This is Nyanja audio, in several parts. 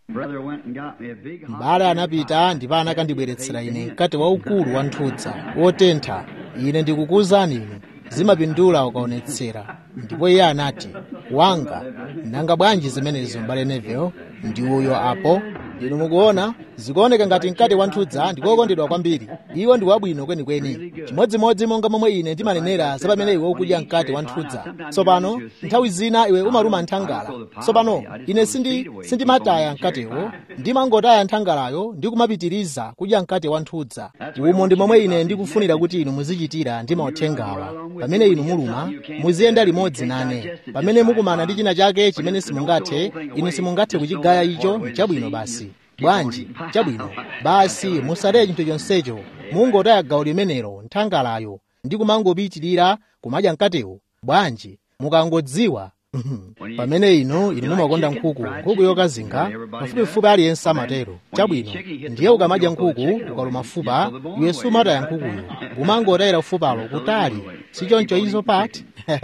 Brother went and got me a big hot m'bale anapita ndipo anakandibweretsera ine mkate waukulu wa nthudza wotentha ine ndikukuwuzani inu zimapindula ukaonetsera ndipo iye anati wanga nanga bwanji zimenezo m'bale neville ndi uyo apo inu mukuona zikuoneka ngati mkate wa nthudza ndikokondedwa kwambiri iwo ndi wabwino kwenikweni chimodzimodzi monga momwe ine ndimanenera za pamene iwe ukudya mkate wa nthudza tsopano nthawi zina iwe umaluma nthangala tsopano ine sindi sindimataya mkatewo ndimangotaya nthangalayo ndi kumapitiriza kudya mkate wa nthudza umo ndi momwe ine ndikufunira kuti inu muzichitira ndi mauthengawa pamene inu muluma muziyenda limodzi nane pamene mukumana ndi china chake chimene simungathe inu simungathe kuchigaya icho chabwino basi bwanji chabwino basi musataye chinthu chonsecho mungotaya gawo limenelo nthangalayo ndi kumangopitirira kumadya mkatewo bwanji mukangodziwa pamene inu inu mumakonda nkhuku nkhuku yokazinga pafupifupi aliyense amatero chabwino ndiye ukamadya nkhuku ukaluma fupa iwe sumataya nkhukuyo umangotayira fupalo kutali sichoncho izo pati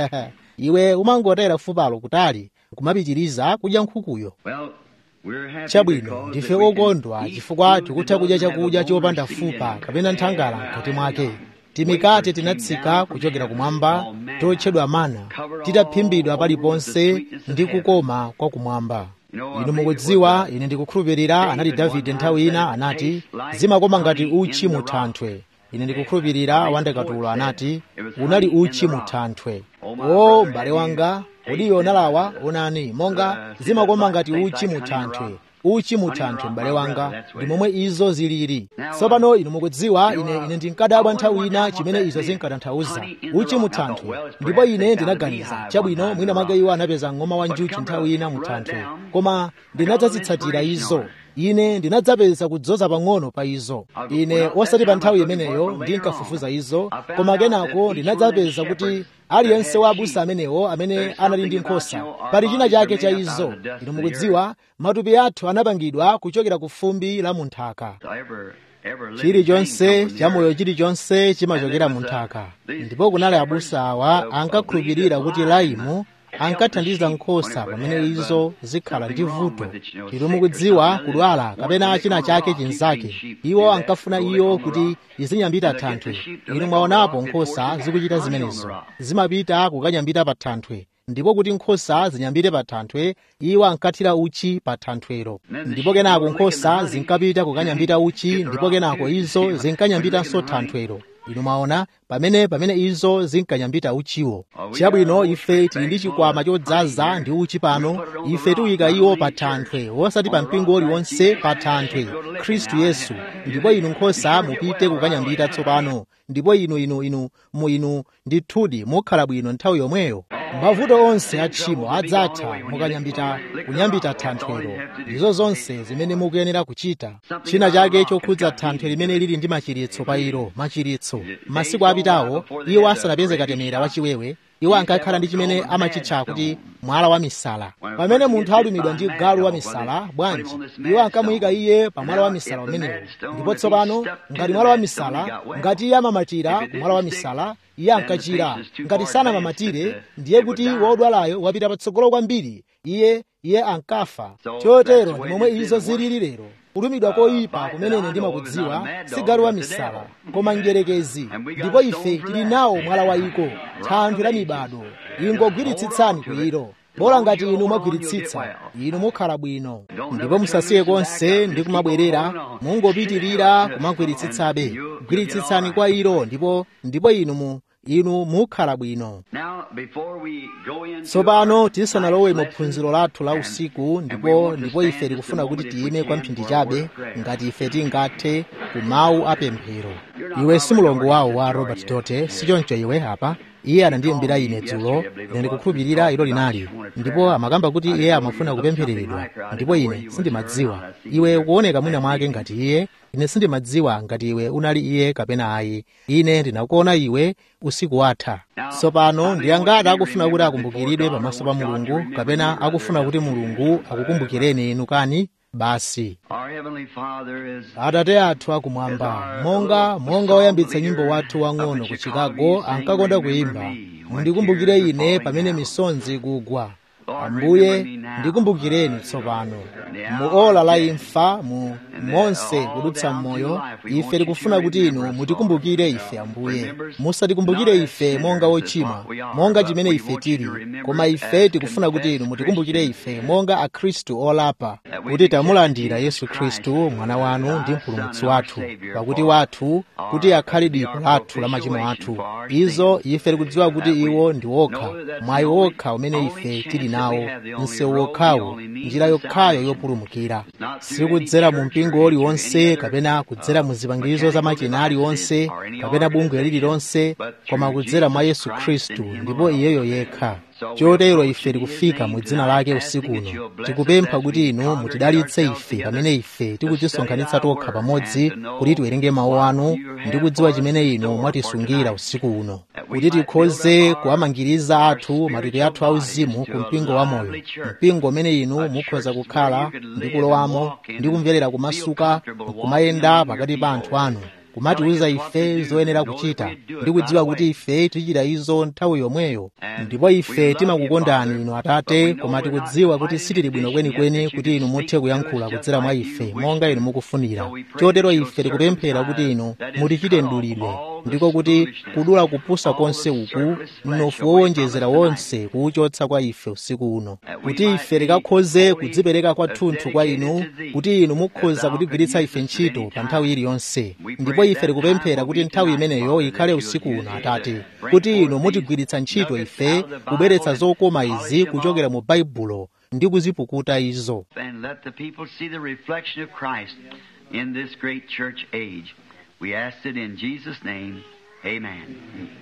iwe umangotayira fupalo kutali kumapitiriza kudya nkhukuyo Well, we're happy chabwino because ndife that we can okondwa eat chifukwa food tikutha that kudya doesn't have chakudya a bone or chopanda seed in fupa it. kapena nthangala mkati mwake timikate tinatsika kuchokera kumwamba totchedwa mana titaphimbidwa paliponse ndi kukoma kwa kumwamba inu mukudziwa ine ndikukhulupirira anati davide nthawi ina anati zimakoma ngati uchi mu thanthwe ine ndikukhulupirira wandakatulo anati unali uchi mu thanthwe o m'bale wanga kodi iwe unalawa onani monga zimakoma ngati uchi mu thanthwe uchi mu thanthwe m'bale wanga ndi momwe izo zilili tsopano inu mukudziwa ine ine ndinkadabwa nthawi ina chimene izo zinkatanthauza uchi mu thanthwe ndipo ine ndinaganiza chabwino mwina mwake iwo anapeza ng'oma wa njuchi nthawi ina mu thanthwe koma ndinadzazitsatira izo ine ndinadzapeza kudzoza pang'ono pa izo ine osati pa nthawi imeneyo ndinkafufuza izo koma kenako ndinadzapeza kuti aliyense wa abusa amenewo amene anali ndi nkhosa pali china chake cha izo inu mukudziwa matupi athu anapangidwa kuchokera ku fumbi la munthaka Every, every living chilichonse thing comes chamoyo from the chilichonse chimachokera mu nthaka ndipo kunali abusa awa ankakhulupirira kuti laimu ankathandiza nkhosa pamene izo zikhala ndi vuto inu mukudziwa kudwala kapena china chake chinzake iwo ankafuna iyo kuti izinyambita thanthwe inu mwaonapo nkhosa zikuchita zimenezo zimapita kukanyambita pa thanthwe ndipo kuti nkhosa zinyambite pa thanthwe iwo ankathira uchi pa thanthwero ndipo kenako nkhosa zinkapita kukanyambita uchi ndipo kenako izo zinkanyambitanso thanthwero inu mwaona pamene pamene izo zinkanyambita uchiwo chabwino ife tili ndi chikwama chodzaza ndi uchi pano ife tiuyika iwo pa thanthwe osati pa mpingo uliwonse pa thanthwe khristu yesu ndipo inu nkhosa mupite kukanyambita tsopano ndipo inu inu inu mu inu ndithudi mukhala bwino nthawi yomweyo mavuto onse a tchimo adzatha mukanyambita kunyambita thanthwero ndizo zonse zimene mukuyenera kuchita china chake chokhudza thanthwe limene lili ndi machiritso pa ilo machiritso masiku apitawo iwo asanapeze katemera wachiwewe iwo ankakhala ndi chimene amachitcha kuti mwala wa misala pamene munthu alumidwa ndi galu wa misala bwanji iwo ankamuyika iye pa mwala wa misala umenewo ndipo tsopano ngati mwala wa misala ngati iye amamatira ku mwala wa misala iye ankachira ngati sanamamatire ndiye kuti wodwalayo wapita patsogolo kwambiri iye iye ankafa chotero ndi momwe izo zilili lero kulumidwa koyipa kumene ine ndimakudziwa si galu wa misala koma njerekezi ndipo ife tili nawo mwala wa iko thanthwe la mibado ingogwiritsitsani ku ilo bola ngati inu mwagwiritsitsa inu mukhala bwino ndipo musasiye konse ndi kumabwerera mungopitirira kumagwiritsitsabe gwiritsitsani kwa ilo ndipo ndipo inu mu inu mukhala bwino Now, before we go into tsopano our tisanalowe mu night's phunziro lesson, lathu la and- usiku and we ndipo want to ndipo stand ife just a tikufuna kuti moment if we tiyime kwa can mphindi for a word chabe of prayer. ngati ife tingathe ku mawu apemphero iwe si mulongo wawo wa robert dote sichoncho iwe apa iye anandiyimbira ine dzulo ine ndikukhulupirira ilo linali ndipo amakamba kuti iye amafuna kupemphereredwa ndipo ine sindimadziwa iwe ukuoneka mwina mwake ngati iye ine sindimadziwa ngati iwe unali iye kapena ayi ine ndinakuona iwe usiku watha tsopano ndiyangati akufuna kuti akumbukiridwe pamaso pa mulungu kapena akufuna kuti mulungu akukumbukireni inu kani basi Our Heavenly Father is atate athu akumwamba monga monga oyambitsa nyimbo wathu wang'ono ku chicago ankakonda kuyimba mundikumbukire ine pamene misonzi ikugwa ambuye ndikumbukireni tsopano mu ola la imfa mu monse kudutsa m'moyo ife tikufuna kuti inu mutikumbukire ife ambuye musatikumbukire ife monga ochimwa monga chimene ife tili koma ife tikufuna kuti inu mutikumbukire ife monga akhristu olapa kuti tamulandira yesu khristu mwana wanu ndi mpulumutsi wathu pakuti wathu kuti akhale dipo lathu la machimo athu izo ife tikudziwa kuti iwo ndi wokha mwayi wokha umene ife tili nawo msewu wokhawo njira yokhayo yopulumukira sikudzera mu mpingo uliwonse kapena kudzera mu zipangizo za machina aliwonse kapena bungwe lililonse koma kudzera mwa yesu khristu ndipo iyeyo yekha chotero ife tikufika mu dzina lake usiku uno tikupempha kuti inu mutidalitse ife pamene ife tikudzisonkhanitsa tokha pamodzi kuti tiwerenge mawu anu ndi kudziwa chimene inu mwatisungira usiku uno kuti tikhoze kuwamangiriza athu matupi athu auzimu ku mpingo wamoyo mpingo umene inu mukhoza kukhala ndi kulowamo ndi kumverera kumasuka kumayenda pakati pa anthu anu kumatiuza ife zoyenera kuchita ndi kudziwa kuti ife tichita izo nthawi yomweyo ndipo ife timakukondani inu atate koma tikudziwa kuti sitili bwino kwenikweni kuti inu muthe kuyankhula kudzera mwa ife monga inu mukufunira chotero ife tikupemphera kuti inu mutichite mdulidwe ndiko kuti kudula kupusa konse uku mnofu wowonjezera wonse kuwuchotsa kwa ife usiku uno kuti ife tikakhoze kudzipereka kwathunthu kwa inu kuti inu mukhoza kutigwiritsa ife ntchito pa nthawi iliyonse ndipo ife tikupemphera kuti nthawi imeneyo ikhale usiku uno atate kuti inu mutigwiritsa ntchito ife kubweretsa zokoma izi kuchokera mu baibulo ndi kuzipukuta izo And let the people see the reflection of Christ in this great church age. We ask it in Jesus' name. Amen.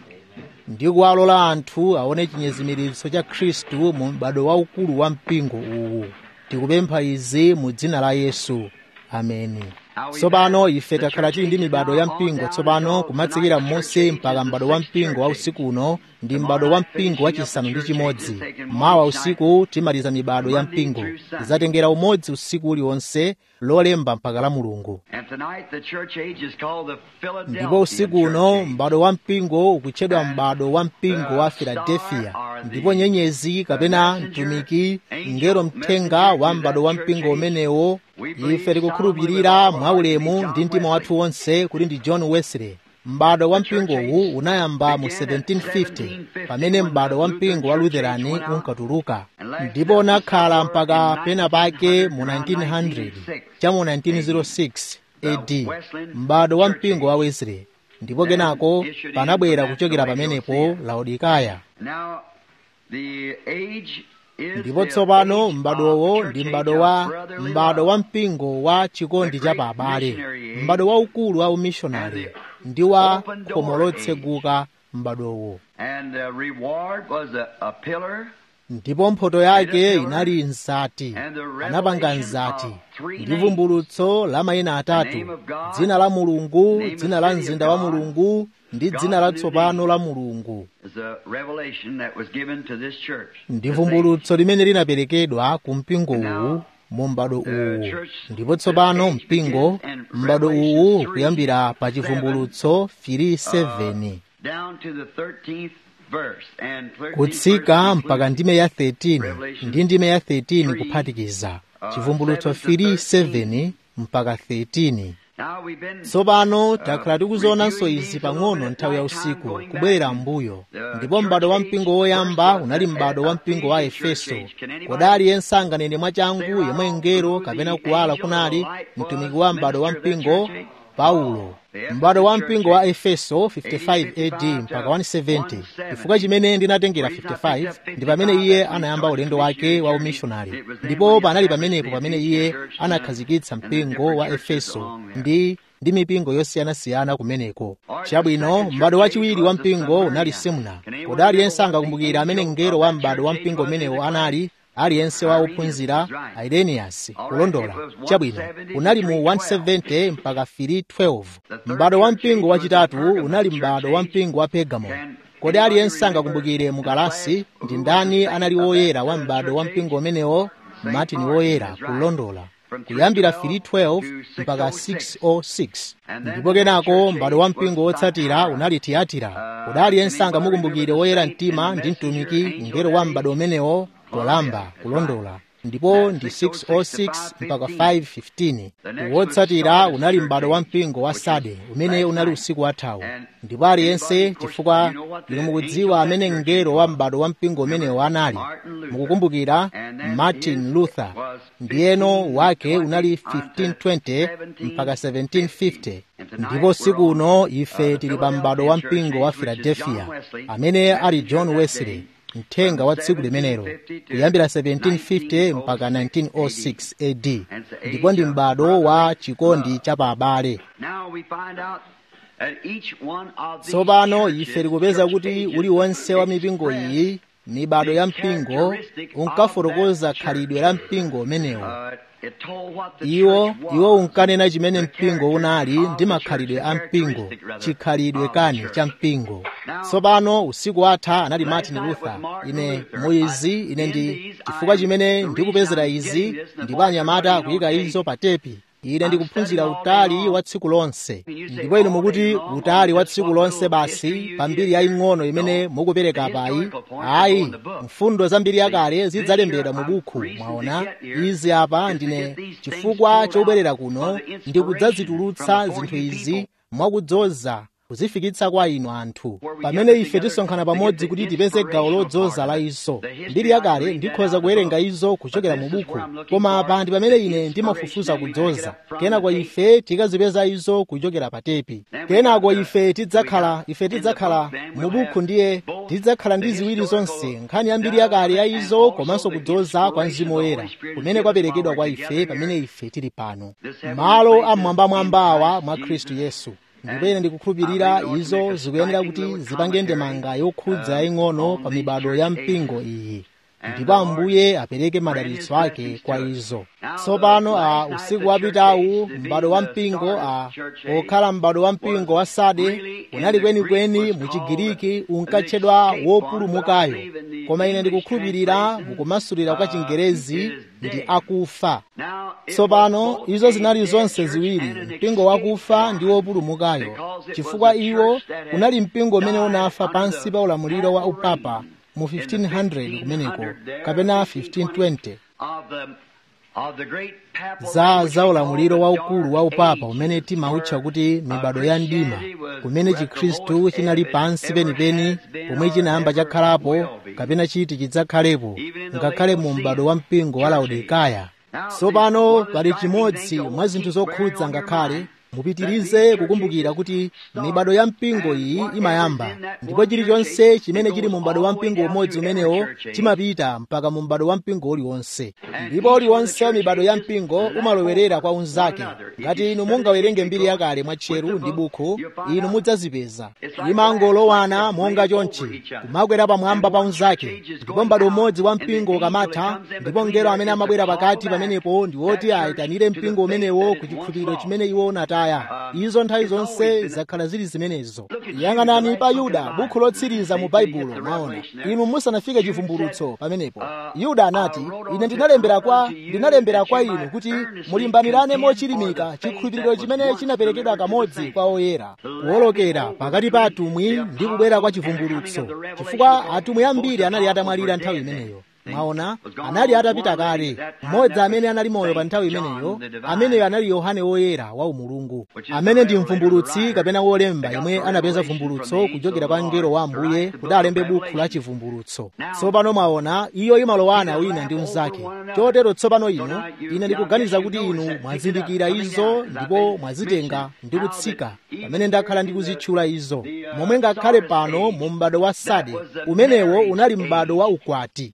ndi kuwalola anthu aone chinyezimiritso cha khristu mu m'bado waukulu wa mpingo uwu tikupempha izi mu dzina la yesu ameni tsopano ife takhala tili ndi mibado ya mpingo tsopano kumatsikira m'munsi mpaka m'bado wa mpingo wa usiku uno ndi m'bado wa mpingo wachisanu ndi chimodzi mawa usiku timaliza mibado ya mpingo izatengera umodzi usiku uliwonse lolemba mpaka la mulungu And tonight the church age is called the Philadelphia ndipo usiku uno Church Age. m'bado wa mpingo ukutchedwa m'bado wa mpingo wa filadelfiya ndipo nyenyezi kapena mtumiki ngero mthenga wa m'bado wa mpingo umenewo ife tikukhulupirira mwaulemu ndi mtima wathu wonse kuti ndi john wesley m'bado wa mpingowu unayamba mu 1750 pamene m'bado wa mpingo wa lutherani unkatuluka ndipo unakhala mpaka pena pake mu 1900 cha mu 1906 AD m'bado wa mpingo wa Wesley ndipo kenako panabwera kuchokera pamenepo Laodikaya Now, the age is ndipo the tsopano age m'badowo of ndi church m'bado age wa of brotherly m'bado wa love. mpingo wa chikondi cha paabale m'bado waukulu wa umishonari ndi wa khomo lotseguka m'badowo And the reward was a, a pillar ndipo mphoto yake inali nzati anapanga nzati ndi vumbulutso la mayina atatu dzina la mulungu dzina la mzinda wa mulungu ndi dzina latsopano la mulungu is a revelation that was given to this church. ndi vumbulutso limene linaperekedwa ku mpingo uwu mu m'bado uwu ndipo tsopano mpingo m'bado uwu kuyambira pa chivumbulutso 37 Down to the 13th verse and 13th kutsika verse mpaka ndime ya 13 ndi ndime ya 13 kuphatikiza chivumbulutso 37 mpaka 13 Now we've been tsopano takhala tikuzoonanso izi pang'ono nthawi ya usiku kubwerera m'mbuyo ndipo m'bado wa mpingo woyamba unali m'bado wa mpingo wa efeso kodi aliyense anganene mwachangu yemwe ngero kapena kuwala kunali mtumiki wa m'bado wa mpingo paulo m'bado wa mpingo wa efeso 55 AD mpaka 170 chifukwa chimene ndinatengera 55 ndi pamene iye anayamba ulendo wake wa umishonari ndipo panali pamenepo pamene iye anakhazikitsa mpingo wa efeso ndi ndi mipingo yosiyanasiyana kumeneko chabwino m'bado wachiwiri wa mpingo unali simuna kodi aliyense angakumbukira amene mngelo wa m'bado wa mpingo umenewo anali aliyense wa ophunzira ireniyasi kulondola chabwino unali mu 170 mpaka 312 m'bado wa mpingo wachitatu unali m'bado wa mpingo wa pergamo kodi aliyense angakumbukire mukalasi ndi ndani anali woyera wa m'bado wa mpingo umenewo martin woyera kulondola kuyambira 312 mpaka 606 ndipo kenako m'bado wa mpingo wotsatira unali tiyatira kodi aliyense angamukumbukire woyera mtima ndi mtumiki mngelo wa m'bado umenewo polamba kulondola ndipo ndi 606 mpaka 515 wotsatira unali m'bado wa mpingo wa sade umene unali usiku wathawu ndipo aliyense chifukwa inu mukudziwa amene mngelo wa m'bado wa mpingo umenewo anali mukukumbukira martin luther ndiyeno wake unali 1520 mpaka 1750 ndipo usiku uno ife tili pa m'bado wa mpingo wa philadelphia amene ali john wesley mthenga wa tsiku limenelo kuyambira 1750 mpaka 1906 AD ndipo ndi m'bado wa chikondi cha pa abale tsopano ife tikupeza kuti uliwonse wa mipingo iyi mibado ya mpingo unkafotokoza khalidwe la mpingo umenewo iwo iwo unkanena chimene mpingo unali ndi makhalidwe a mpingo chikhalidwe kani cha mpingo tsopano usiku watha anali martin luther ine muizi ine ndi chifukwa chimene ndikupezera izi ndipo anyamata kuyika izo pa tepi ine ndikuphunzira utali wa tsiku lonse ndipo inu mukuti utali wa tsiku lonse basi pambiri yaying'ono imene mukupereka payi ayi mfundo zambiri yakale zidzalembedwa mu bukhu mwaona izi apa ndine chifukwa chobwerera kuno ndikudzazitulutsa zinthu izi mwakudzoza kuzifikitsa kwa inu anthu pamene ife tisonkhana pamodzi kuti tipeze gawo lodzoza la izo mbiri yakale ndikhoza kuwerenga izo kuchokera mu buku koma apa ndi pamene ine ndimafufuza kudzoza kenako ife tikazipeza izo kuchokera pa tepi kenako ife tidzakhala ife tidzakhala mu buku ndiye tidzakhala ndi ziwiri zonse nkhani ya mbiri yakale ya izo komanso kudzoza kwa mzimu woyera kumene kwaperekedwa kwa ife pamene ife tili pano malo amwambamwambawa mwa khristu yesu ndipo ine ndikukhulupirira izo zikuyenera kuti zipange ndemanga yokhudza yaying'ono pa mibado ya mpingo iyi ndipo ambuye apereke madalitso ake kwa izo tsopano a usiku wapitawu m'bado wa mpingo a okhala m'bado wa mpingo wa sade unali kwenikweni mu chigiriki unkatchedwa wopulumukayo koma ine ndikukhulupirira mukumasulira kwa chingerezi ndi akufa tsopano izo zinali zonse ziwiri mpingo wakufa ndi wopulumukayo chifukwa iwo unali mpingo umene unafa pansi pa ulamuliro wa upapa mu 1500 kumeneko kapena 1520 za za ulamuliro waukulu wa upapa umene timautcha kuti mibado ya mdima kumene chikhristu chinali pansi penipeni pomwe chinayamba chakhalapo kapena chiti chidzakhalepo ngakhale mu m'bado wa mpingo wa laodikaya tsopano pali chimodzi mwa zinthu zokhudza ngakhale mupitirize kukumbukira kuti mibado ya mpingo iyi imayamba ndipo chilichonse chimene chili mu m'bado wa mpingo umodzi umenewo chimapita mpaka mu m'bado wa mpingo uliwonse ndipo uliwonse wa mibado ya mpingo umalowerera kwa unzake ngati inu mungawerenge mbiri yakale mwatcheru ndi bukhu inu mudzazipeza imangolowana monga chonchi kumakwera pamwamba pa unzake ndipo m'bado umodzi wa mpingo ukamatha ndipo mngelo amene amabwera pakati pamenepo ndi woti ayitanire mpingo umenewo ku chikhulupiriro chimene iwo unataya izo nthawi zonse zakhala zili zimenezo yang'anani pa yuda bukhu lotsiriza mu baibulo mwaona inu musanafike chivumbulutso pamenepo yuda anati ine ndinalembera kwa ndinalembera kwa inu kuti mulimbanirane mochilimika chikhulupiriro chimene chinaperekedwa kamodzi kwa oyera kuwolokera pakati pa atumwi ndi kubwera kwa chivumbulutso chifukwa atumwi ambiri anali atamwalira nthawi imeneyo mwaona anali atapita kale mmodzi amene anali moyo pa nthawi imeneyo ameneyo anali yohane woyera wa umulungu amene ndi mvumbulutsi kapena wolemba yemwe anapeza vumbulutso kuchokera kwa mngelo wa ambuye kuti alembe bukhu la chivumbulutso tsopano mwaona iyo imalowana wina ndi unzake chotero tsopano ino ine ndikuganiza kuti inu mwazindikira izo ndipo mwazitenga ndi kutsika pamene ndakhala ndikuzitchula izo momwe ngakhale pano mu m'bado wa sade umenewo unali m'bado wa ukwati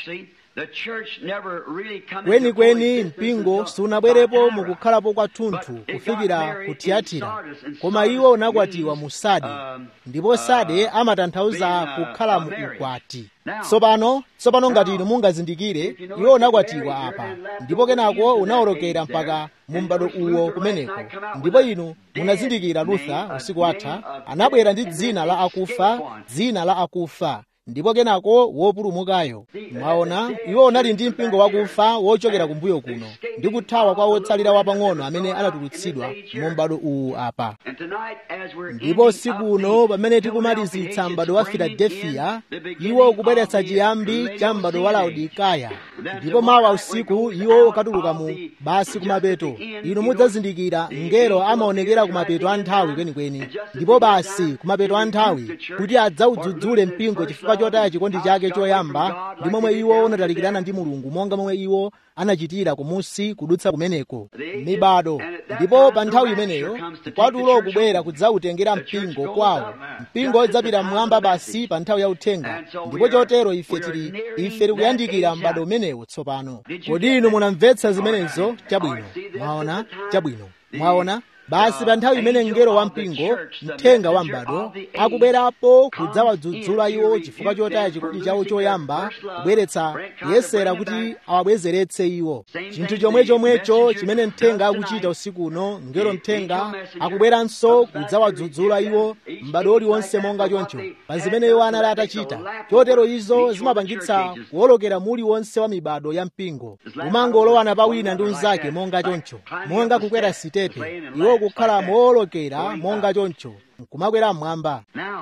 kwenikweni mpingo sunabwerepo mukukhalapo kwathunthu kufikira ku tiyatira koma iwo unakwatiwa mu sade ndipo sade amatanthauza kukhala mu ukwati tsopano tsopano ngati inu mungazindikire iwo unakwatiwa apa ndipo kenako unawolokera mpaka mu m'bado uwo kumeneko ndipo inu munazindikira luther usiku watha anabwera ndi dzina la akufa dzina la akufa ndipo kenako wopulumukayo mwaona iwo unali ndi mpingo wakufa wochokera kumbuyo kuno ndi kuthawa kwa wotsalira wapang'ono amene anatulutsidwa mu m'bado uwu apa ndipo usiku uno pamene tikumalizitsa m'bado wa filadelfiya iwo ukubweretsa chiyambi cha m'bado wa laodikaya ndipo mawa usiku iwo ukatuluka mu basi kumapeto inu mudzazindikira ngelo amaonekera kumapeto a nthawi kwenikweni ndipo basi kumapeto a nthawi kuti adzawudzudzule mpingo chifukwa chotaya chikondi chake choyamba ndi momwe iwo unatalikirana ndi mulungu monga momwe iwo anachitira kumusi kudutsa kumeneko mibado ndipo pa nthawi imeneyo kwatulo kubwera kudzawutengera mpingo kwawo mpingo udzapita mmwamba basi pa nthawi ya uthenga ndipo chotero ife tili ife tikuyandikira m'bado umenewo tsopano kodi inu munamvetsa zimenezo chabwino mwaona chabwino mwaona basi pa nthawi imene mngelo wa mpingo mthenga wa m'bado akubwerapo kudzawadzudzula iwo chifukwa chotaya chikondi chawo choyamba kubweretsa kuyesera kuti awabwezeretse iwo chinthu chomwe chomwecho chimene mthenga akuchita usiku uno mngelo mthenga akubweranso kudzawadzudzula iwo m'bado uliwonse monga choncho pa zimene iwo anali atachita chotero izo zimapangitsa kuwolokera muli wonse wa mibado ya mpingo kumangolowana pa wina ndi unzake monga choncho monga kukwera sitepe iwo kukhala moolokera monga choncho nkumakwera mmwamba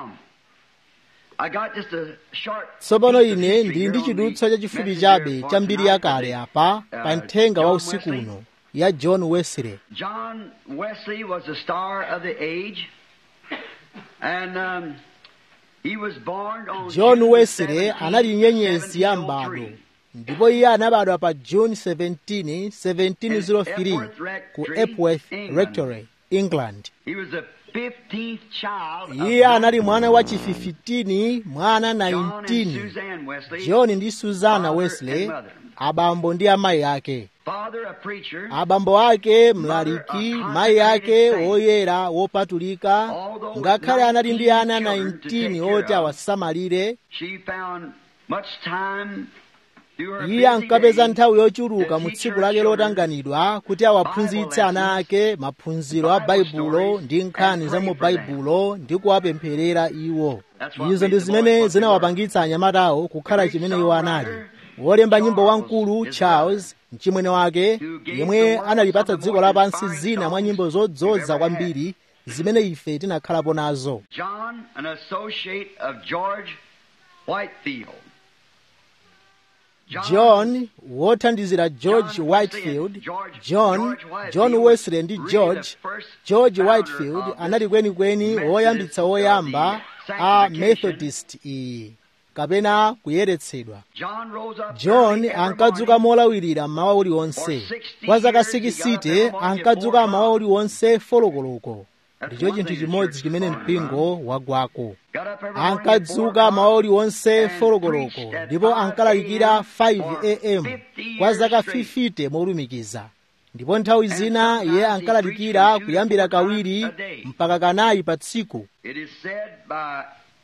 tsopano ine ndili ndi chidutswa chachifupi chabe cha mbiri yakale apa pa mthenga wa usiku uno ya john wesley John Wesley was a star of the age, and um, he was born on john June wesley 17, anali nyenyezi ya 1703. m'bado ndipo iye anabadwa pa june 17 1703 ku epworth rectory england He was the 15th child of iye anali mwana wa chififitini mwana John and 19 Suzanne Wesley, john ndi suzana Father wesley and mother. abambo ndi amayi ake father a preacher, abambo ake mlaliki mayi ake oyera wopatulika ngakhale anali ndi ana 19 oti awasamalire she found much time through her iye busy ankapeza days nthawi yochuluka to mu teach tsiku her lake children lotanganidwa kuti awaphunzitse ana ake maphunziro a baibulo ndi nkhani za mu baibulo ndi kuwapempherera iwo izo ndi zimene zinawapangitsa anyamatawo kukhala chimene iwo anali wolemba nyimbo wamkulu charles mchimwene wake yemwe analipatsa dziko lapansi zina mwa nyimbo zodzoza kwambiri zimene ife tinakhalapo nazo John, an associate of George Whitefield. john wothandizira george whitefield john john wesley ndi george george whitefield anali kwenikweni woyambitsa woyamba a methodist iyi kapena kuyeretsedwa John rose up john early every ankadzuka morning. molawirira mmawa uliwonse kwa zaka 60 ankadzuka mmawa uliwonse folokoloko ndicho chinthu chimodzi chimene mpingo wagwako Got up every morning at ankadzuka four mawa o'clock uliwonse and folokoloko preached at ndipo 5 ankalalikira a.m. 5 am for 50 kwa zaka years straight. 50 molumikiza ndipo nthawi zina sometimes iye he ankalalikira preached from two kuyambira to four kawiri times a day. mpaka kanayi pa tsiku It is said by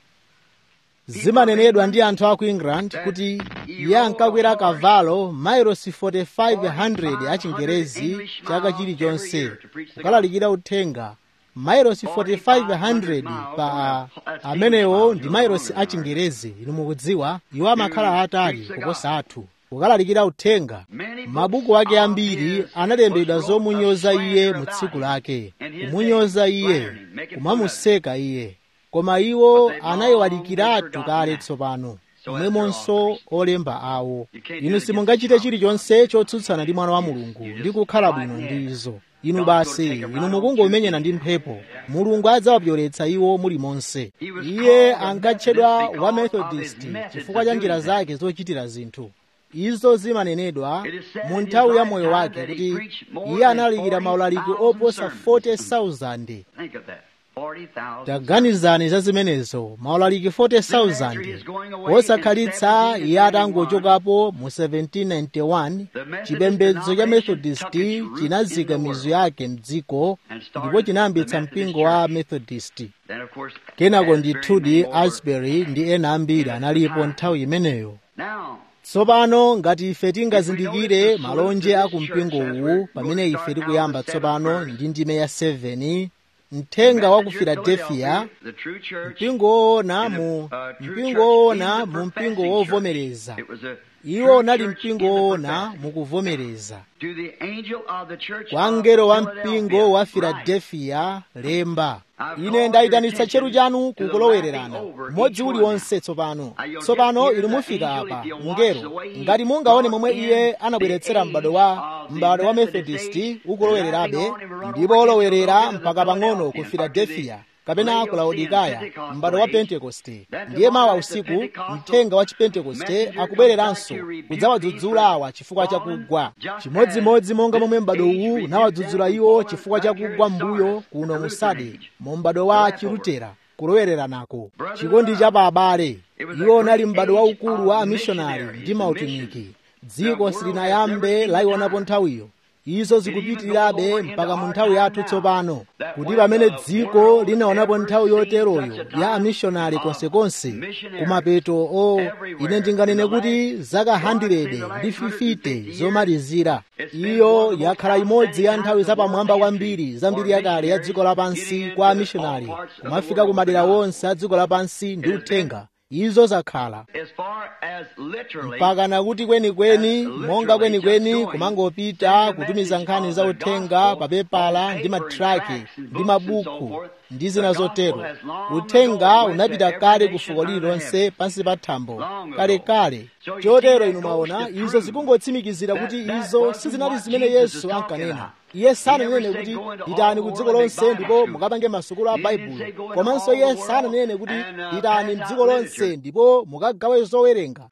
zimanenedwa ndi anthu a ku england kuti iye ankakwera kavalo mailosi 4500 a chingerezi chaka chilichonse kukalalikira uthenga mailosi 4500 pa amenewo ndi mailosi a chingerezi inu mukudziwa iwo amakhala atali kuposa athu kukalalikira uthenga mabuku ake ambiri analembedwa zomunyoza iye mu tsiku lake kumunyoza iye kumamuseka iye koma iwo anayiwalikiratu kale tsopano momwemonso olemba awo inu simungachite chilichonse chotsutsana ndi mwana wa mulungu ndi kukhala bwino ndi izo inu basi inu mukungomenyana ndi mphepo mulungu adzawapyoletsa iwo mulimonse iye ankatchedwa wa methodist chifukwa cha njira zake zochitira zinthu izo zimanenedwa mu nthawi ya moyo wake kuti iye analalikira maulaliki oposa 40,000 think of that. 40,000. taganizani za zimenezo maulaliki 40,000 osakhalitsa iye atangochokapo mu 1791 chipembedzo cha methodist chinazika mizu yake mdziko ndipo chinayambitsa mpingo wa methodist Then of course, kenako Asbury ndithudi and more. asbury ndi ena ambiri analipo nthawi imeneyo Now, tsopano ngati ife tingazindikire malonje a kumpingo uwu pamene ife tikuyamba tsopano ndi ndime ya 7 mthenga wa ku filadelfiya mpingo woona mu mpingo woona mu mpingo wovomereza iwo unali mpingo woona mukuvomereza kwa mngelo wa mpingo wa filadelfiya lemba ine ndayitanitsa tcheru chanu kukulowererana mmodzi uliwonse tsopano tsopano inu mufika apa mngelo ngati mungaone momwe iye anabweretsera m'bado wa m'bado wa methodisti ukulowererabe ndipo olowerera mpaka pang'ono ku filadelfiya kapena ku laodikaya m'bado wa pentekoste ndiye mawa usiku mthenga wa chipentekoste akubwereranso kudzawadzudzula awa chifukwa chakugwa chimodzimodzi monga momwe m'bado uwu unawadzudzula iwo chifukwa chakugwa mbuyo kuno mu sade mu m'bado wa chilutera kulowereranako chikondi cha pa abale iwo unali m'bado waukulu wa amishonari ndi mautumiki dziko silinayambe layionapo nthawiyo izo zikupitirirabe mpaka mu nthawi yathu tsopano kuti pamene dziko linaonapo nthawi yoteroyo ya amishonari konsekonse kumapeto o ine ndinganene kuti zaka 100 ndi 50 zomalizira iyo yakhala imodzi ya nthawi zapamwamba kwambiri za mbiri yakale ya dziko lapansi kwa amishonari kumafika ku madera wonse a dziko lapansi ndi uthenga izo zakhala mpaka nakuti kwenikweni monga kwenikweni kumangopita kutumiza nkhani za uthenga pa pepala ndi matraki ndi mabuku ndi zina zotero uthenga unapita kale ku fuko lililonse pansi pa thambo kalekale chotero inu mwaona izo zikungotsimikizira kuti izo sizinali zimene yesu ankanena iye sananene kuti pitani ku dziko lonse ndipo mukapange masukulu a baibulo komanso iye sananene kuti pitani mdziko lonse ndipo mukagawe zowerenga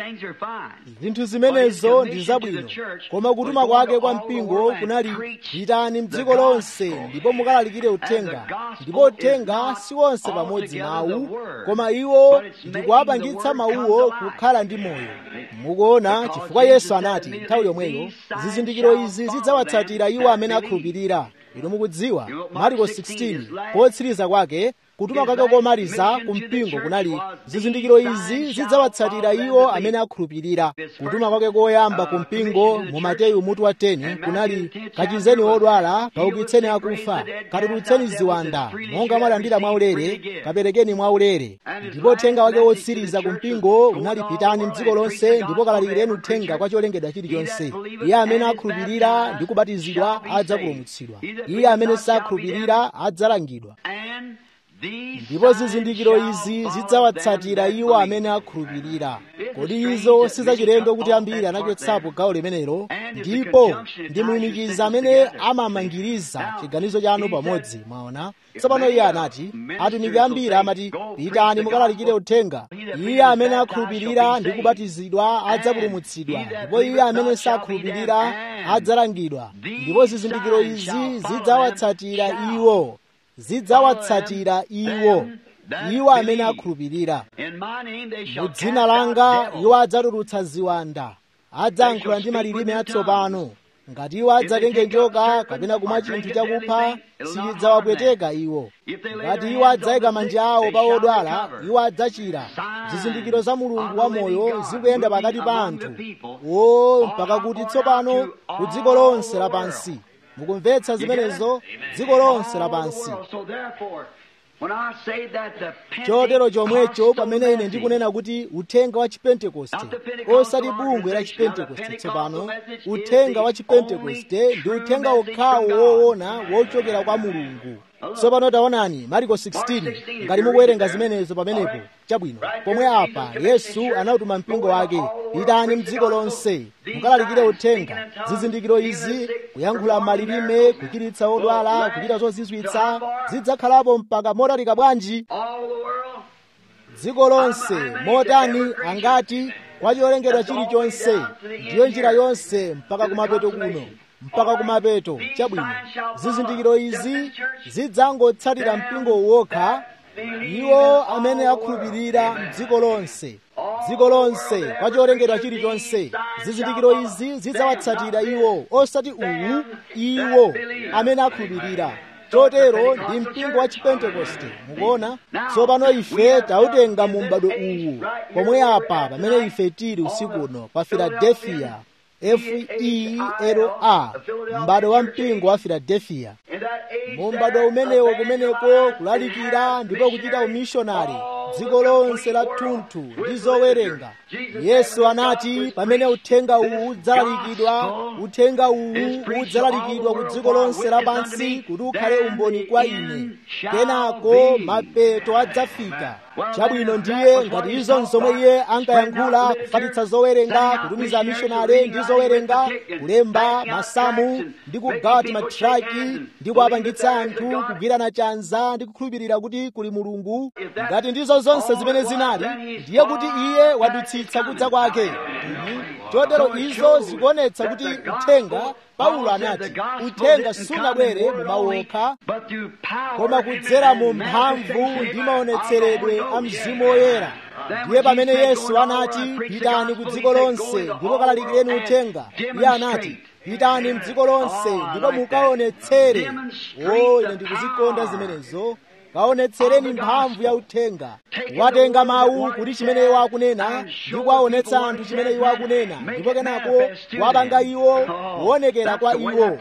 zinthu zimenezo ndi zabwino koma kutuma kwake kwa mpingo kunali pitani mdziko lonse ndipo mukalalikire uthenga ndipo uthenga si wonse pamodzi mawu koma iwo ndikuwapangitsa mawuwo kukhala ndi moyo mukuona chifukwa yesu anati nthawi yomweyo zizindikiro izi zidzawatsatira iwo amene akhulupirira inu mukudziwa mariko 16 potsiriza kwake kutuma kwake komaliza ku mpingo kunali zizindikiro izi zidzawatsatira iwo amene akhulupirira kutuma kwake koyamba ku mpingo mu mateyu mutu wa 10 kunali kachizeni odwala kaukitseni akufa katulutseni ziwanda monga mwalandira mwaulere kaperekeni mwaulere ndipo uthenga wake wotsiriza ku mpingo unali pitani mdziko lonse ndipo kalalikireni uthenga kwa cholengedwa chilichonse iye amene akhulupirira ndi kubatizidwa adzapulumutsidwa iye amene sakhulupirira adzalangidwa ndipo zizindikiro izi zidzawatsatira iwo amene akhulupirira kodi izo sizachilendo kuti ambiri anachotsapo gawo limenelo ndipo ndi mulumikizi amene amamangiriza chiganizo chanu pamodzi mwaona tsopano iye anati atumiki ambiri amati pitani mukalalikire uthenga iye amene akhulupirira ndi kubatizidwa adzapulumutsidwa ndipo iye amene sakhulupirira adzalangidwa ndipo zizindikiro izi zidzawatsatira iwo zidzawatsatira iwo iwo amene akhulupirira mu dzina langa iwo adzatulutsa ziwanda adzayankhula ndi malilime atsopano ngati iwo adzatenge njoka kapena kumwa chinthu chakupha sichidzawapweteka iwo ngati iwo adzayika manja awo pa odwala iwo adzachira zizindikiro za mulungu wamoyo zikuyenda pakati pa anthu o mpaka kuti tsopano ku dziko lonse lapansi mukumvetsa zimenezo dziko lonse lapansi chotero chomwecho pamene ine ndikunena kuti uthenga wa chipentekoste osati bungwe la chipentekoste tsopano uthenga wa chipentekoste ndi uthenga okhawo woona wochokera kwa mulungu tsopano taonani mariko 16 ngati mukuwerenga zimenezo pamenepo chabwino pomwe apa yesu anatuma mpingo wake pitani mdziko lonse mukalalikire uthenga zizindikiro izi kuyankhula malilime kuchiritsa odwala kuchita zozizwitsa zidzakhalapo mpaka motalika bwanji dziko lonse motani angati kwa cholengedwa chilichonse ndiyo njira yonse mpaka kumapeto kuno mpaka kumapeto chabwino zizindikiro izi zidzangotsatira mpingo wokha iwo amene akhulupirira mdziko lonse dziko lonse kwa cholengedwa chilichonse zizindikiro izi zidzawatsatira iwo osati uwu iwo amene akhulupirira chotero ndi mpingo wa chipentekoste mukuona tsopano ife tautenga mu m'bado uwu pomwe apa pamene ife tili usiku uno pa filadelfiya fela m'bado wa mpingo wa filadelfiya mu m'bado umenewo kumeneko kulalikira ndipo kuchita umishonari dziko lonse la thunthu ndi zowerenga yesu anati pamene uthenga uwu udzalalikidwa uthenga uwu udzalalikidwa ku dziko lonse lapansi kuti ukhale umboni kwa ine kenako mapeto adzafika chabwino ndiye ngati izo nzomwe iye ankayankhula kufatitsa zowerenga kutumiza amishonari ndi zowerenga kulemba masamu ndi kugawa timatraki ndi kuwapangitsa anthu kugwirana chanza ndi kukhulupirira kuti kuli mulungu ngati ndizo zonse zimene zinali ndiye kuti iye wadutsitsa kudza kwake chotero izo zikuonetsa kuti uthenga paulo anati uthenga sunabwere mu mawu okha koma kudzera mu mphamvu ndi maonetseredwe a mzimu woyera ndiye pamene yesu anati pitani ku dziko lonse ndipo kalalikireni uthenga iye anati pitani mdziko lonse ndipo mukaonetsere o ine ndikuzikonda zimenezo kaonetsereni mphamvu ya uthenga watenga mawu kuti chimene iwo akunena ndi kuwaonetsa anthu chimene iwo akunena ndipo kenako wapanga iwo kuonekera kwa iwo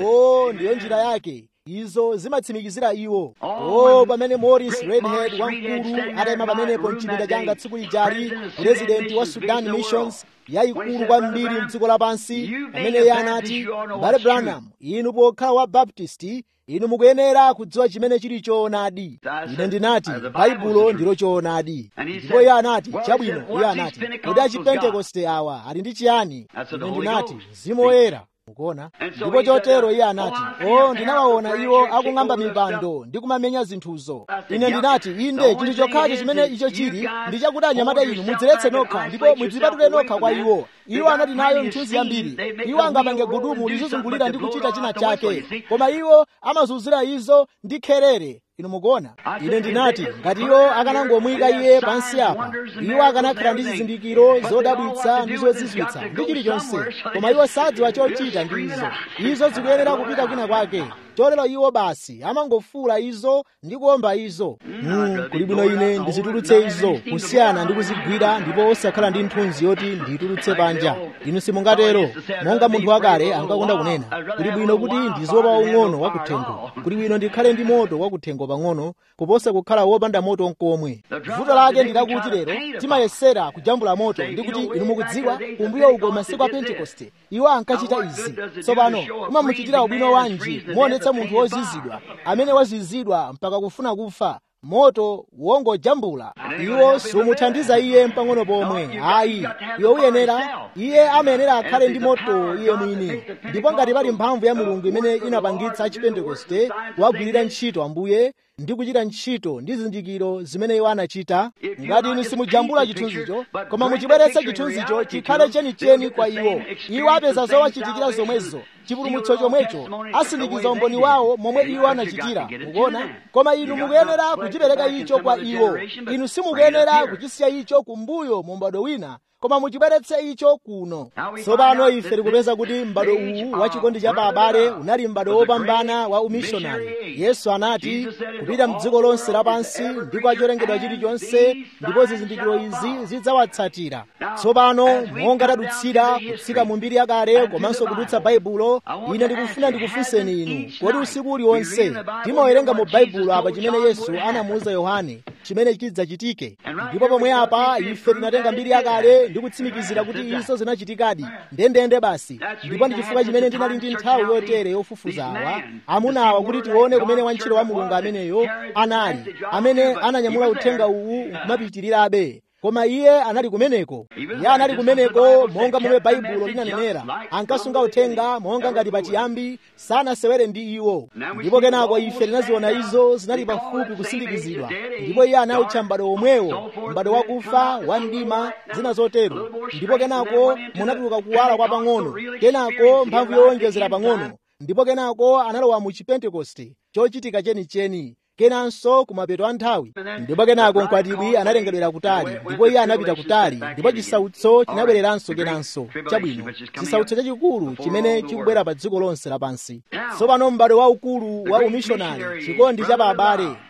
o ndiyo njira yake izo zimatsimikizira iwo o pamene morris redhead wamkulu atayima pamenepo mchipinda changa tsiku lijali purezidenti wa sudan missions yayikulu kwambiri mdziko lapansi pamene iye anati bale branham inu pokhala wa baptisti inu mukuyenera kudziwa chimene chili choonadi ine ndinati baibulo ndilo choonadi ndipo iye anati chabwino iye anati kodi achipentekoste awa ali ndi chiyani ine ndinati mzimu woyera mukuona ndipo chotero iye anati o ndinawaona iwo akung'amba mipando ndi kumamenya zinthuzo ine ndinati inde chinthu chokhacho chimene icho chili ndi chakuti anyamata inu mudziletse nokha ndipo mudzipatule nokha kwa iwo iwo anati nayo mthunzi yambiri iwo angapange gudumu lizizungulira ndi kuchita china chake koma iwo amazunzira izo ndi kherere inu mukuona ine ndinati ngati iwo akanangomuyika iye pansi apa iwo akanakhala ndi zizindikiro zodabwitsa ndi zozizwitsa ndi chilichonse koma iwo sadziwa chochita ndi izo izo zikuyenera kupita kwina kwake chotero iwo basi amangofuula izo ndi kuomba izo mm, kuli bwino ine ndizitulutse izo kusiyana ndi kuzigwira ndipo osakhala ndi nthunzi yoti ndiyitulutse panja inu simungatero monga munthu wakale ankakonda kunena kuli bwino kuti ndiziopa waung'ono wakuthengo kuli bwino ndikhale ndi moto wakuthengo pang'ono kuposa kukhala wopanda moto nkomwe vuto lake ndilakuti lero timayesera kujambula moto ndi kuti inu mukudziwa kumbuyo uko masiku a pentekoste iwo ankachita izi tsopano kumamuchitira ubwino wanji muonetsa munthu wozizidwa amene wazizidwa mpaka kufuna kufa moto wongojambula iwo sumuthandiza iye mpang'ono pomwe ayi iwe uyenera iye amayenera akhale ndi moto iye mwini ndipo ngati pali mphamvu ya mulungu imene inapangitsa achipentekoste kuwagwirira ntchito ambuye ndi kuchita ntchito ndi zizindikiro zimene iwo anachita ngati inu simujambula chithunzicho koma muchibweretse chithunzicho chikhale chenicheni kwa iwo iwo apeza zowachitikira zomwezo chipulumutso chomwecho asindikiza umboni wawo momwe iwo anachitira mukuona koma inu mukuyenera kuchipereka icho kwa iwo inu simukuyenera kuchisiya icho kumbuyo mu m'bado wina koma muchibweretse icho kuno tsopano ife tikupeza kuti m'bado uwu wa chikondi cha abale unali m'bado wopambana wa umishonari yesu anati kupita mdziko lonse lapansi ndi kwa cholengedwa chilichonse ndipo zizindikiro izi zidzawatsatira tsopano monga tadutsira kutsika mu mbiri yakale komanso kudutsa baibulo ine ndikufuna ndikufunseni inu kodi usiku uliwonse timawerenga mu baibulo apa chimene yesu anamuwuza yohane chimene chidzachitike ndipo pomwe apa ife tinatenga mbiri yakale ndi kutsimikizira kuti izo zinachitikadi ndendende basi ndipo ndi chifukwa chimene ndinali ndi nthawi yotere yofufuza awa amunawa kuti tione kumene wantchito wa mulungu ameneyo anali amene ananyamula uthenga uwu nkumapitirirabe koma iye anali kumeneko iye anali kumeneko monga momwe baibulo linanenera ankasunga uthenga monga ngati pachiyambi sanasewere ndi iwo ndipo kenako ife tinaziona izo zinali pafupi kusindikizidwa ndipo iye anawutcha m'bado omwewo m'bado wakufa wa mdima zina zotero ndipo kenako munatuluka kuwala kwa pang'ono kenako mphamvu yowonjezera pang'ono ndipo kenako analowa mu chipentekoste chochitika chenicheni kenanso kumapeto a nthawi ndipo kenako mkwatibwi analengedwera kutali ndipo iye anapita kutali ndipo chisautso chinabwereranso kenanso chabwino chisautso chachikulu chimene chikubwera pa dziko lonse lapansi tsopano m'bado waukulu wa umishonari chikondi cha abale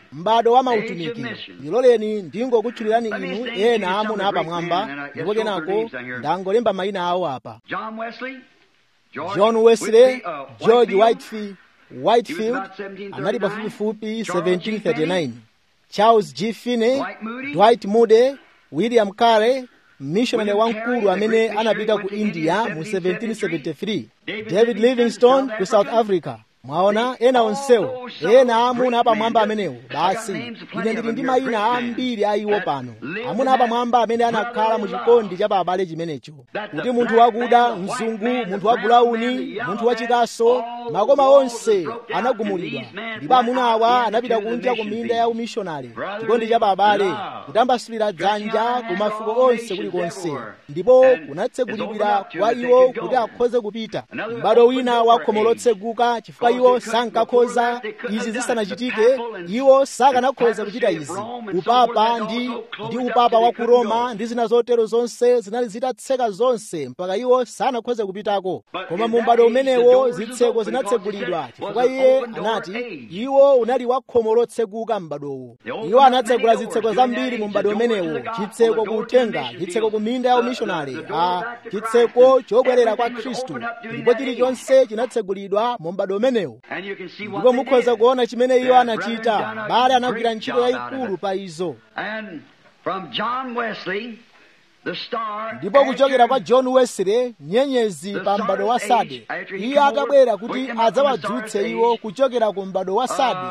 m'bado wa mautumiki ndiloleni ndingokutchulirani inu ena amuna apamwamba ndipo kenako ndangolemba mayina awo apa john wesley george whitefield whitefield anali pafupifupi 1739 charles g finney dwight moody william carey mmissionary wamkulu amene anapita ku india mu 1773 david livingstone ku south africa mwaona ena onsewo ena amuna apamwamba amenewo basi ine ndili ndi mayina ambiri a iwo pano amuna apamwamba amene anakhala mu chikondi cha abale chimenecho kuti munthu wakuda mzungu munthu wa bulauni munthu wachikaso makoma onse anagumulidwa ndipo amuna awa anapita kunja ku minda ya umishonari chikondi cha abale kutambasulira dzanja ku mafuko onse kulikonse ndipo kunatsegulidwira kwa iwo kuti akhoze kupita m'bado wina wa khomo lotseguka chifukwa iwo sankakhoza izi zisanachitike iwo sakanakhoza kuchita izi upapa ndi ndi upapa wa ku roma ndi zina zotero zonse zinali zitatseka zonse mpaka iwo sanakhoze kupitako koma mu m'bado umenewo zitseko zinatsegulidwa chifukwa iye anati iwo unali wa khomo lotseguka m'badowo iwo anatsegula zitseko zambiri mu m'bado umenewo chitseko ku utenga chitseko ku minda ya umishonari a chitseko chobwerera kwa khristu ndipo chilichonse chinatsegulidwa mu m'bado umenewo ndipo mukhoza kuona chimene iwo anachita bale anagwira ntchito yayikulu pa izo ndipo kuchokera kwa john wesley nyenyezi pa m'bado wa sade iye atabwera kuti adzawadzutse iwo kuchokera ku m'bado wa sade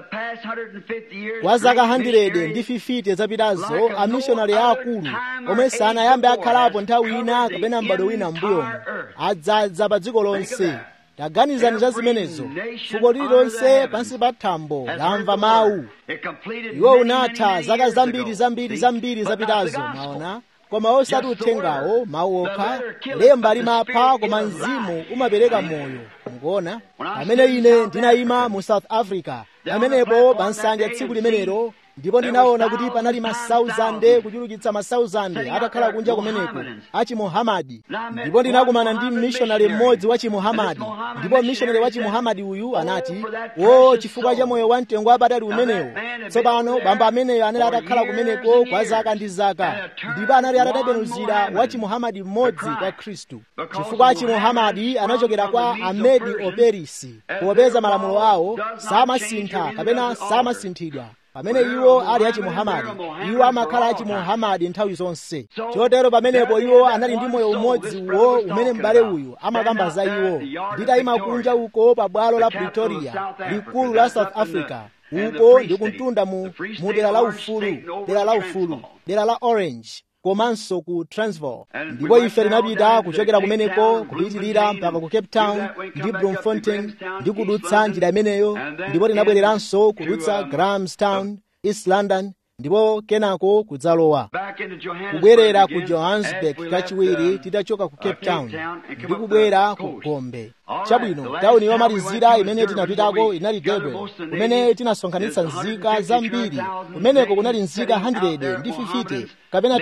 kwa zaka 100 ndi 50 zapitazo amishonari aakulu omwe sanayambe akhalapo nthawi ina kapena m'bado wina m'mbuyomo adzadza pa dziko lonse taganizani za zimenezo fuko lililonse pansi pa thambo lamva mawu iwo unatha zaka zambiri zambiri zambiri zapitazo mwaona koma osati uthengawo mawu okha lemba limapha koma mzimu umapereka moyo mukuona pamene ine ndinayima mu south africa pamenepo pa nsanja tsiku limenelo ndipo ndinaona kuti panali masauzande kuchulukitsa masauzande atakhala kunja kumeneko achimuhamadi ndipo ndinakumana ndi mmishonari mmodzi wa chimuhamadi ndipo mmishonari wa chimuhamadi uyu anati wo chifukwa cha moyo wa mtengo wapatali umenewo tsopano bamba ameneyo anali atakhala kumeneko kwa zaka ndi zaka ndipo anali atatembenuzira wa chimuhamadi mmodzi kwa khristu chifukwa chimuhamadi anachokera kwa amedi operisi popeza malamulo awo samasintha kapena samasinthidwa pamene iwo ali achimuhamadi iwo amakhala achimuhamadi nthawi zonse chotero pamenepo iwo anali ndi moyo umodzi uwo umene m'bale uyu amakamba za iwo nditayima kunja uko pa bwalo la pretoria likulu la south africa uko ndi kumtunda mu, mu dera la ufulu dera la ufulu dera la orange komanso ku transvaal ndipo ife tinapita kuchokera kumeneko kupitirira mpaka ku cape town ndi bloemfontein ndi kudutsa njira imeneyo ndipo tinabwereranso kudutsa grahamstown east london ndipo kenako kudzalowa kubwerera ku johannesburg kachiwiri titachoka ku cape town ndi kubwera ku gombe chabwino tawuni yomalizira imene tinapitako inali durban kumene tinasonkhanitsa nzika zambiri kumeneko kunali nzika 100 ndi 50 kapena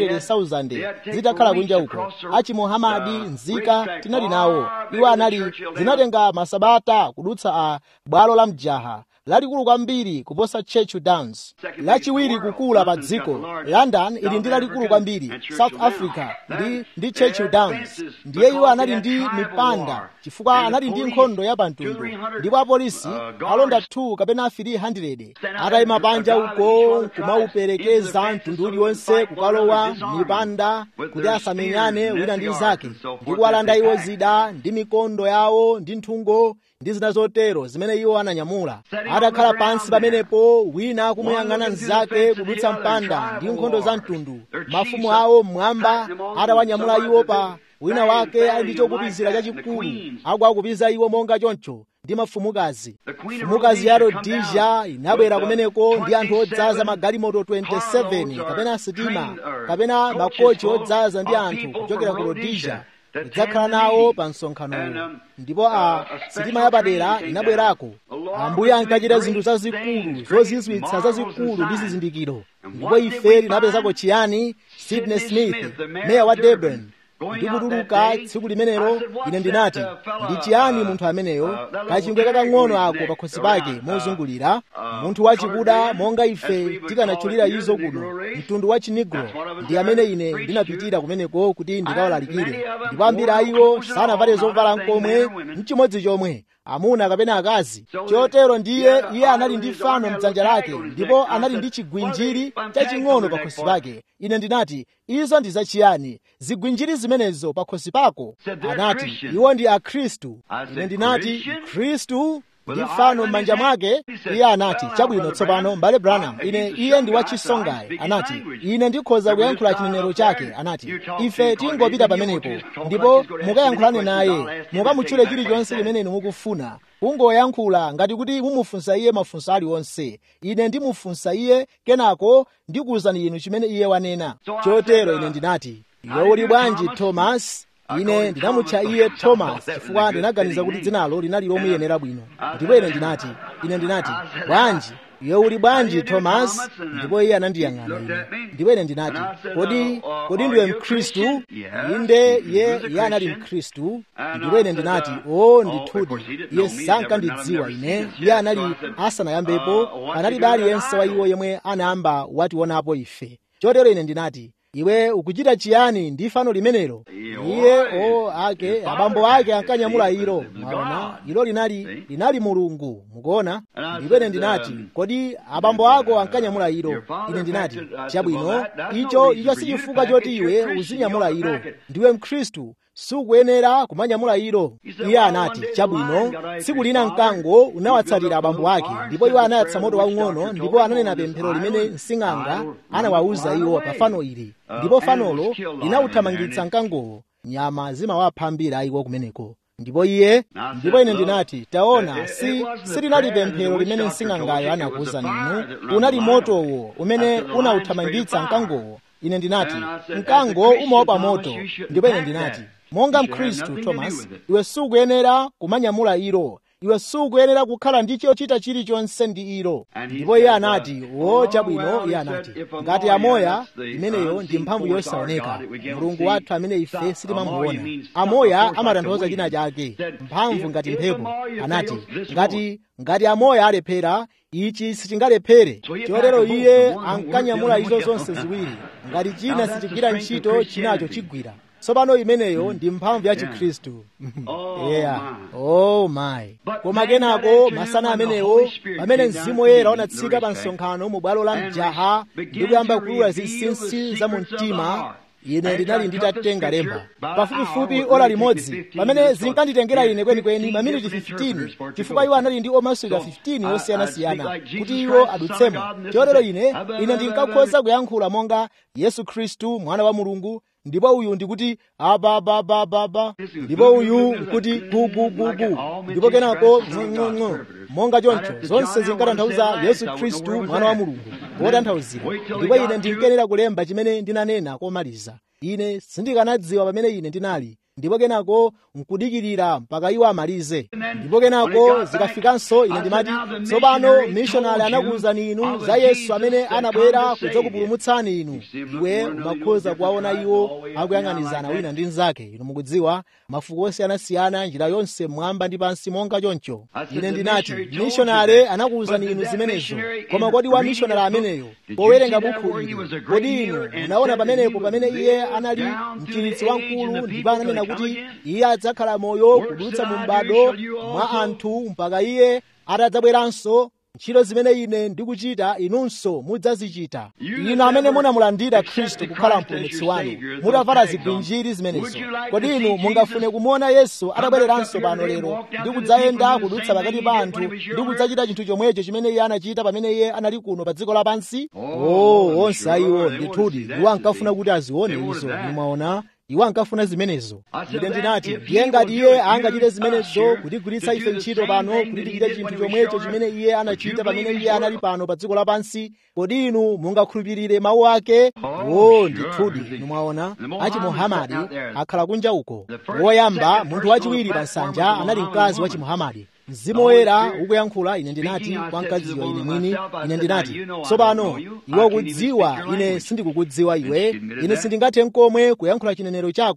200,000 zitakhala kunja uko achimuhamadi nzika tinali nawo iwo anali zinatenga masabata kudutsa a bwalo la mjaha lalikulu kwambiri kuposa churchill downs lachiwiri kukula pa dziko london ili ndi lalikulu kwambiri south africa ndi, ndi churchill downs ndiye iwo anali ndi mipanda chifukwa anali ndi nkhondo ya pamtundu ndipo apolisi alonda 2 kapena 300 atayima panja uko kumauperekeza mtundu uliwonse kukalowa mipanda kuti asamenyane wina ndi zake ndi kuwalanda iwo zida ndi mikondo yawo ndi nthungo ndi zina zotero zimene iwo ananyamula atakhala pansi pamenepo wina akumuyang'ana mnzake kudutsa mpanda ndi nkhondo za mtundu mafumu awo mmwamba atawanyamula iwo pa wina wake ali ndi chokupizira chachikulu akuakupiza iwo monga choncho ndi mafumukazi mfumukazi ya rodisia inabwera kumeneko ndi anthu odzaza magalimoto 27 kapena sitima kapena makochi odzaza ndi anthu kuchokera ku rodisia kudzakhala nawo pa msonkhanowo ndipo a sitima yapadera inabwerako ambuye ankachita zinthu zazikulu zozizwitsa zazikulu ndi zizindikiro ndipo ife tinapezako chiyani sidney smith meya wa durban ndikutuluka tsiku limenelo ine ndinati ndi chiyani munthu ameneyo kachingwe kakang'ono ako pakhosi pake mozungulira munthu wachikuda monga ife tikanatchulira izo kuno mtundu wa chinigro ndi amene ine ndinapitira kumeneko kuti ndikawalalikire ndipo ambiri a iwo sanavale zovala nkomwe mchimodzi chomwe amuna kapena akazi chotero ndiye iye anali ndi fano mdzanja lake ndipo anali ndi chigwinjiri chaching'ono pakhosi pake ine ndinati izo ndi zachiyani zigwinjiri zimenezo pakhosi pako anati iwo ndi akhristu ine ndinati khristu ndi fano m'manja mwake iye anati chabwino tsopano mbale branham ine iye ndi wachisongayi anati ine ndikhoza kuyankhula chinenero chake anati ife tingopita pamenepo ndipo mukayankhulane naye mukamutchule chilichonse chimene inu mukufuna kungoyankhula ngati kuti mumufunsa iye mafunso aliwonse ine ndimufunsa iye kenako ndikuwuzani inu chimene iye wanena chotero ine ndinati iwe uli bwanji thomas ine ndinamutcha iye thomas chifukwa ndinaganiza kuti dzinalo linali lomuyenera bwino ndipo ine ndinati ine ndinati bwanji iwe uli bwanji thomas ndipo iye anandiyang'ana ine ndipo ine ndinati kodi kodi ndiwe mkhristu inde iye iye anali mkhristu ndipo ine ndinati o ndithudi iye sankandidziwa ine iye anali asanayambepo panalibe aliyense wa iwo yemwe anayamba wationapo ife chotero ine ndinati iwe ukuchita chiyani ndi fano limenelo iye o ake abambo ake ankanyamula ilo mwaona ilo linali linali mulungu mukuona ndipo ine ndinati kodi abambo ako ankanyamula ilo ine ndinati chabwino icho icho sichifukwa choti iwe uzinyamula ilo ndiwe mkhristu sukuyenera kumanyamula ilo iye anati chabwino tsiku lina mkango unawatsatira abambo ake ndipo iwo anayatsa moto waung'ono ndipo ananena pemphero limene msing'anga anawawuza iwo pa fano ili ndipo fanolo linawuthamangitsa mkangowo nyama zimawapha ambiri ayiwo kumeneko ndipo iye ndipo ine ndinati taona si silinali pemphero limene msing'angayo anakuwuzani inu unali motowo umene unawuthamangitsa mkangowo ine ndinati mkango umaopa moto ndipo ine ndinati monga mkhristu thomas iwe sukuyenera kumanyamula ilo iwe sukuyenera kukhala ndi chochita chilichonse ndi ilo ndipo iye anati wo chabwino iye anati ngati amoya imeneyo ndi mphamvu yosaoneka mulungu wathu amene ife sitimamuona amoya amatanthauza china chake mphamvu ngati mphepo anati ngati ngati amoya alephera ichi sichingalephere chotero iye ankanyamula izo zonse ziwiri ngati china sichigwira ntchito chinacho chigwira tsopano imeneyo ndi mphamvu ya chikhristu yeah oh my koma kenako masana amenewo pamene mzimu woyera unatsika pa msonkhano mu bwalo la mjaha ndi kuyamba kulula zinsinsi za mu mtima ine ndinali nditatenga lemba pafupifupi ola limodzi pamene zinkanditengera ine kwenikweni maminiti 15 chifukwa iwo anali ndi omasulira 15 osiyanasiyana kuti iwo adutsemo chotero ine ine ndinkakhoza kuyankhula monga yesu khristu mwana wa mulungu ndipo uyu ndikuti abababababa ndipo uyu nkuti gugugugu ndipo kenako ng'ong'o monga choncho zonse zinkatanthauza yesu khristu mwana wa mulungu wotanthauzira ndipo ine ndinkenera kulemba chimene ndinanena komaliza ine sindikanadziwa pamene ine ndinali ndipo kenako nkudikirira mpaka iwo amalize ndipo kenako zikafikanso ine ndimati tsopano mishonari anakuwuzani inu za yesu amene anabwera kudzakupulumutsani inu iwe umakhoza kuwaona iwo akuyang'anizana wina ndi mnzake inu mukudziwa mafuko osiyanasiyana njira yonse mmwamba ndi pansi monga choncho ine ndinati mishonari anakuwuzani inu zimenezo koma kodi wa mishonari ameneyo powerenga bukhu ili kodi inu munaona pamenepo pamene iye anali mchiritsi wamkulu ndipo ananena kuti iye adzakhala moyo kudutsa mu m'bado mwa anthu mpaka iye atadzabweranso ntchito zimene ine ndikuchita inunso mudzazichita inu amene munamulandira khristu kukhala mpulumutsi wanu mutavala zigwinjiri zimenezo kodi inu mungafune kumuona yesu atabwereranso pano lero ndi kudzayenda kudutsa pakati pa anthu ndi kudzachita chinthu chomwecho chimene iye anachita pamene iye anali kuno pa dziko lapansi oh onse ayiwo ndithudi iwo ankafuna kuti azione izo nimwaona iwo ankafuna zimenezo ine ndinati ndiye ngati iye angachite zimenezo kutigwiritsa ife ntchito pano kuti tichite chinthu chomwecho chimene iye anachita pamene iye anali pano pa dziko lapansi kodi inu mungakhulupirire mawu ake o ndithudi inu mwaona achimuhamadi akhala kunja uko woyamba munthu wachiwiri pa nsanja anali mkazi wa chimuhamadi mzimu woyera ukuyankhula ine ndinati kwa mkaziyo ine mwini ine ndinati tsopano iwe ukudziwa ine sindikukudziwa iwe ine sindingathe nkomwe kuyankhula chinenero chako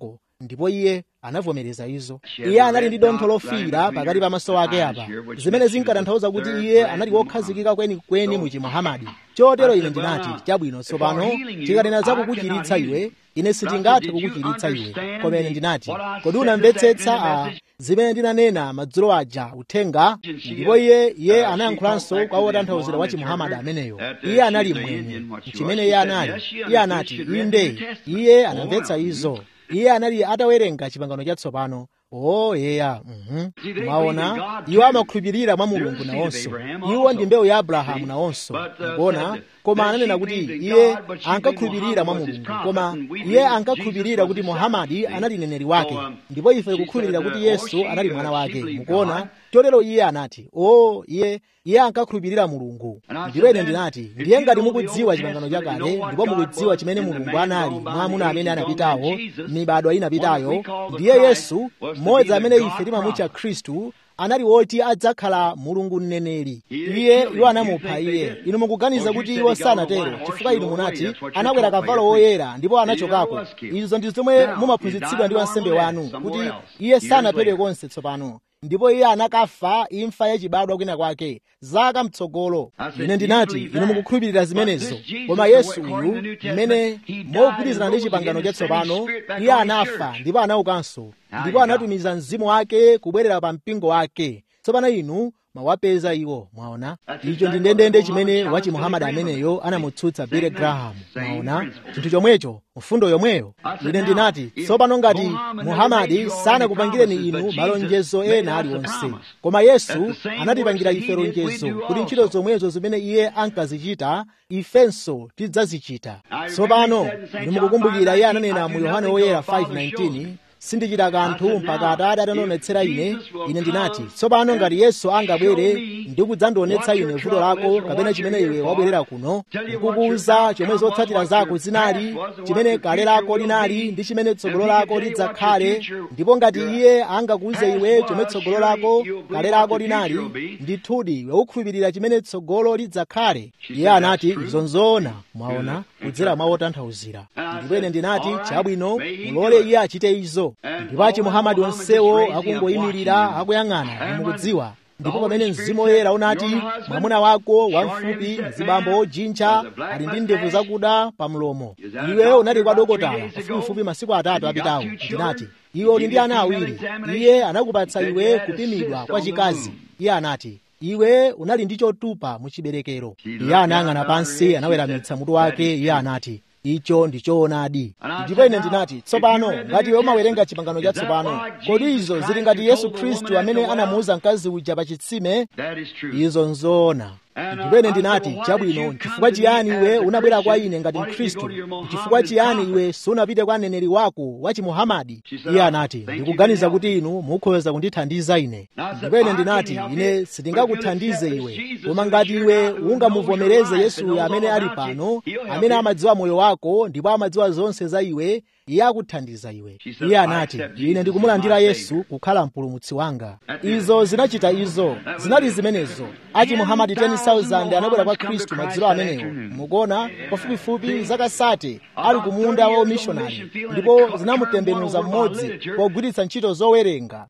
ndipo iye anavomereza izo iye anali ndi dontho lofiira pakati pa maso ake apa zimene zinkatanthauza kuti iye anali wokhazikika kwenikweni mu chimuhamadi chotero ine ndinati chabwino tsopano tikanena za kukuchiritsa iwe ine sitingathe kukuchiritsa iwe koma ine ndinati kodi unamvetsetsa a zimene ndinanena madzulo aja uthenga ndipo iye iye anayankhulanso kwa wotanthauzira wa chimuhamadi ameneyo iye anali mwenye chimene iye anali iye anati inde iye anamvetsa izo iye anali atawerenga chipangano chatsopano o yeya mhm mwaona iwo amakhulupirira mwa mulungu nawonso iwo ndi mbewu ya abrahamu nawonso mukuona koma ananena kuti iye ankakhulupirira mwa mulungu koma iye ankakhulupirira kuti muhamadi anali mneneri wake ndipo ife tikukhulupirira kuti yesu anali mwana wake mukuona chotero iye anati o iye iye ankakhulupirira mulungu ndipo ine ndinati ndiye ngati mukudziwa chipangano chakale ndipo mukudziwa chimene mulungu anali mwa amuna amene anapitawo mibadwa inapitayo ndiye yesu mmodzi amene ife timamutcha khristu anali woti adzakhala mulungu mneneri iye iwo anamupha iye inu mukuganiza kuti iwo sanatero chifukwa inu munati anakwera kavalo woyera ndipo anachokako izo ndi zomwe mumaphunzitsidwa ndi wansembe wanu kuti iye sanaphedwe konse tsopano ndipo iye anakafa imfa yachibadwa kwina kwake zaka mtsogolo ine ndinati inu mukukhulupirira zimenezo koma yesu uyu mmene mogwirizana ndi chipangano chatsopano iye anafa ndipo anaukanso ndipo anatumiza mzimu wake kubwerera pa mpingo wake tsopano inu mwawapeza iwo mwaona icho ndi ndendende chimene wachi muhamadi ameneyo anamutsutsa billy graham mwaona chinthu chomwecho mfundo yomweyo ine ndinati tsopano ngati muhamadi sanakupangireni inu malonjezo ena aliwonse koma yesu anatipangira ife lonjezo kuti ntchito zomwezo zimene iye ankazichita ifenso tidzazichita tsopano inu mukukumbukira iye ananena mu yohane woyera 5:19 sindichita kanthu mpaka atate atanonetsera ine ine ndinati tsopano ngati yesu angabwere ndi kudzandionetsa ine vuto lako kapena chimene iwe wabwerera kuno nkukuwuza chomwe zotsatira zako zinali chimene kale lako linali ndi chimene tsogolo lako lidzakhale ndipo ngati iye angakuwuze iwe chomwe tsogolo lako kale lako linali ndithudi iwe ukhulupirira chimene tsogolo lidzakhale iye anati izo nzoona mwaona kudzera mwa wotanthauzira ndipo ine ndinati chabwino mulole iye achite izo ndipo achi muhamadi onsewo akungoyimirira akuyang'ana mukudziwa ndipo pamene mzimu woyera unati mwamuna wako wamfupi mzibambo ojinja ali ndi ndevu zakuda pa mlomo iwe unali kwa dokotala pafupifupi masiku atatu apitawo ndinati iwe uli ndi ana awiri iye anakupatsa iwe kupimidwa kwa chikazi iye anati iwe unali ndi chotupa mu chiberekero iye anayang'ana pansi anaweramitsa mutu wake iye anati icho ndichoonadi ndipo ine ndinati tsopano ngati iwe umawerenga chipangano chatsopano kodi izo zili ngati yesu khristu amene anamuwuza mkazi uja pa chitsime izo nzoona ndipo ine ndinati chabwino chifukwa chiyani iwe unabwera kwa ine ngati mkhristu chifukwa chiyani iwe sunapite kwa mneneri wako wa chimuhamadi iye anati ndikuganiza kuti inu mukhoza kundithandiza ine ndipo ine ndinati ine sindingakuthandize iwe koma ngati iwe ungamuvomereze yesuyo amene ali pano amene amadziwa moyo wako ndipo amadziwa zonse za iwe iye akuthandiza iwe iye anati ine ndikumulandira yesu kukhala mpulumutsi wanga izo zinachita izo zinali zimenezo achi muhamadi 10,000 anabwera kwa khristu madzulo amenewo mukuona pafupifupi zaka sate ali kumunda wa umishonari ndipo zinamutembenuza mmodzi pogwiritsa ntchito zowerenga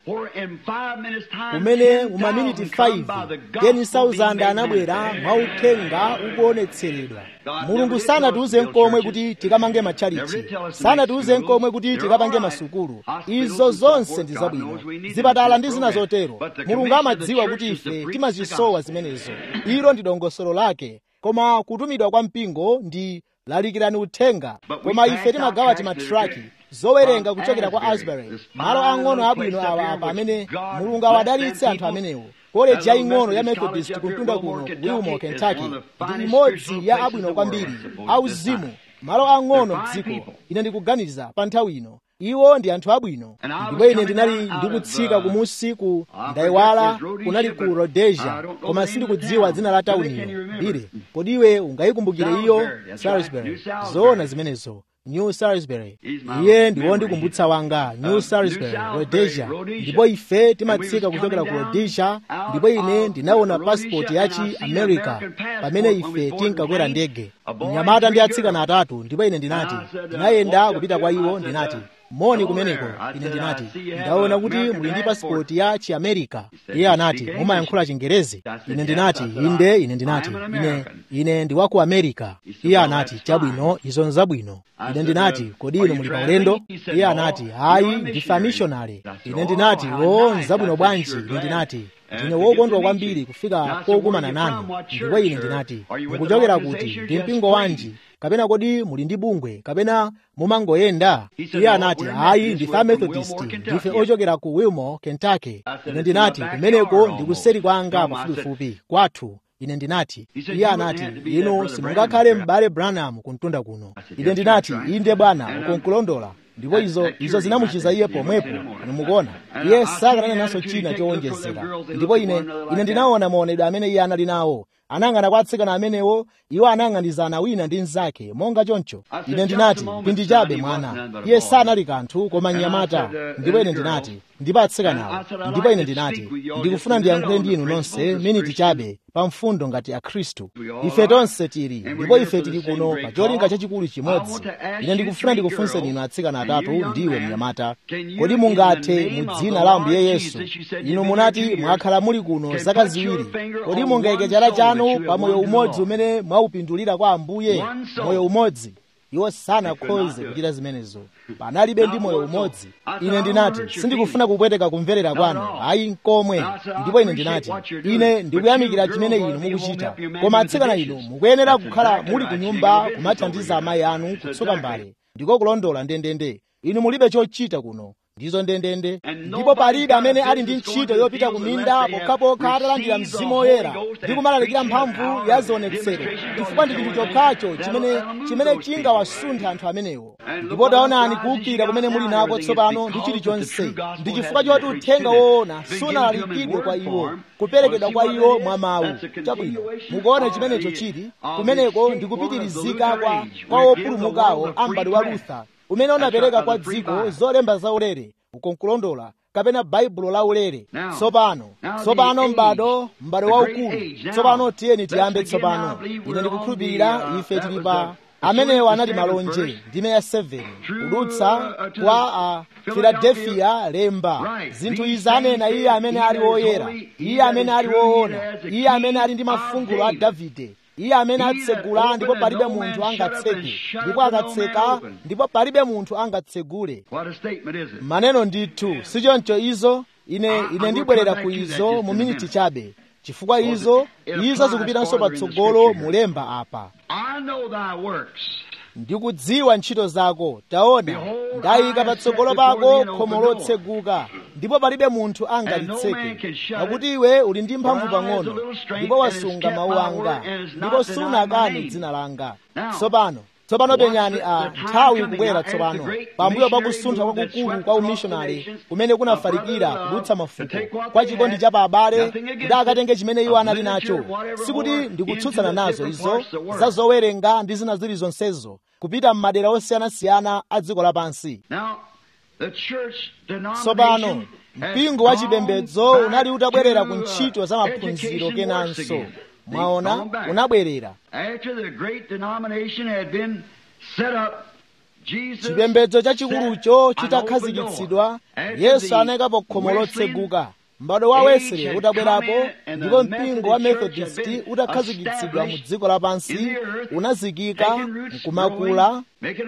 kumene mu maminiti 5 10,000 anabwera mwauthenga ukuonetseredwa mulungu sanatiuze nkomwe kuti tikamange matchalichi sanatiuze nkomwe kuti tikapange masukulu izo zonse ndi zabwino zipatala ndi zina zotero mulungu amadziwa kuti ife timazisowa zimenezo ilo ndi dongosolo lake koma kutumidwa kwa mpingo ndi lalikirani uthenga koma ife timagawa timatraki zowerenga kuchokera kwa asbury malo ang'ono abwino awa apa amene mulungu awadalitse anthu amenewo koleji yaying'ono ya methodist kuntunda kuno ku wilmore kentucky ndi imodzi ya abwino kwambiri auzimu malo ang'ono mdziko ine ndikuganiza pa nthawi ino iwo ndi anthu abwino ndipo ine ndinali ndikutsika kumusi ku ndayiwala kunali ku rhodesia koma sindikudziwa dzina la tauniyo bire kodi iwe ungayikumbukire iyo salisbury zoona zimenezo new salisbury iye ndi wondikumbutsa wanga new salisbury rhodesia ndipo ife timatsika kuchokera ku rhodesia ndipo ine ndinaona pasipoti yachi america pamene ife tinkakwera ndege mnyamata ndi atsikana atatu ndipo ine ndinati ndinayenda kupita kwa iwo ndinati moni kumeneko ine ndinati ndaona kuti muli ndi pasipoti ya chiamerika iye anati mumayankhula chingerezi ine ndinati inde ine ndinati ine ine ndi wa ku amerika iye anati chabwino izo nzabwino ine ndinati kodi inu muli paulendo iye anati hayi ndife amishonale ine ndinati o nzabwino bwanji ine ndinati ndine wokondwa kwambiri kufika pokumana nanu ndipo ine ndinati mukuchokera kuti ndi mpingo wanji kapena kodi muli ndi bungwe kapena mumangoyenda iye anati hayi ndife amethodist ndife ochokera ku wilmore kentucky ine ndinati kumeneko ndikuseri kwanga pafupifupi kwathu ine ndinati iye anati inu simungakhale m'bale branham kumtunda kuno ine ndinati inde bwana ukonkulondola ndipo izo izo zinamuchiza iye pomwepo nimukuona iye sakanena naso china chowonjezera ndipo ine ine ndinaona maonedwe amene iye anali nawo anang'ana kwa atsikana amenewo iwo anang'anizana wina ndi mnzake monga choncho ine ndinati pindi chabe mwana iye sanali kanthu koma mnyamata ndipo ine ndinati ndipo atsikanawo ndipo ine ndinati ndikufuna ndiyankhule ndi inu nonse miniti chabe pa mfundo ngati akhristu ife tonse tili ndipo ife tili kuno pa cholinga chachikulu chimodzi ine ndikufuna ndikufunseni inu atsikana atatu ndiwe mnyamata kodi mungathe mu dzina la ambuye yesu inu munati mwakhala muli kuno zaka ziwiri kodi mungayike chala chanu pa moyo umodzi umene mwawupindulira kwa ambuye moyo umodzi iwo sanakhoze kuchita zimenezo panalibe ndi moyo umodzi ine ndinati sindikufuna kupweteka kumverera kwanu ayi nkomwe ndipo ine ndinati ine ndikuyamikira chimene inu mukuchita koma atsikana inu mukuyenera kukhala muli ku nyumba kumathandiza amayi anu kutsuka mbale ndiko kulondola ndendende inu mulibe chochita kuno ndizo ndendende ndipo palibe amene ali ndi ntchito yopita ku minda pokhapokha atalandira mzimu woyera ndi kumalalikira mphamvu ya zionetsero chifukwa ndi chinthu chokhacho chimene chimene chingawasunthe anthu amenewo ndipo taonani kuwukira kumene muli nako tsopano ndi chilichonse ndi chifukwa choti uthenga woona sunalalikidwe kwa iwo kuperekedwa kwa iwo mwa mawu chabwino mukuona chimenecho chili kumeneko ndi kupitirizika kwa kwa wopulumukawo a m'bado wa lutha umene unapereka kwa dziko zolemba zaulere ukonkulondola kapena baibulo laulere tsopano tsopano m'bado m'bado waukulu tsopano tiyeni tiyambe tsopano ine ndikukhulupirira ife tili pa amenewo anali malonje ndime ya 7 kudutsa kwa a filadelfiya lemba zinthu izi anena iye amene ali woyera iye amene ali woona iye amene ali ndi mafungulo a davide iye amene atsegula ndipo palibe munthu angatseke ndipo akatseka ndipo palibe munthu angatsegule maneno ndithu sichoncho izo ine ine ndibwerera ku izo mu miniti chabe chifukwa izo izo zikupitanso patsogolo mulemba apa ndikudziwa ntchito zako taona ndayika patsogolo pako khomo lotseguka ndipo palibe munthu angalitseke pakuti iwe uli ndi mphamvu pang'ono ndipo wasunga mawu anga ndipo sunakane dzina langa tsopano tsopano penyani a nthawi ikubwera tsopano pambuyo pakusuntha kwakukulu kwa umishonari kumene kunafalikira kudutsa mafuko kwa chikondi cha pa abale kuti akatenge chimene iwo anali nacho sikuti ndikutsutsana nazo izo za zowerenga ndi zina zili zonsezo kupita m'madera osiyanasiyana a dziko lapansi tsopano mpingo wa chipembedzo unali utabwerera ku ntchito za maphunziro kenanso mwaona unabwerera chipembedzo chachikulucho chitakhazikitsidwa yesu anayikapo khomo lotseguka m'bado wa wesley utabwerapo ndipo mpingo wa methodist utakhazikitsidwa mu dziko lapansi unazikika nkumakula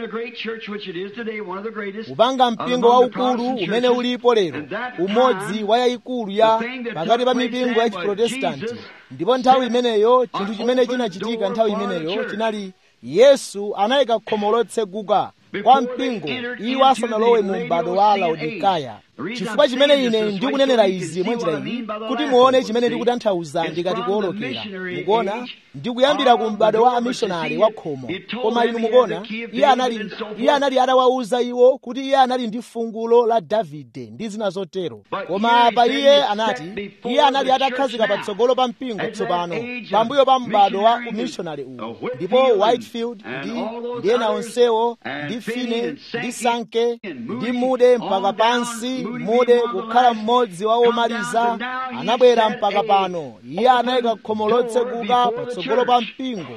kupanga mpingo waukulu umene ulipo lero umodzi wa yayikulu ya pakati pa mipingo ya chiprotestanti ndipo nthawi imeneyo chinthu chimene chinachitika nthawi imeneyo chinali yesu anayika khomo lotseguka kwa mpingo iwo asanalowe mu m'bado wa laodikaya chifukwa chimene ine ndikunenera izi mwenjira iyi kuti muone chimene ndikutanthauza ndikati kuwolokera mukuona ndikuyambira ku m'bado wa amishonari wa khomo koma inu mukuona iye anali iye anali atawawuza iwo kuti iye anali ndi fungulo la davide ndi zina zotero koma apa iye anati iye anali atakhazika patsogolo pa mpingo tsopano pambuyo pa m'bado wa umishonari uwu ndipo whitefield ndi ndi ena onsewo ndi fine ndi sanke ndi mude mpaka pansi mude kukhala mmodzi wa omaliza anabwera mpaka pano iye anayika khomo lotseguka patsogolo pa mpingo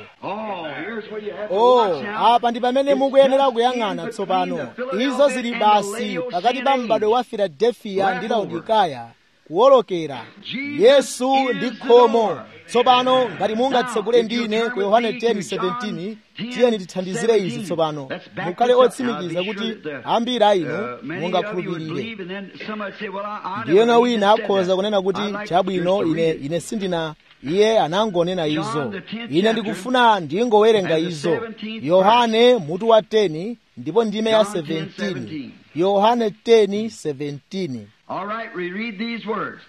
oh apa ndi pamene mukuyenera kuyang'ana tsopano izo zili basi pakati pa m'bado wa filadelfiya ndi laodikaya kuwolokera yesu ndi khomo tsopano ngati mungatsekule ndine ku yohane 10:17 tiyeni tithandizire izi tsopano mukhale otsimikiza kuti ambiri a inu mungakhulupirire ndiyena wina akhoza kunena kuti chabwino ine ine sindina iye anangonena izo ine ndikufuna ndingowerenga izo yohane mutu wa 10 ndipo ndime ya 17 yohane 10:17 All right, we read these words.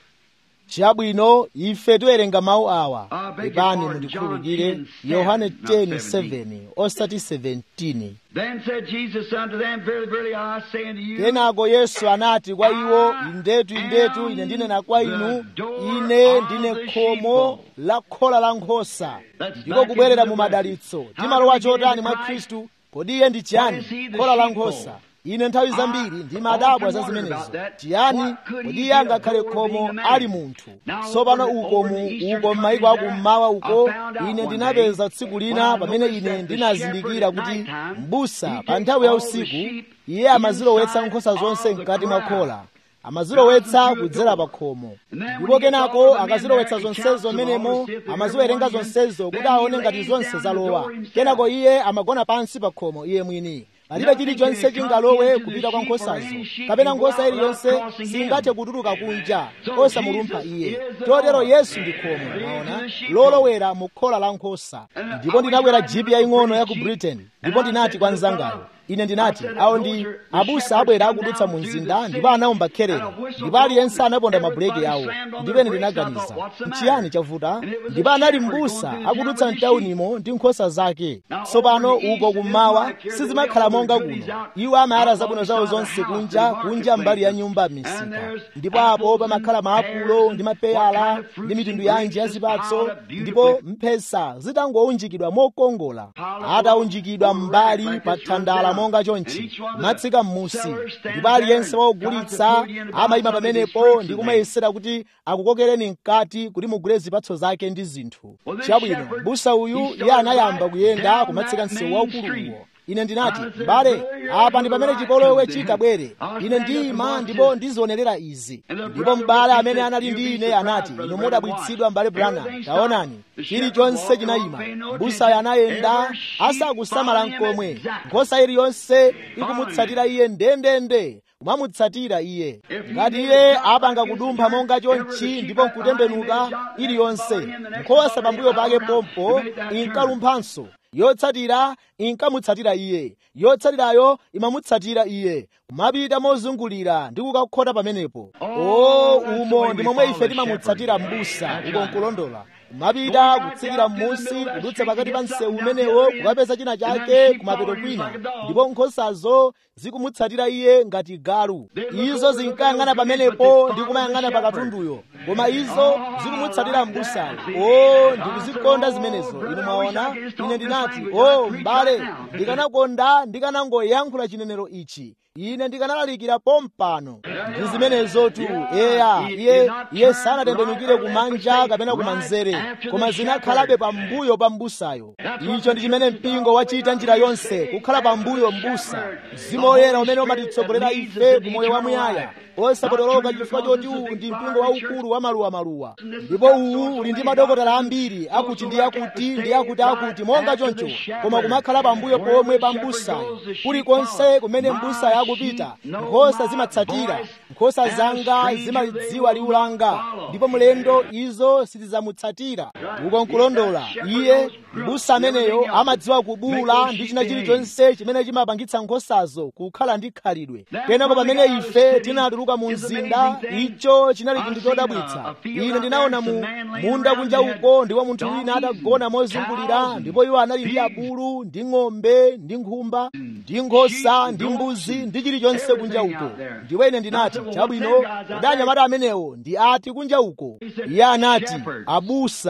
chabwino ife tiwerenga mawu awa I beg your pepani pardon, mundikhululukire John 10, yohane not 10:7 osati 17 Then said Jesus unto them, Verily, verily, I say unto you, kenako yesu anati kwa iwo indetu indetu ine ndinena kwa inu ine ndine khomo la khola la nkhosa ndiko kubwerera mu madalitso timalowa chotani mwa khristu kodi iye ndi chiyani khola la nkhosa ine nthawi zambiri ndimadabwa za zimenezo chiyani kodi iye angakhale khomo ali munthu tsopano uko mu uko m'mayiko akummawa uko ine ndinapeza tsiku lina pamene ine ndinazindikira kuti m'busa pa nthawi ya usiku iye amazilowetsa nkhosa zonse mkati mwa khola amazilowetsa kudzera pa khomo ndipo kenako akazilowetsa zonsezo menemo amaziwerenga zonsezo kuti aone ngati zonse zalowa kenako iye amagona pansi pa khomo iye mwini palibe chilichonse chingalowe kupita kwa nkhosazo kapena nkhosa iliyonse singathe kutuluka kunja osamulumpha iye totero yesu ndi khomo maona lolowera mu khola la nkhosa ndipo ndinakwera jipi yaying'ono ya ku britain ndipo ndinati kwa mzangayo ine ndinati awo ndi abusa abwera akudutsa mu mzinda ndipo anawomba kherere ndipo aliyense anaponda mabuleki awo ndipo ine ndinaganiza nchiyani chavuta ndipo anali m'busa akudutsa mtaunimo ndi nkhosa zake tsopano uko kummawa sizimakhala monga kuno iwo amayala zabwino zawo zonse kunja kunja mbali ya nyumba m'misika ndipo apo pamakhala maapulo ndi mapeyala ndi mitundu yanji ya zipatso ndipo mphesa zitangounjikidwa mokongola ataunjikidwa m'mbali pa thandala monga chonchi matsika m'musi ndipo aliyense waogulitsa amayima pamenepo ndi kumayesera kuti akukokereni mkati kuti mugule zipatso zake ndi zinthu chabwino busa uyu iye anayamba kuyenda kumatsika msewu waukuluwo ine ndinati m'bale apa ndi pamene chipolowe chitabwere ine ndiyima ndipo ndizionerera izi ndipo m'bale amene anali ndi ine anati inu mudabwitsidwa m'bale branham taonani chilichonse chinayima mbusayo anayenda asakusamala nkomwe nkhosa iliyonse ikumutsatira iye ndendende kumamutsatira iye ngati iye apanga kudumpha monga chonchi ndipo nkutembenuka iliyonse nkhosa pambuyo pake pompo inkalumphanso yotsatira inkamutsatira iye yotsatirayo imamutsatira iye kumapita mozungulira ndi kukakhota pamenepo o umo ndi momwe ife timamutsatira m'busa uko nkulondola kumapita kutsikira m'munsi kudutsa pakati pa msewu umenewo kukapeza china chake kumapeto kwina ndipo nkhosazo zikumutsatira iye ngati galu izo zinkayang'ana pamenepo ndi kumayang'ana pa katunduyo koma izo zikumutsatira m'busayo o ndikuzikonda zimenezo inu mwaona ine ndinati o m'bale ndikanakonda ndikanangoyankhula chinenero ichi ine ndikanalalikira pompano ndi zimenezotu eya iye iye sanatembenukire kumanja kapena kumanzere koma zinakhalabe pambuyo pa mbusayo icho ndi chimene mpingo wachita njira yonse kukhala pambuyo mbusa mzimu woyera umene umatitsogolera ife ku moyo wamuyaya osapotoloka chifukwa choti uwu ndi mpingo waukulu wa maluwamaluwa ndipo uwu uli ndi madokotala ambiri akuti ndi akuti ndi akuti akuti monga choncho koma kumakhala pambuyo pomwe pa mbusayo kulikonse kumene mbusayo akupita nkhosa zimatsatira nkhosa zanga zimalidziwa liwu langa ndipo mlendo izo sitidzamutsatira uko nkulondola iye mbusa ameneyo amadziwa kubula ndi china chilichonse chimene chimapangitsa nkhosazo kukhala ndi khalidwe kenako pamene ife tinatuluka mu mzinda icho chinali chinthu chodabwitsa ine ndinaona mu munda kunja uko ndipo munthu wina atagona mozungulira ndipo iwo anali ndi abulu ndi ng'ombe ndi nkhumba ndi nkhosa ndi mbuzi ndi chilichonse kunja uko ndipo ine ndinati chabwino kodi anyamata amenewo ndi ati kunja uko iye anati abusa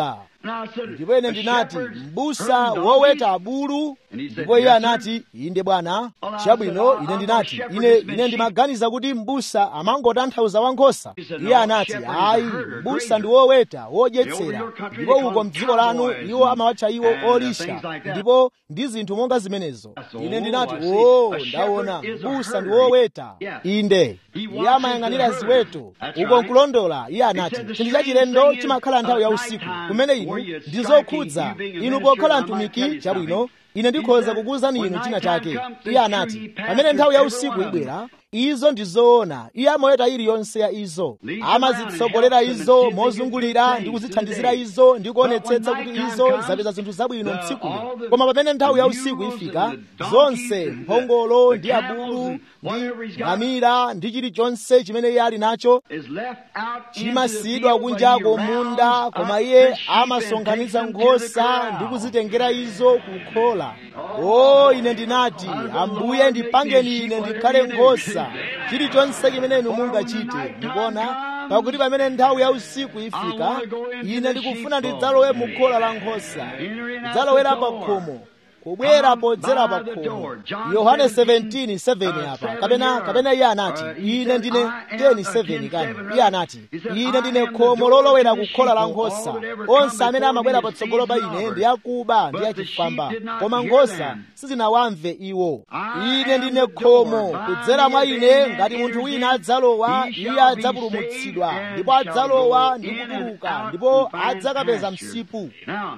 ndipo ine ndinati m'busa woweta abulu ndipo iye anati inde bwana chabwino ine ndinati ine ine ndimaganiza kuti m'busa amangotanthauza wankhosa iye anati ayi m'busa ndi woweta wodyetsera ndipo uko mdziko lanu iwo amawatcha iwo olisha ndipo ndi zinthu monga zimenezo ine ndinati o ndaona m'busa ndi woweta inde iye amayang'anira ziweto uko nkulondola iye anati chinthu chachilendo chimakhala nthawi ya usiku kumene inu ndi zokhudza inu pokhala mtumiki chabwino ine ndikhoza kukuwuzani inu china chake iye anati pamene nthawi ya usiku ibwera izo ndi zoona iye amaweta iliyonse ya izo amazitsogolera izo mozungulira ndi kuzithandizira izo ndi kuonetsetsa kuti izo zapeza zinthu zabwino mtsikuli koma pamene nthawi ya usiku ifika zonse mphongolo ndi abulu ndi ngamira ndi chilichonse chimene iye ali nacho chimasiyidwa kunjako munda koma iye amasonkhanitsa nkhosa ndi kuzitengera izo kukhola o ine ndinati ambuye ndipangeni ine ndikhale nkhosa chilichonse chimene inu mungachite ndikuona pakuti pamene nthawi ya usiku ifika ine ndikufuna ndidzalowe mu khola la nkhosa ndidzalowera pa khomo kubwera podzera pa khomo yohane 17:7 apa kapena kapena iye anati ine ndine 10:7 kani iye anati ine ndine khomo lolowera kukhola la nkhosa onse amene amabwera patsogolo pa ine ndi akuba ndi achifwamba koma nkhosa sizinawamve iwo ine ndine khomo kudzera mwa ine ngati munthu wina adzalowa iye adzapulumutsidwa ndipo adzalowa ndi kutuluka ndipo adzakapeza msipu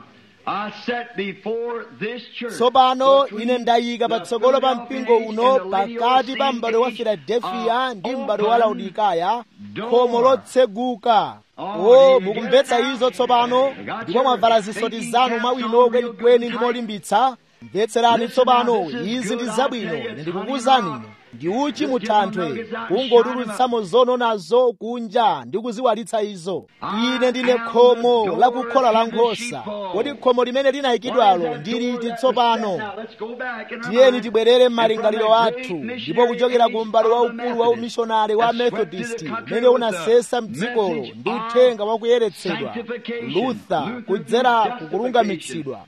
tsopano ine ndayika patsogolo pa mpingo uno pakati pa m'bado wa filadelfiya ndi m'bado wa laodikaya khomo lotseguka o mukumvetsa izo tsopano ndipo mwavala zisoti zanu mwawino kwenikweni ndi molimbitsa mvetserani tsopano izi ndi zabwino ine ndikukuwuzani ndi uchi muthanthwe kungotulutsamo zononazo kunja ndi kuziwalitsa izo ine ndine khomo lakukhola la nkhosa kodi khomo limene linayikidwalo ndiliti tsopano tiyeni tibwerere m'malingaliro athu ndipo kuchokera ku m'bado waukulu wa umishonari wa methodist umene unasesa mdzikolo ndi uthenga wakuyeretsedwa luther kudzera kukulungamitsidwa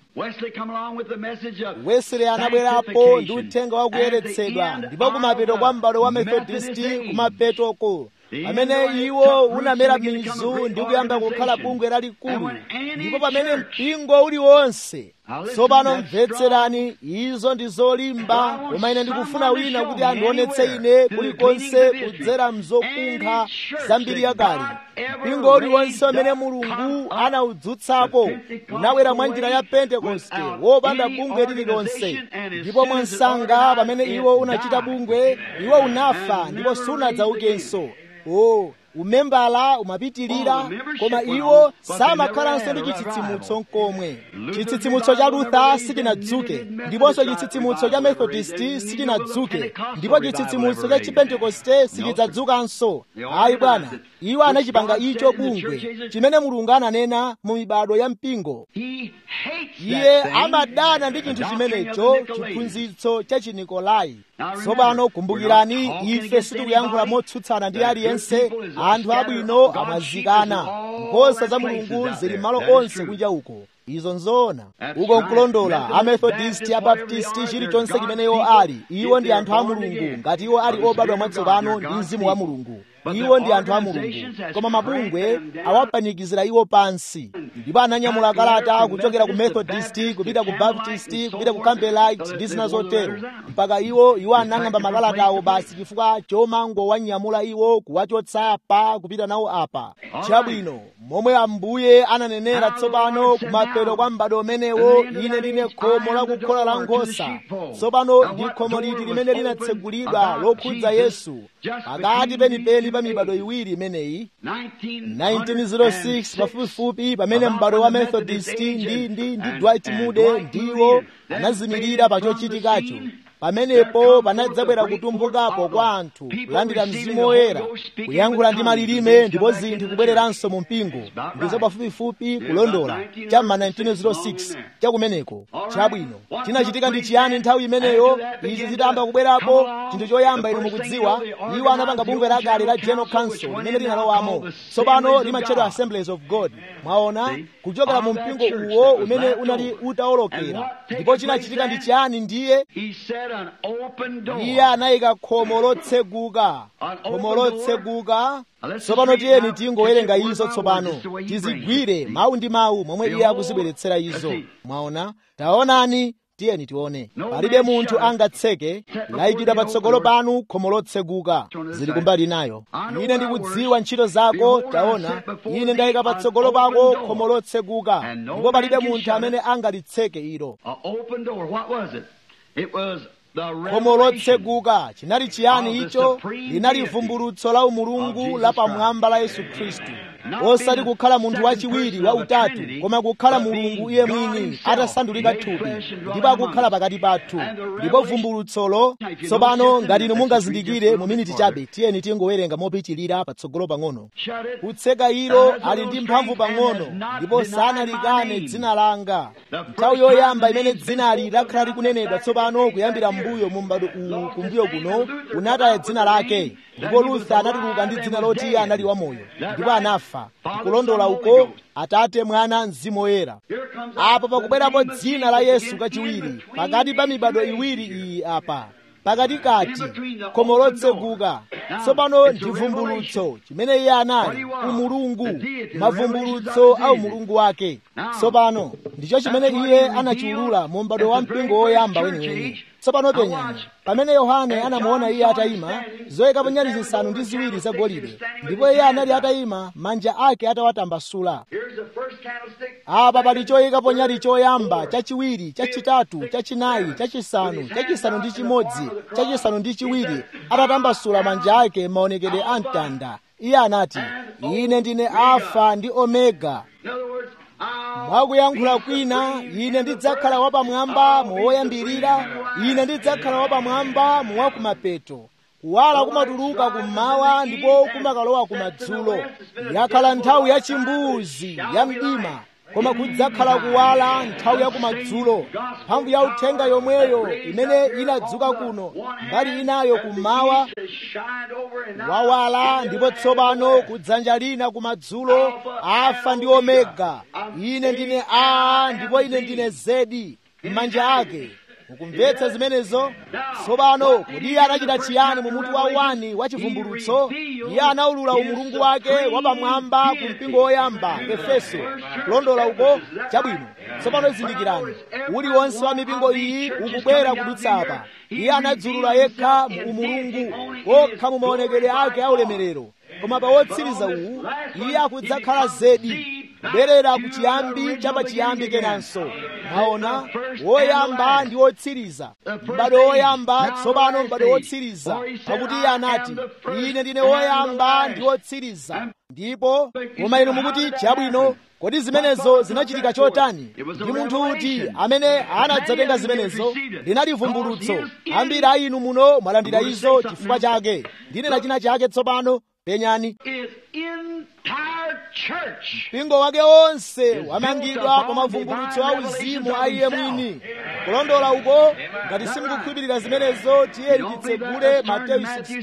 wesley anabwerapo ndi uthenga wakuyeretsedwa ndipo kumapeto kwa m'bado wa methodisti kumapetoko pamene iwo unamera mizu ndi kuyamba kukhala bungwe lalikulu ndipo pamene mpingo uliwonse tsopano mvetserani izo ndi zolimba koma ine ndikufuna wina kuti andionetse ine kulikonse kudzera mzokunkha zambiri yakale mpingo uliwonse umene mulungu anawudzutsapo unabwera mwa njira ya pentekoste wopanda bungwe lililonse ndipo mwansanga pamene iwo unachita bungwe iwo unafa ndipo sunadzaukenso o umembala umapitilira koma iwo samakhalanso ndi chitsitsimutso nkomwe chitsitsimutso cha luther sichinadzuke ndiponso chitsitsimutso cha methodist sichinadzuke ndipo chitsitsimutso cha chipentekoste sichidzadzukanso ayi bwana iwo anachipanga icho bungwe chimene mulungu ananena mu mibado ya mpingo iye amadana ndi chinthu chimenecho chiphunzitso cha chinikolai tsopano kumbukirani ife sitikuyankhula motsutsana ndi aliyense anthu abwino amazikana nkhosa za mulungu zili malo onse kunja uko izo nzoona uko nkulondola amethodisti abaptisti chilichonse chimene iwo ali iwo ndi anthu a mulungu ngati iwo ali obadwa mwatsopano ndi mzimu wa mulungu iwo ndi anthu a mulungu koma mabungwe awapanikizira iwo pansi ndipo ananyamula kalata kuchokera ku methodist kupita ku baptist kupita ku campbellite ndi zina zotero mpaka iwo iwo anang'amba makalata awo basi chifukwa chomangowanyamula iwo kuwachotsa apa kupita nawo apa chabwino momwe ambuye ananenera tsopano kumapeto kwa m'bado umenewo ine ndine khomo lakukhola la nkhosa tsopano ndi khomo liti limene linatsegulidwa lokhudza yesu pakati penipeni pa mibado iwiri imeneyi 1906 pafupifupi pamene m'bado wa methodist ndi ndi ndi dwight moody ndiwo anazimirira pa chochitikacho pamenepo panadzabwera kutumbukapo kwa anthu kulandira mzimu woyera kuyankhula ndi malilime ndipo zinthu kubwereranso mu mpingo ndizo pafupifupi kulondola cha ma 1906 chakumeneko chabwino chinachitika ndi chiyani nthawi imeneyo izi zitayamba kubwerapo chinthu choyamba inu mukudziwa iwo anapanga bungwe lakale la general council limene linalowamo tsopano limatchedwa assemblies of god mwaona kuchokera mu mpingo uwo umene unali utawolokera ndipo chinachitika ndi chiyani ndiye iye anayika khomo lotseguka khomo lotseguka tsopano tiyeni tingowerenga izo tsopano tizigwire mawu ndi mawu momwe iye akuzibweretsera izo mwaona taonani tiyeni tione palibe munthu angatseke layikidwa patsogolo panu khomo lotseguka zili kumbali nayo ine ndikudziwa ntchito zako taona ine ndayika patsogolo pako khomo lotseguka ndipo palibe munthu amene angalitseke ilo khomo lotseguka chinali chiyani icho linali vumbulutso la umulungu la pamwamba la yesu khristu osati kukhala munthu wachiwiri wa utatu koma kukhala mulungu iye mwini atasandulika thupi ndipo akukhala pakati pathu ndipo vumbulutsolo tsopano ngati inu mungazindikire mu miniti chabe tiyeni tingowerenga mopitilira patsogolo pang'ono kutseka ilo ali ndi mphamvu pang'ono ndipo sanalikane dzina langa nthawi yoyamba imene dzinali lakhala likunenedwa tsopano kuyambira mbuyo mu m'bado uwu kumbuyo kuno unataya dzina lake ndipo luther anatuluka ndi dzina loti iye anali wamoyo ndipo anafa kulondola uko atate mwana mzimu woyera apo pakubwerapo dzina la yesu kachiwiri pakati pa mibado iwiri iyi apa pakati kati khomo lotseguka tsopano ndi vumbulutso chimene iye anali umulungu mavumbulutso a umulungu wake tsopano ndicho chimene iye anachiulula mu m'bado wa mpingo woyamba weniweni tsopano penyani pamene yohane anamuona iye atayima zoyikapo nyali zisanu ndi ziwiri zagolide ndipo iye anali atayima manja ake atawatambasula apa pali choyikapo nyali choyamba chachiwiri chachitatu chachinayi chachisanu chachisanu ndi chimodzi chachisanu ndi chiwiri atatambasula manja ake maonekedwe a mtanda iye anati ine ndine alfa ndi omega mwakuyankhula kwina ine ndidzakhala wapamwamba muwoyambirira ine ndidzakhala wapamwamba muwakumapeto kuwala kumatuluka kummawa ndipo kumakalowa kumadzulo yakhala nthawi ya chimbuzi ya mdima koma kudzakhala kuwala nthawi ya kumadzulo mphamvu ya uthenga yomweyo imene inadzuka kuno mbali inayo kummawa wawala ndipo tsopano kudzanja lina kumadzulo alfa ndi omega ine ndine a ndipo ine ndine zedi m'manja ake mukumvetsa zimenezo tsopano kodi iye anachita chiyani mu mutu wa wani wa chivumbulutso iye anaulula umulungu wake wapamwamba ku mpingo woyamba efeso kulondola uko chabwino tsopano zindikirani uliwonse wa mipingo iyi ukubwera kudutsa apa iye anadzulula yekha mu umulungu wokha mu maonekedwe ake aulemerero koma pa wotsiriza uwu iye akudzakhala zedi kubwerera ku chiyambi chapachiyambi kenanso maona woyamba ndi wotsiriza m'bado woyamba tsopano m'bado wotsiriza pakuti iye anati ine ndine woyamba ndi wotsiriza ndipo koma inu mukuti chabwino kodi zimenezo zinachitika chotani ndi munthu uti amene anadzatenga zimenezo linali vumbulutso ambiri a inu muno mwalandira izo chifukwa chake ndinena china chake tsopano penyani mpingo wake wonse wamangidwa pa mavumbulutso a uzimu a iye mwini kulondola uko ngati simukukhulupirira zimenezo tiyeni titsegule mateyu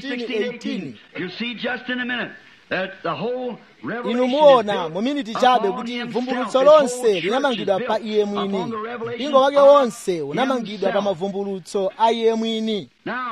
16:18 inu muona mu miniti chabe kuti vumbulutso lonse linamangidwa pa iye mwini mpingo wake wonse unamangidwa pa mavumbulutso a iye mwini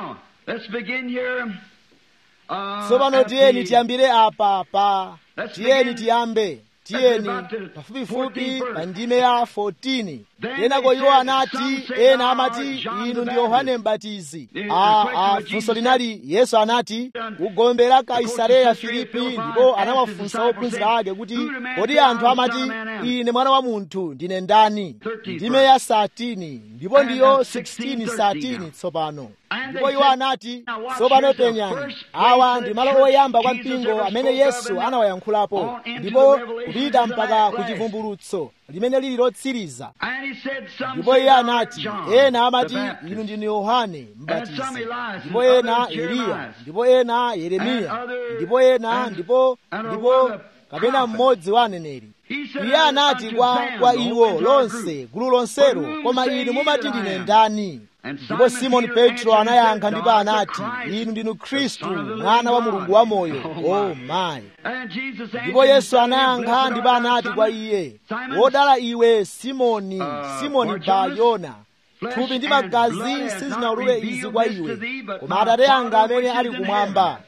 tsopano tiyeni tiyambire apa pa tiyeni tiyambe tiyeni pafupifupi pa ndime ya 14 kenako iwo anati ena amati inu ndi yohane mbatizi a funso linali yesu anati kugombera kaisareya filipi ndipo anawafunsa ophunzira ake kuti kodi anthu amati ine mwana wa munthu ndine ndani ndime ya satini ndipo ndiyo 16 satini tsopano ndipo iwo anati tsopano penyani awa ndi malo oyamba kwa mpingo amene yesu anawayankhulapo ndipo kupita kupita mpaka ku chivumbulutso limene lili lotsiriza And he said, Some ndipo say iye thou art anati John ena amati the Baptist, inu ndinu yohane mbatizi some Elias, ndipo and ena others eliya Jeremiah, ndipo ena yeremiya and other- ndipo ena and- ndipo and a ndipo other kapena prophet. mmodzi wa aneneri He said iye anati unto kwa them, kwa the iwo whole entire lonse group, gulu lonselo "For whom koma say inu ye mumati that I ndine am?" ndani And ndipo Simon simoni Peter petro answered and anayankha said, ndipo "Thou art the anati Christ, inu ndinu the khristu Son of the mwana wa living mulungu God." wa moyo Oh, o my. mayi And Jesus answered ndipo and yesu said unto him, anayankha "Blessed ndipo art thou, anati kwa Simon, iye Simon, wodala iwe simoni Uh, simoni Bar-Jonas, bayona flesh thupi ndi and magazi blood has sizinawulule not izi revealed kwa this iwe to thee, but koma my atate anga Father amene which ali is in kumwamba heaven.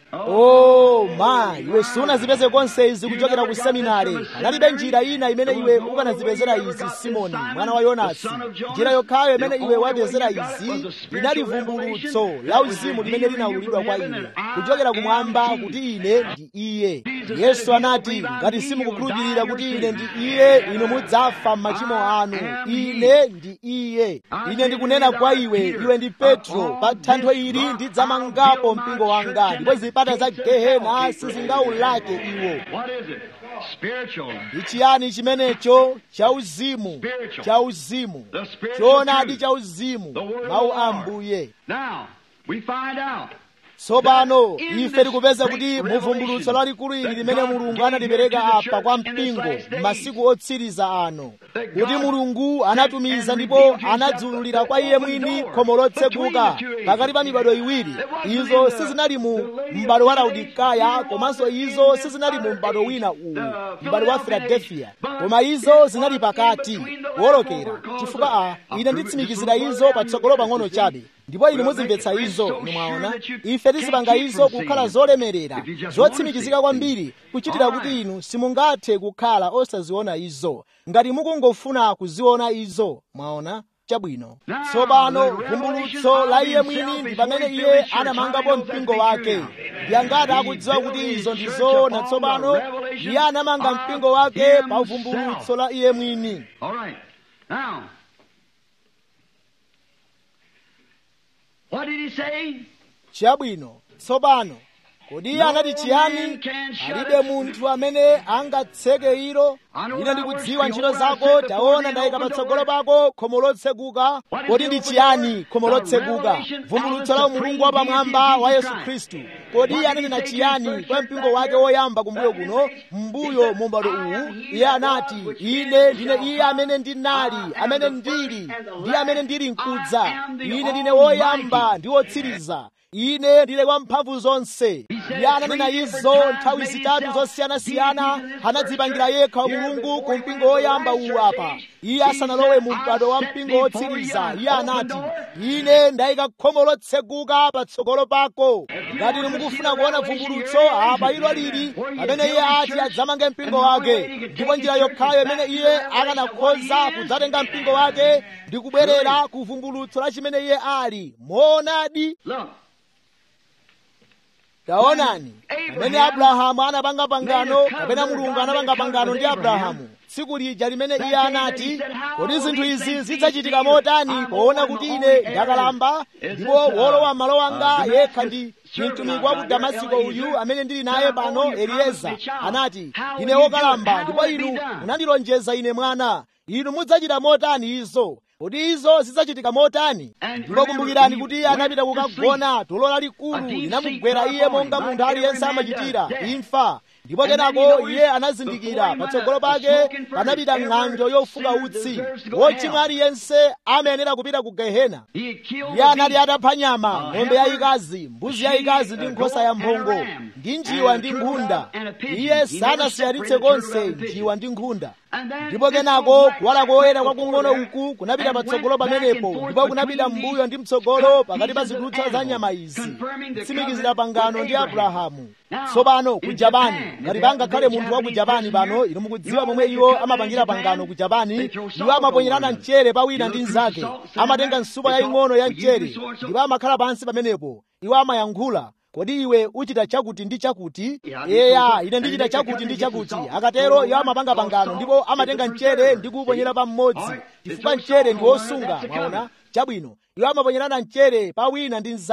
o ma iwe sunazipeze konse izi You kuchokera never ku got seminari this from a analibe seminary? njira ina imene There was iwe no other ukanazipezera way you ever izi got this, simoni Simon, mwana wa the yonasi son of Jonas. njira yokhayo The imene iwe only way wapezera you got it izi was a spiritual linali vumbulutso revelation la that was uzimu limene revealed linawulidwa from kwa heaven iwe that I kuchokera am kumwamba he. kuti ine ndi iye Jesus yesu said, "If you anati believe I'm ngati he, simukukhulupirira you'll die kuti in ine your ndi sin." iye inu mudzafa m'machimo I anu am he. ine ndi iye ine ndikunena kwa iwe iwe ndi petro pa thanthwe ili ndidzamangapo mpingo wanga ndipo zipata za gehena sizingaulake iwo What is it? Spiritual. ndi chiyani chimenecho chauzimu Spiritual. chauzimu The spiritual choonadi truth. chauzimu The word of mawu the a Lord. mbuye Now, we find out tsopano In ife this tikupeza great kuti revelation muvumbulutso lalikulu ili that limene God mulungu gave analipereka here to the apa kwa church in this mpingo last days. m'masiku otsiriza ano That kuti God mulungu anatumiza and ndipo revealed himself anadzululira the kwa iye open mwini door khomo lotseguka between the two pakati pa ages. mibado iwiri It wasn't izo in the- sizinali mu the lady of m'bado wa Philadelphia, laodikaya neither komanso was it izo in the sizinali mu other m'bado age, wina uwu the m'bado wa Philadelphia filadelfiya age. But koma it izo was zinali in pakati between the last wolokera over cause chifukwa a of- ine of nditsimikizira proof- izo patsogolo pang'ono See? chabe ndipo inu We'll muzimvetsa make it izo so inu sure mwaona that you ife tizipanga can't keep izo from kukhala seeing. zolemerera If you just zotsimikizika wanna see kwambiri kuchitira All kuti right. inu simungathe kukhala osaziona izo ngati mukungofuna kuziona izo mwaona chabwino Now, tsopano the revelation vumbulutso la of iye himself mwini ndi is pamene what he iye filled his church. anamangapo How many knows mpingo that's wake true? ndi angati He akudziwa built kuti his izo church ndizoona upon tsopano the revelation iye anamanga of mpingo wake pa himself. vumbulutso la iye mwini All right. Now, what did he say? chabwino tsopano kodi iye No anati chiyani man can shut alibe it. munthu amene angatseke ilo I know ine thy ndikudziwa works, ntchito behold, I zako set before taona thee ndayika an open patsogolo door. pako khomo lotseguka What is kodi the ndi open chiyani door? khomo The lotseguka revelation of vumbulutso the la umulungu supreme wapamwamba deity of wa Jesus yesu Christ. khristu kodi iye What did he ananena say to his chiyani first kwa church mpingo back wake here? woyamba kumbuyo Back in kuno the days? mbuyo He said, mu m'bado "I uwu am he iye that anati was, which ine is, ndine shall iye come. amene ndinali I am amene the ndili first and the ndi amene last. ndili I mkudza am the ine ndine Almighty. woyamba ndi wotsiriza ine ndile kwa mphamvu zonse said iye ananena three different izo times anadzipangira made zitatu himself zosiyanasiyana deity to this anadzipangira first yekha church. mulungu Here ku before he mpingo went to the woyamba last uwu church apa age, iye he asanalowe said, mu "I mpando wa set mpingo before wotsiriza you an iye open anati door." ine ndayika khomo lotseguka patsogolo pako ngati inu mukufuna kuona vumbulutso apa ilo lili pamene iye ati adzamange mpingo wake ndipo njira yokhayo imene iye akanakhoza kudzatenga mpingo wake ndi kubwerera ku vumbulutso la chimene iye ali moonadi Look, taonani pamene abrahamu anapanga pangano kapena mulungu anapanga pangano ndi abrahamu tsiku lija limene iye anati kodi zinthu izi zidzachitika motani poona kuti ine ndakalamba ndipo wolowa m'malo wanga yekha ndi mtumiki wa ku damasiko uyu amene ndili naye pano eliyeza anati ine wokalamba ndipo inu munandilonjeza ine mwana inu mudzachita motani izo kodi izo zidzachitika motani ndipo kumbukirani kuti iye anapita kukagona tulo lalikulu linamugwera iye monga munthu aliyense amachitira imfa ndipo kenako iye anazindikira patsogolo pake panapita ng'anjo yofuka utsi wochimwa aliyense amayenera kupita ku gehena he had killed iye the anali beast. atapha nyama ng'ombe yayikazi mbuzi yayikazi ndi nkhosa ya mphongo ndi njiwa ndi nkhunda iye sanasiyanitse konse njiwa ndi nkhunda ndipo kenako kuwala koyera kwakung'ono uku kunapita patsogolo pamenepo ndipo kunapita m'mbuyo ndi mtsogolo pakati pa zidutswa za nyama izi kutsimikizira pangano ndi abrahamu tsopano ku japani ngati pangakhale munthu wa ku japani pano inu mukudziwa momwe iwo amapangira pangano ku japani iwo amaponyerana mchere pawina ndi mnzake amatenga nsupa yaying'ono ya mchere ndipo amakhala pansi pamenepo iwo amayankhula kodi iwe uchita chakuti ndi chakuti eya ine ndichita chakuti ndi chakuti akatero iwo amapanga pangano ndipo amatenga mchere ndi kuuponyera pa mmodzi chifukwa mchere ndi wosunga mwaona chabwino iwo amaponyerana mchere pa wina ndi mnzake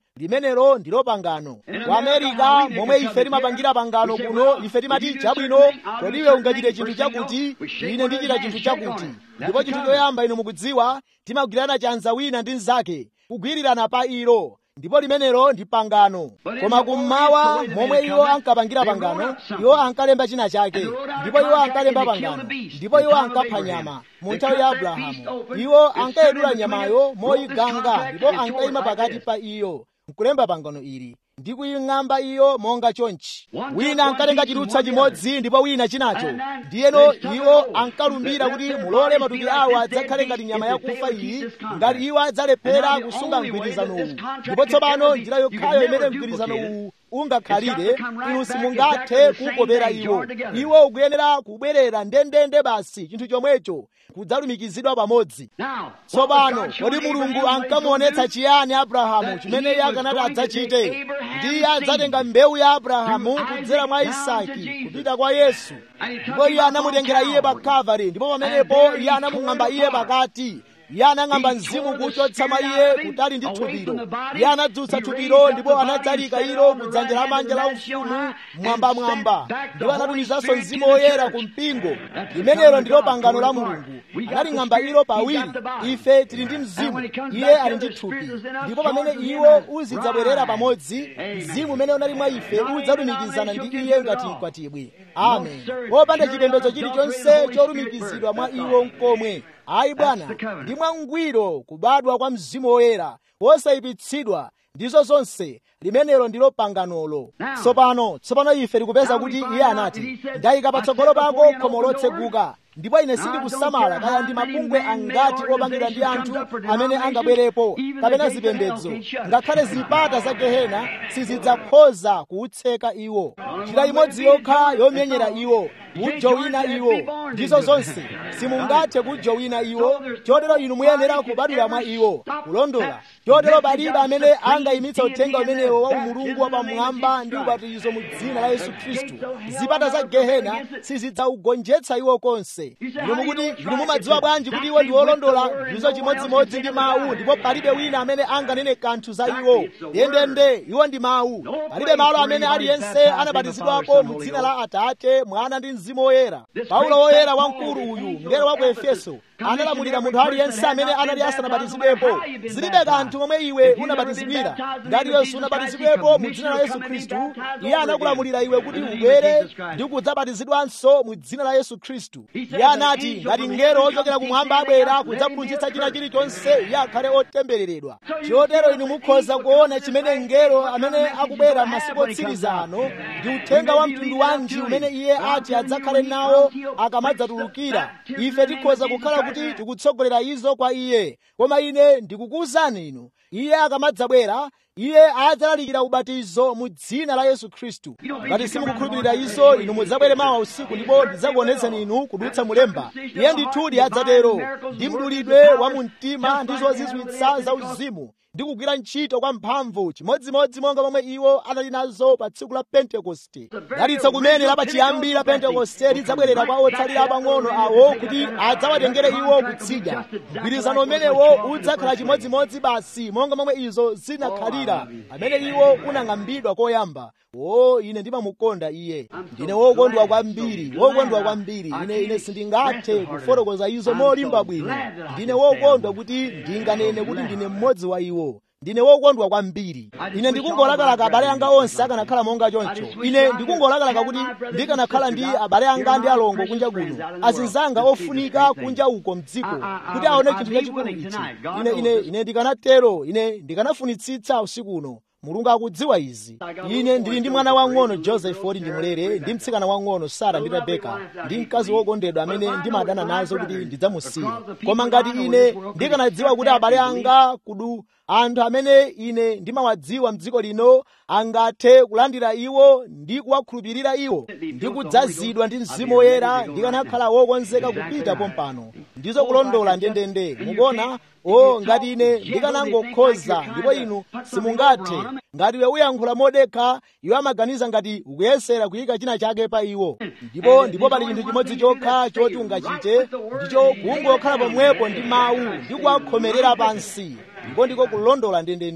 limenelo ndilo pangano ku amerika momwe ife timapangira pangano kuno ife timati chabwino kodi iwe ungachite chinthu chakuti ine ndichita chinthu chakuti ndipo chinthu choyamba inu mukudziwa timagwirana chanza wina ndi mnzake kugwirirana pa ilo ndipo limenelo ndi pangano koma kummawa momwe iwo ankapangira pangano iwo ankalemba china chake ndipo iwo ankalemba pangano ndipo iwo ankapha nyama mu nthawi ya abrahamu iwo ankayedula nyamayo moyiganga ndipo ankayima pakati pa iyo nkulemba pangano ili ndi kuying'amba iyo monga chonchi wina ankatenga chidutsa chimodzi ndipo wina chinacho ndiyeno iwo ankalumbira kuti mulole matupi awo adzakhale ngati nyama yakufa iyi ngati iwo adzalephera kusunga mgwirizano uwu ndipo tsopano njira yokhayo imene mgwirizano uwu ungakhalire inu simungathe kukopera iwo iwo ukuyenera kubwerera ndendende basi chinthu chomwecho kudzalumikizidwa pamodzi tsopano kodi mulungu ankamuonetsa chiyani abrahamu chimene iye akanati adzachite ndiye adzatenga mbewu ya abrahamu kudzera mwa isaki kupita kwa yesu ndipo iye anamutengera iye pa kalvari ndipo pamenepo iye anamung'amba iye pakati iye anang'amba mzimu kuchotsa mwa iye kutali ndi thupiro iye anadzutsa thupiro ndipo anadzalika ilo kudzanja lamanja la ufumu mwambamwamba ndipo anatumizanso mzimu woyera ku mpingo limenelo ndilo pangano la mulungu analing'amba ilo pawiri ife tili ndi mzimu iye ali ndi thupi ndipo pamene iwo uzidzabwerera pamodzi mzimu umene unali mwa ife udzalumikizana ndi iye ngati mkwatibwi amen popanda chipembedzo chilichonse cholumikizidwa mwa iwo nkomwe ayi bwana ndi mwangwiro kubadwa kwa mzimu woyera wosayipitsidwa ndizo zonse limenelo ndilo panganolo tsopano tsopano ife tikupeza kuti iye anati ndayika patsogolo pako khomo lotseguka ndipo ine sindikusamala kaya ndi mabungwe angati opangidwa ndi anthu amene angabwerepo kapena zipembedzo ngakhale zipata za gehena sizidzakhoza kuutseka iwo njira imodzi yokha yomenyera iwo kujowina iwo ndizo zonse simungathe kujowina iwo chotero inu muyenera kubadwira mwa iwo kulondola chotero palibe amene angayimitsa uthenga umenewo wa umulungu wapamwamba ndi ubatizo mu dzina la yesu khristu zipata za gehena sizidzaugonjetsa iwo konse inu mukuti inu mumadziwa bwanji kuti iwo ndi olondola ndizo chimodzimodzi ndi mawu ndipo palibe wina amene anganene kanthu za iwo ndendende iwo ndi mawu palibe malo amene aliyense anabatizidwapo mu dzina la atate mwana ndi mzimu woyera paulo woyera wamkulu uyu mngelo wa ku efeso analamulira munthu aliyense amene anali asanabatizidwepo zilibe kanthu momwe iwe unabatizidwira ngati yesu unabatizidwepo mu dzina la yesu khristu iye anakulamulira iwe kuti ubwere ndi kudzabatizidwanso mu dzina la yesu khristu iye anati ngati mngelo ochokera kumwamba abwera kudzaphunzitsa china chilichonse iye akhale otembereredwa chotero inu mukhoza kuona chimene mngelo amene akubwera masiku otsiriza ano ndi uthenga wa mtundu wanji umene iye ati adzakhale nawo akamadzatulukira ife tikhoza kukhala kuti tikutsogolera izo kwa iye koma ine ndikukuwuzani inu iye akamadzabwera iye adzalalikira ubatizo mu dzina la yesu khristu ngati simukukhulupirira izo inu mudzabwere mawa usiku ndipo ndidzakuonetsani inu kudutsa mulemba iye ndithudi adzatero ndi mdulidwe wa mu mtima ndi zozizwitsa za uzimu ndi kugwira ntchito kwa mphamvu chimodzimodzi monga momwe iwo anali nazo pa tsiku la pentekoste dalitsa kumene lapachiyambi la pentekoste lidzabwerera kwa otsalira apang'ono awo kuti adzawatengere iwo kutsidya mgwirizano umenewo udzakhala chimodzimodzi basi monga momwe izo zinakhalira pamene iwo unang'ambidwa koyamba o ine ndimamukonda iye ndine wokondwa kwambiri wokondwa kwambiri ine ine sindingathe kufotokoza izo molimba bwino ndine wokondwa kuti ndinganene kuti ndine mmodzi wa iwo ndine wokondwa kwambiri ine ndikungolakalaka abale anga onse akanakhala monga choncho ine ndikungolakalaka kuti ndikanakhala ndi abale anga ndi alongo kunja kuno azinzanga ofunika kunja uko mdziko kuti aone chinthu chachikulu ichi ine ine ine ndikanatero ine ndikanafunitsitsa usiku uno mulungu akudziwa izi ine ndili ndi mwana wang'ono joseph woti ndimulere ndi mtsikana wang'ono sara ndi rebeka ndi mkazi wokondedwa amene ndimadana nazo kuti ndidzamusiye koma ngati ine ndikanadziwa kuti abale anga kudu anthu amene ine ndimawadziwa mdziko lino angathe kulandira iwo ndi kuwakhulupirira iwo ndi kudzazidwa ndi mzimu woyera ndikanakhala wokonzeka kupita pompano ndizo kulondola ndendende mukuona o ngati ine ndikanangokhoza ndipo inu simungathe ngati iwe uyankhula modekha iwo amaganiza ngati ukuyesera kuyika china chake pa iwo ndipo ndipo pali chinthu chimodzi chokha choti ungachite ndicho kungokhala pomwepo ndi mawu ndi kuwakhomerera pansi ndipo ndiko kulondola ndendende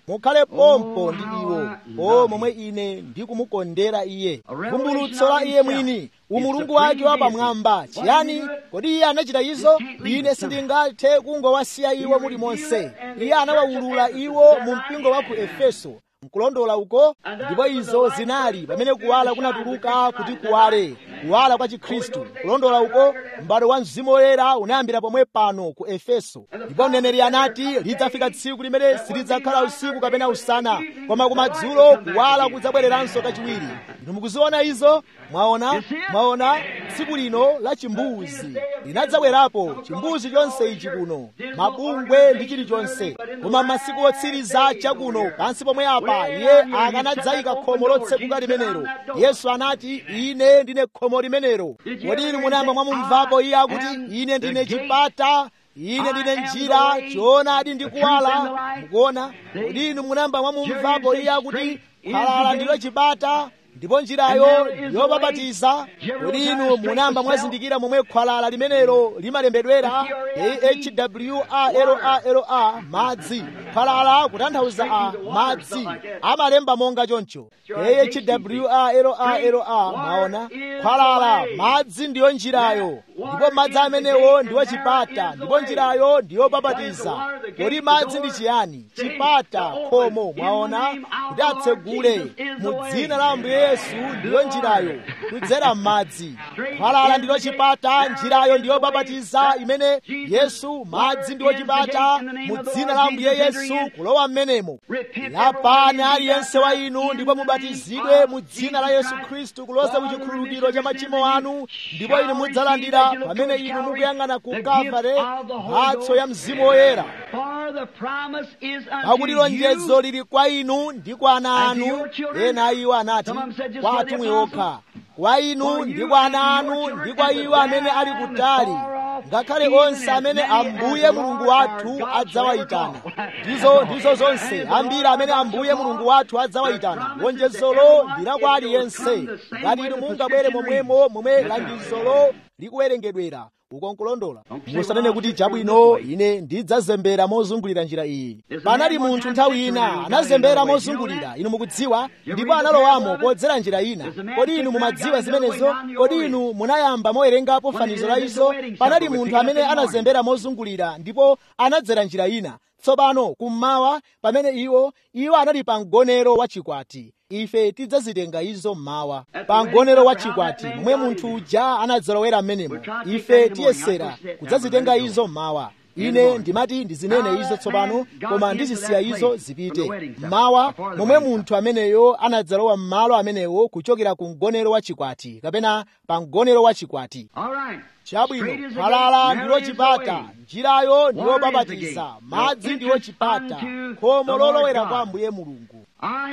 mukhale pompo ndi iwo o momwe ine ndikumukondera iye vumbulutso la iye mwini umulungu wake wapamwamba chiyani kodi iye anachita izo ine sindingathe kungowasiya iwo muli monse iye anawawulula iwo mu mpingo wa ku efeso nkulondola uko ndipo izo zinali pamene kuwala kunatuluka kuti kuwale kuwala kwa chikhristu kulondola uko m'bado wa mzimu woyera unayambira pomwe pano ku efeso ndipo mneneri anati lidzafika tsiku limene silidzakhala usiku kapena usana koma kumadzulo kuwala kudzabwereranso kachiwiri inu mukuziona izo mwaona mwaona tsiku lino la chimbuzi linadzabwerapo chimbuzi chonse ichi kuno mabungwe ndi chilichonse koma masiku otsiriza chakuno pansi pomwe apa iye akanadzayika khomo lotsekuka limenelo yesu anati ine ndine khomo limenelo kodi inu munayamba mwamumvapo iye akuti ine ndine chipata ine ndine njira choonadi ndi kuwala mukuona kodi inu munayamba mwamumvapo iye akuti khwalala ndilo chipata ndipo njirayo yobabatiza kodi inu munayamba mwazindikira momwe khwalala limenelo limalembedwera ahwrra madzi khwalala kutanthauza a madzi amalemba monga choncho ahwrra maona khwalala madzi ndiyo njirayo ndipo madzi amenewo ndiwo chipata ndipo njirayo ndiyo babatiza kodi madzi ndi chiyani chipata khomo mwaona kuti atsegule mu dzina la ambuye yesu ndiyo njirayo kudzera m'madzi khwalala ndiyo chipata njirayo ndiyo babatiza imene yesu madzi ndiyo chipata mu dzina la ambuye yesu kulowa m'menemo lapani aliyense wa inu ndipo mubatizidwe mu dzina la yesu khristu kuloza ku chikhululukiro cha machimo anu ndipo inu mudzalandira pamene inu mukuyang'ana ku kavare mphatso ya mzimu woyera pakuti lonjezo lili kwa inu ndi kwa ana anu ena iwo anati kwa atumwi okha kwa inu ndi kwa ana anu ndi kwa iwo amene ali kutali ngakhale onse amene ambuye mulungu wathu adzawayitana ndizo ndizo zonse ambiri amene ambuye mulungu wathu adzawayitana lonjezolo ndi la kwa aliyense ngati inu mungabwere momwemo momwe langizolo likuwerengedwera uko nkulondola musanene kuti chabwino ine ndidzazembera mozungulira njira iyi panali munthu nthawi ina anazembera mozungulira inu mukudziwa ndipo analowamo podzera njira ina kodi inu mumadziwa zimenezo kodi inu munayamba mowerengapo fanizo la izo panali munthu amene anazembera mozungulira ndipo anadzera njira ina tsopano kummawa pamene iwo iwo anali pa mgonero wa chikwati ife tidzazitenga izo mmawa pa mgonero wa chikwati momwe munthu uja anadzalowera m'menemo ife tiyesera kudzazitenga izo mmawa ine ndimati ndizinene izo tsopano koma ndizisiya izo zipite mmawa momwe munthu ameneyo anadzalowa m'malo amenewo kuchokera ku mgonero wa chikwati kapena pa mgonero wa chikwati chabwino khwalala ndilo chipata njirayo ndiyo babatiza madzi ndiyo chipata khomo lolowera kwa ambuye mulungu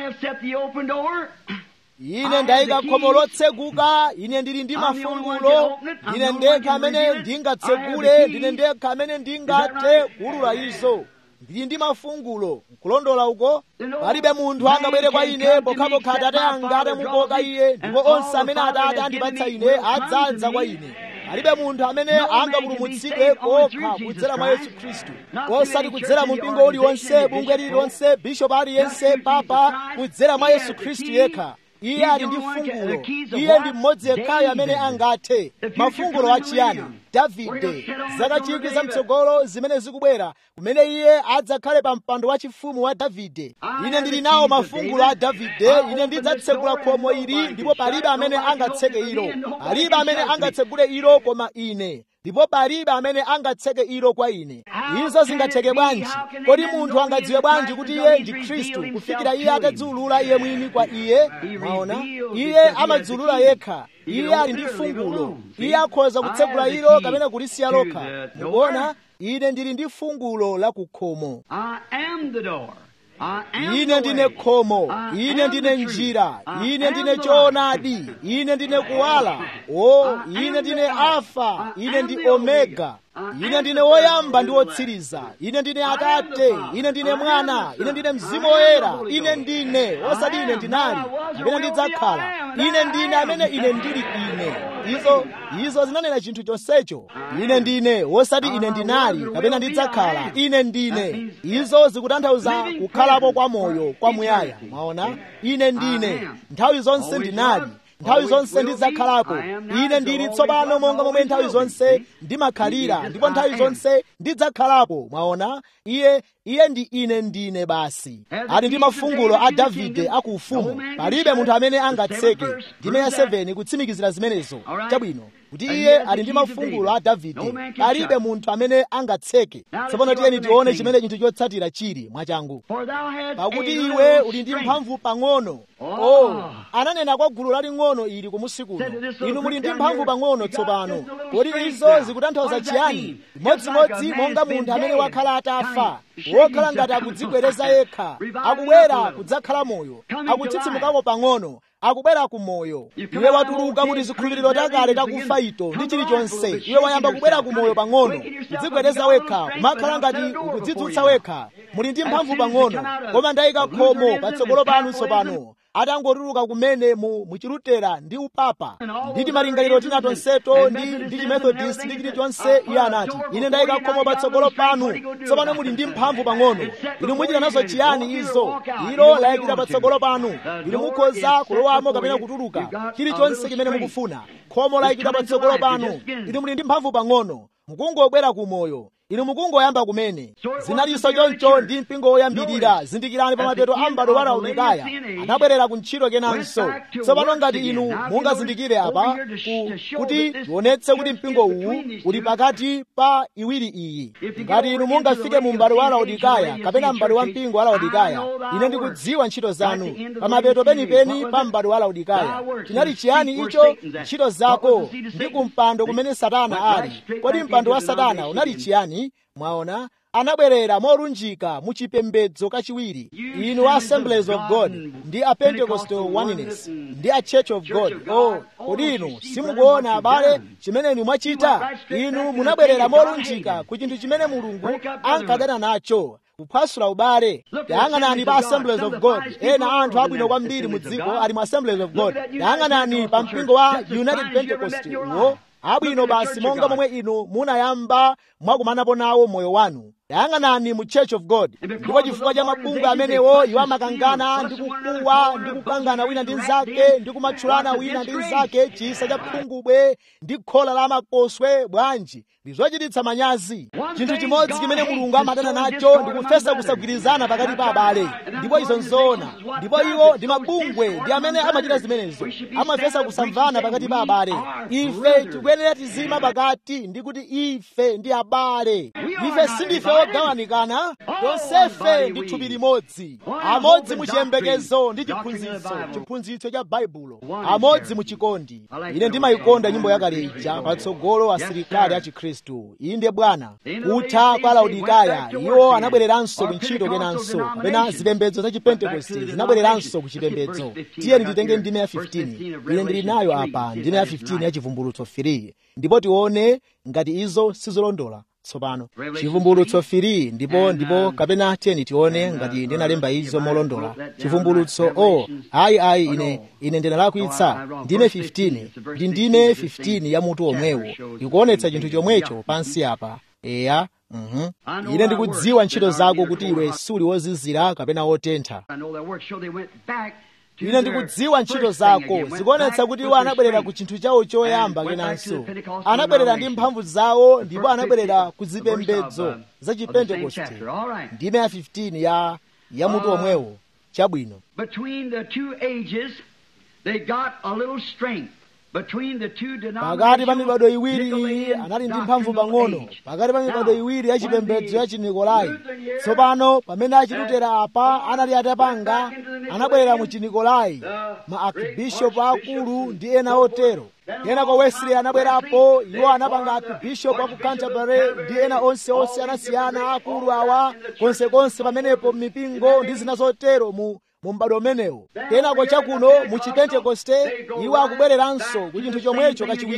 ine ndayika khomo lotseguka ine ndili ndi mafungulo ine ndekha amene ndingatsegule ndine ndekha amene ndingathe kuulula izo ndili ndi mafungulo nkulondola uko palibe munthu angabwere kwa ine pokhapokha atate anga atamukoka iye ndipo onse amene atate andipatsa ine adzadza kwa ine palibe munthu amene angapulumutsidwe kokha kudzera mwa yesu khristu osati kudzera mu mpingo uliwonse bungwe lililonse bishopu aliyense papa kudzera mwa yesu khristu yekha iye ali ndi fungulo iye ndi mmodzi yekhayo amene angathe mafungulo achiyani davide zaka chikwi zamtsogolo zimene zikubwera kumene iye adzakhale pa mpando wachifumu wa davide ine ndili nawo mafungulo a davide ine ndidzatsekula khomo ili ndipo palibe amene angatseke ilo palibe amene angatsegule ilo koma ine ndipo palibe amene angatseke ilo kwa ine izo zingatheke bwanji kodi munthu angadziwe bwanji kuti iye ndi khristu kufikira iye atadziulula iye mwini kwa iye mwaona iye amadziulula yekha iye ali ndi fungulo iye akhoza kutsegula ilo kapena kulisiya lokha mukuona ine ndili ndi fungulo la kukhomo ine ndine khomo ine ndine njira ine ndine choonadi ine ndine kuwala o ine ndine alfa ine ndi omega ine ndine woyamba ndi wotsiriza ine ndine atate ine ndine mwana ine ndine mzimu woyera ine ndine osati ine ndinali kapena ndidzakhala ine ndine amene ine ndili ine izo izo zinanena chinthu chonsecho ine ndine wosati ine ndinali kapena ndidzakhala ine ndine izo zikutanthauza kukhalapo kwa moyo kwamuyaya mwaona ine ndine nthawi zonse ndinali nthawi zonse ndidzakhalapo ine ndili tsopano monga momwe nthawi zonse ndimakhalira ndipo nthawi zonse ndidzakhalapo mwaona iye iye ndi ine ndine basi ali ndi mafungulo a davide akuufumu palibe munthu amene angatseke ndime ya 7 kutsimikizira zimenezo chabwino kuti iye ali ndi mafungulo a davide palibe munthu amene angatseke tsopano tiyeni tione chimene chinthu chotsatira chili mwachangu pakuti iwe uli ndi mphamvu pang'ono oh ananena kwa gulu laling'ono ili kumusi kuno inu muli ndi mphamvu pang'ono tsopano kodi izo zikutanthauza chiyani modzimodzi monga munthu amene wakhala atafa wokhala ngati akudzibwereza yekha akubwera kudzakhala moyo akutsitsimukako pang'ono akubwera ku moyo iwe watuluka kuti zikhulupiriro takale takufa ito ndi chilichonse iwe wayamba kubwera ku moyo pang'ono kudzibwereza wekha kumakhala ngati ukudzidzutsa wekha muli ndi mphamvu pang'ono koma ndayika khomo patsogolo panu tsopano atangotuluka kumene mu muchilutera ndi upapa ndi timalingaliro tina tonseto ndi ndi chimethodist ndi chilichonse iye anati ine ndayika khomo patsogolo panu tsopano muli ndi mphamvu pang'ono inu muchita nazo chiyani izo ilo layikira patsogolo panu inu mukhoza kulowamo kapena kutuluka chilichonse chimene mukufuna khomo layikira patsogolo panu inu muli ndi mphamvu pang'ono mukungobwera ku moyo inu mukungoyamba kumene zinalinso choncho ndi mpingo woyambirira zindikirani pa mapeto a m'bado wa laodikaya anabwerera ku ntchito kenanso tsopano ngati inu mungazindikire apa kuti tionetse kuti mpingo uwu uli pakati pa iwiri iyi ngati inu mungafike mu m'bado wa laodikaya kapena m'bado wa mpingo wa laodikaya ine ndikudziwa ntchito zanu pa mapeto penipeni pa m'bado wa laodikaya chinali chiyani icho ntchito zako ndi kumpando kumene satana ali kodi mpando wa satana unali chiyani mwaona anabwerera molunjika mu chipembedzo kachiwiri inu a assemblies of god ndi a pentecostal oneness ndi a church of god oh kodi inu simukuona abale chimene inu mwachita inu munabwerera molunjika ku chinthu chimene mulungu ankadana nacho kuphwasula ubale yang'anani pa assemblies of god ena anthu abwino kwambiri mu dziko ali mu assemblies of god yang'anani pa mpingo wa united pentecost uwo abwino basi monga momwe inu munayamba mwakumanapo nawo moyo wanu yang'anani mu church of god ndipo chifukwa cha mabungwe amenewo iwo amakangana ndi kukuwa ndi kukangana wina ndi nzake ndi kumatchulana wina ndi nzake chisa cha phungubwe ndi khola la makoswe bwanji ndi zochititsa manyazi chinthu chimodzi chimene mulungu amadana nacho ndi kufesa kusagwirizana pakati pa abale ndipo izo nzoona ndipo iwo ndi mabungwe ndi amene amachita zimenezo amafesa kusamvana pakati pa abale ife tikuyenera tizima pakati ndi kuti ife ndi abale ife sindife ogawanikana tonsefe ndi thupi limodzi amodzi mu chiyembekezo ndi chiphunzitso chiphunzitso cha baibulo amodzi mu chikondi ine ndimayikonda nyimbo yakale ija patsogolo asilikali a chikhristu inde bwana kutha kwa laodikaya iwo anabwereranso ku ntchito kenanso kapena zipembedzo za chipentekosti zinabwereranso ku chipembedzo tiyeni titenge ndime ya 15 ine ndili nayo apa ndime ya 15 ya chivumbulutso 3 ndipo tione ngati izo sizolondola tsopano chivumbulutso 3 ndipo ndipo kapena tiyeni tione ngati ndinalemba izo molondola chivumbulutso o ayi ayi ine ine ndinalakwitsa ndime 15 ndi ndime 15 ya mutu omwewo ikuonetsa chinthu chomwecho pansi apa eya Mhm. ine ndikudziwa ntchito zako kuti iwe suli wozizira kapena wotentha ine ndikudziwa ntchito zako zikuonetsa kuti iwo anabwerera ku chinthu chawo choyamba kenanso anabwerera ndi mphamvu zawo ndipo anabwerera ku zipembedzo za chipentekoste ndime ya 15 ya ya mutu omwewo chabwino Between the two ages, they got a little strength. Between the two pakati pa mibado denominations, iwiri iyi Nicolaitan anali ndi mphamvu doctrinal pang'ono age. pakati pa mibado Now, iwiri ya chipembedzo ya when chinikolai the Lutheran year, tsopano pamene achilutera apa anali atapanga anabwerera mu chinikolai ma archbishop akulu ndi ena otero ena kwa wesley anabwerapo iwo anapanga archbishop aku canterbury ndi ena onse onse anasiyana akulu awa konsekonse pamenepo mipingo ndi zina zotero mu mu m'bado umenewo kenako chakuno mu chipentekoste iwo akubwereranso ku chinthu chomwecho kachiwiri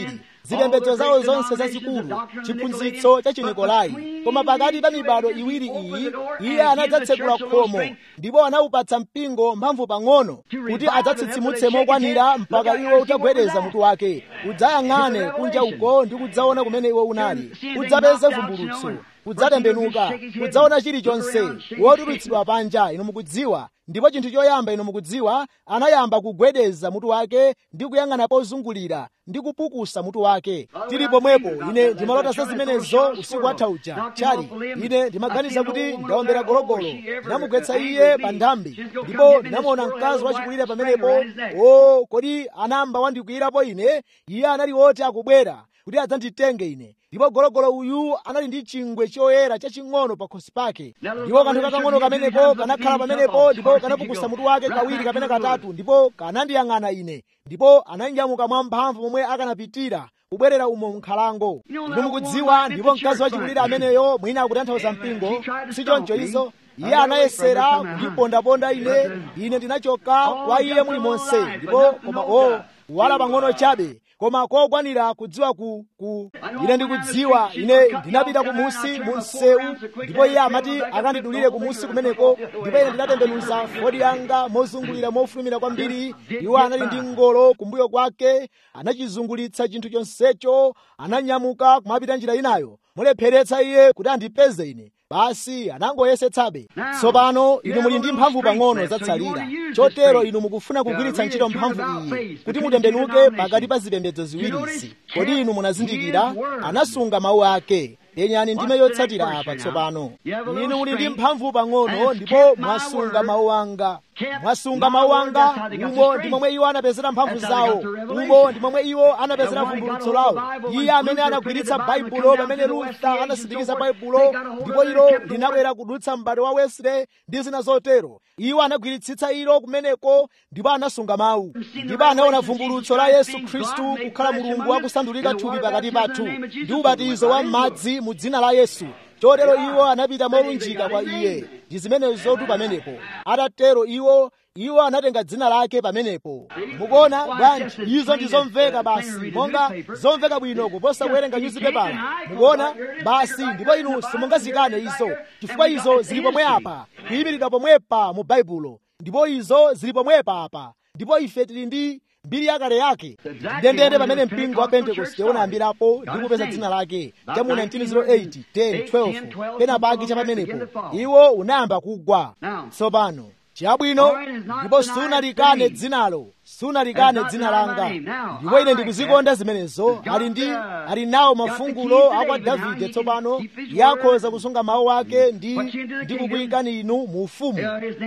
zipembedzo zawo zonse zazikulu chiphunzitso cha chinikolai koma pakati pa mibado iwiri iyi iye anadzatsekula khomo ndipo anawupatsa mpingo mphamvu pang'ono kuti adzatsitsimutse mokwanira mpaka iwo utagwedeza mutu wake udzayang'ane kunja uko ndi kudzaona kumene iwo unali udzapeze vumbulutso kudzatembenuka kudzaona chilichonse wotulutsidwa panja inu mukudziwa ndipo chinthu choyamba inu mukudziwa anayamba kugwedeza mutu wake ndi kuyang'ana pozungulira ndi kupukusa mutu wake tili pomwepo ine ndimalota za zimenezo usiku watha uja chali ine ndimaganiza kuti ndaombera gologolo ndinamugwetsa iye pa nthambi ndipo ndinamuona mkazi wachikulire pamenepo o kodi anamba wandikwiyirapo ine iye anali woti akubwera kuti adzanditenge ine ndipo gologolo uyu anali ndi chingwe choyera chaching'ono pa khosi pake ndipo kanthu kakang'ono kamenepo kanakhala pamenepo ndipo kanapukusa mutu wake kawiri kapena katatu ndipo kanandiyang'ana ine ndipo ananyamuka mwamphamvu momwe akanapitira kubwerera umo m'nkhalango ndipo mukudziwa ndipo mkazi wachikulire ameneyo mwina akutanthauza mpingo si choncho izo iye anayesera kundipondaponda ine ine ndinachoka kwa iye muli monse ndipo koma o wala pang'ono chabe koma kokwanira kudziwa ku, ku ine ndikudziwa ine ndinapita kumusi mu msewu ndipo iye amati akandidulire kumusi kumeneko ndipo ine ndinatembenuza fodi yanga mozungulira mofulumira kwambiri iwo anali ndi ngolo kumbuyo kwake anachizungulitsa chinthu chonsecho ananyamuka kumapita njira inayo mulepheretsa iye kuti andipeze ine basi anangoyesetsabe tsopano inu muli ndi mphamvu pang'ono zatsalira chotero inu mukufuna kugwiritsa ntchito mphamvu iyi kuti mutembenuke pakati pa zipembedzo ziwirizi kodi inu munazindikira anasunga mawu ake yenyani ndime yotsatira apa tsopano inu muli ndi mphamvu pang'ono ndipo mwasunga mawu anga mwasunga mawu anga umo ndi momwe iwo anapezera mphamvu zawo umo ndi momwe iwo anapezera vumbulutso lawo iye amene anagwiritsa baibulo pamene lutha anasindikiza baibulo ndipo ilo linabwera kudutsa m'bado wa wesley ndi zina zotero iwo anagwiritsitsa ilo kumeneko ndipo anasunga mawu ndipo anaona vumbulutso la yesu khristu kukhala mulungu wakusandulika thupi pakati pathu ndi ubatizo wa m'madzi mu dzina la yesu chotero iwo anapita molunjika kwa iye ndi zimenezotu pamenepo atatero iwo iwo anatenga dzina lake pamenepo mukuona bwanji izo ndi zomveka basi monga zomveka bwino kuposa kuwerenga nyuzipepala mukuona basi ndipo inu simungazikane izo chifukwa izo zili pomwe apa kuyimiridwa pomwepa mu baibulo ndipo izo zili pomwepa apa ndipo ife tili ndi mbiri yakale yake ndendende pamene mpingo wa pentekoste unayambirapo ndi kupeza dzina lake cha mu 1908 10 12 pena pake cha pamenepo iwo unayamba kugwa tsopano chabwino ndipo sunalikane dzinalo sunalikane dzina langa ndipo ine ndikuzikonda zimenezo ali ndi ali nawo mafungulo akwa davide tsopano yakhoza kusunga mawu ake ndi ndi kukuyikani inu mu ufumu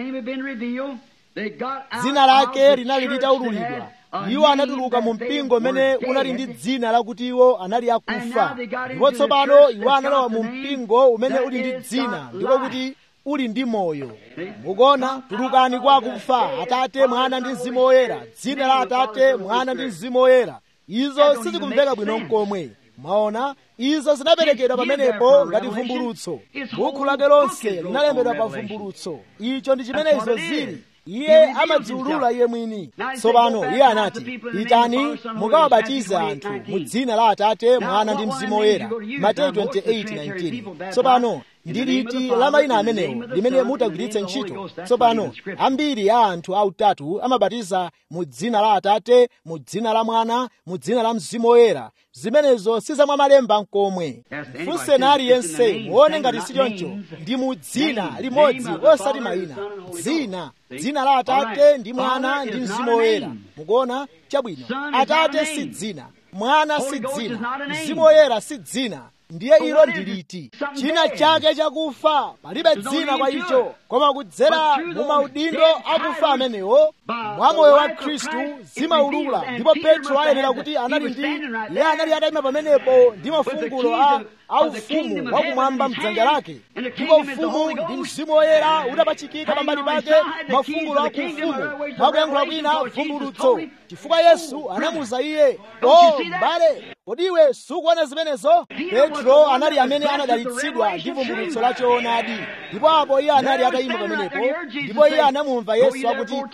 dzina lake linali litaululidwa iwo anatuluka mu mpingo umene unali ndi dzina lakuti iwo anali akufa ndipo tsopano iwo analowa mu mpingo umene uli ndi dzina ndiko kuti uli ndi moyo mukuona tulukani kwa akufa atate mwana ndi mzimu woyera dzina la atate mwana ndi mzimu woyera izo sizikumveka bwino mkomwe mwaona izo zinaperekedwa pamenepo ngati vumbulutso bukhu lake lonse linalembedwa pa vumbulutso icho ndi chimene izo zili iye amadziulula iye mwini tsopano iye anati pitani mukawabatize anthu mu dzina la atate mwana ndi mzimu woyera mateyu 28:19 tsopano ndi liti la mayina amenewo limene mutagwiritse ntchito tsopano ambiri a anthu autatu amabatiza mu dzina la atate mu dzina la mwana mu dzina la mzimu woyera zimenezo si zamwa malemba nkomwe funseni aliyense muone ngati si choncho ndi mu dzina limodzi osati mayina dzina dzina la atate ndi mwana ndi mzimu woyera mukuona chabwino atate si dzina mwana si dzina mzimu woyera si dzina ndiye ilo ndiliti china chake chakufa palibe dzina kwa icho koma kudzera mu maudindo akufa amenewo mwa moyo wa khristu zimaulula ndipo petro ayenera kuti anali ndi iye anali atayima pamenepo ndi mafungulo a aufumu wakumwamba mdzanja lake ndipo ufumu ndi mzimu woyera utapachikika pambali pake mafungulo akuufumu mwakuyankhula kwina vumbulutso chifukwa yesu anamuza iye o m'bale kodi iwe sukuona zimenezo petro anali amene anadalitsidwa ndi vumbulutso la choonadi ndipo apo iye anali atayima pamenepo ndipo iye anamumva yesu akuti pitani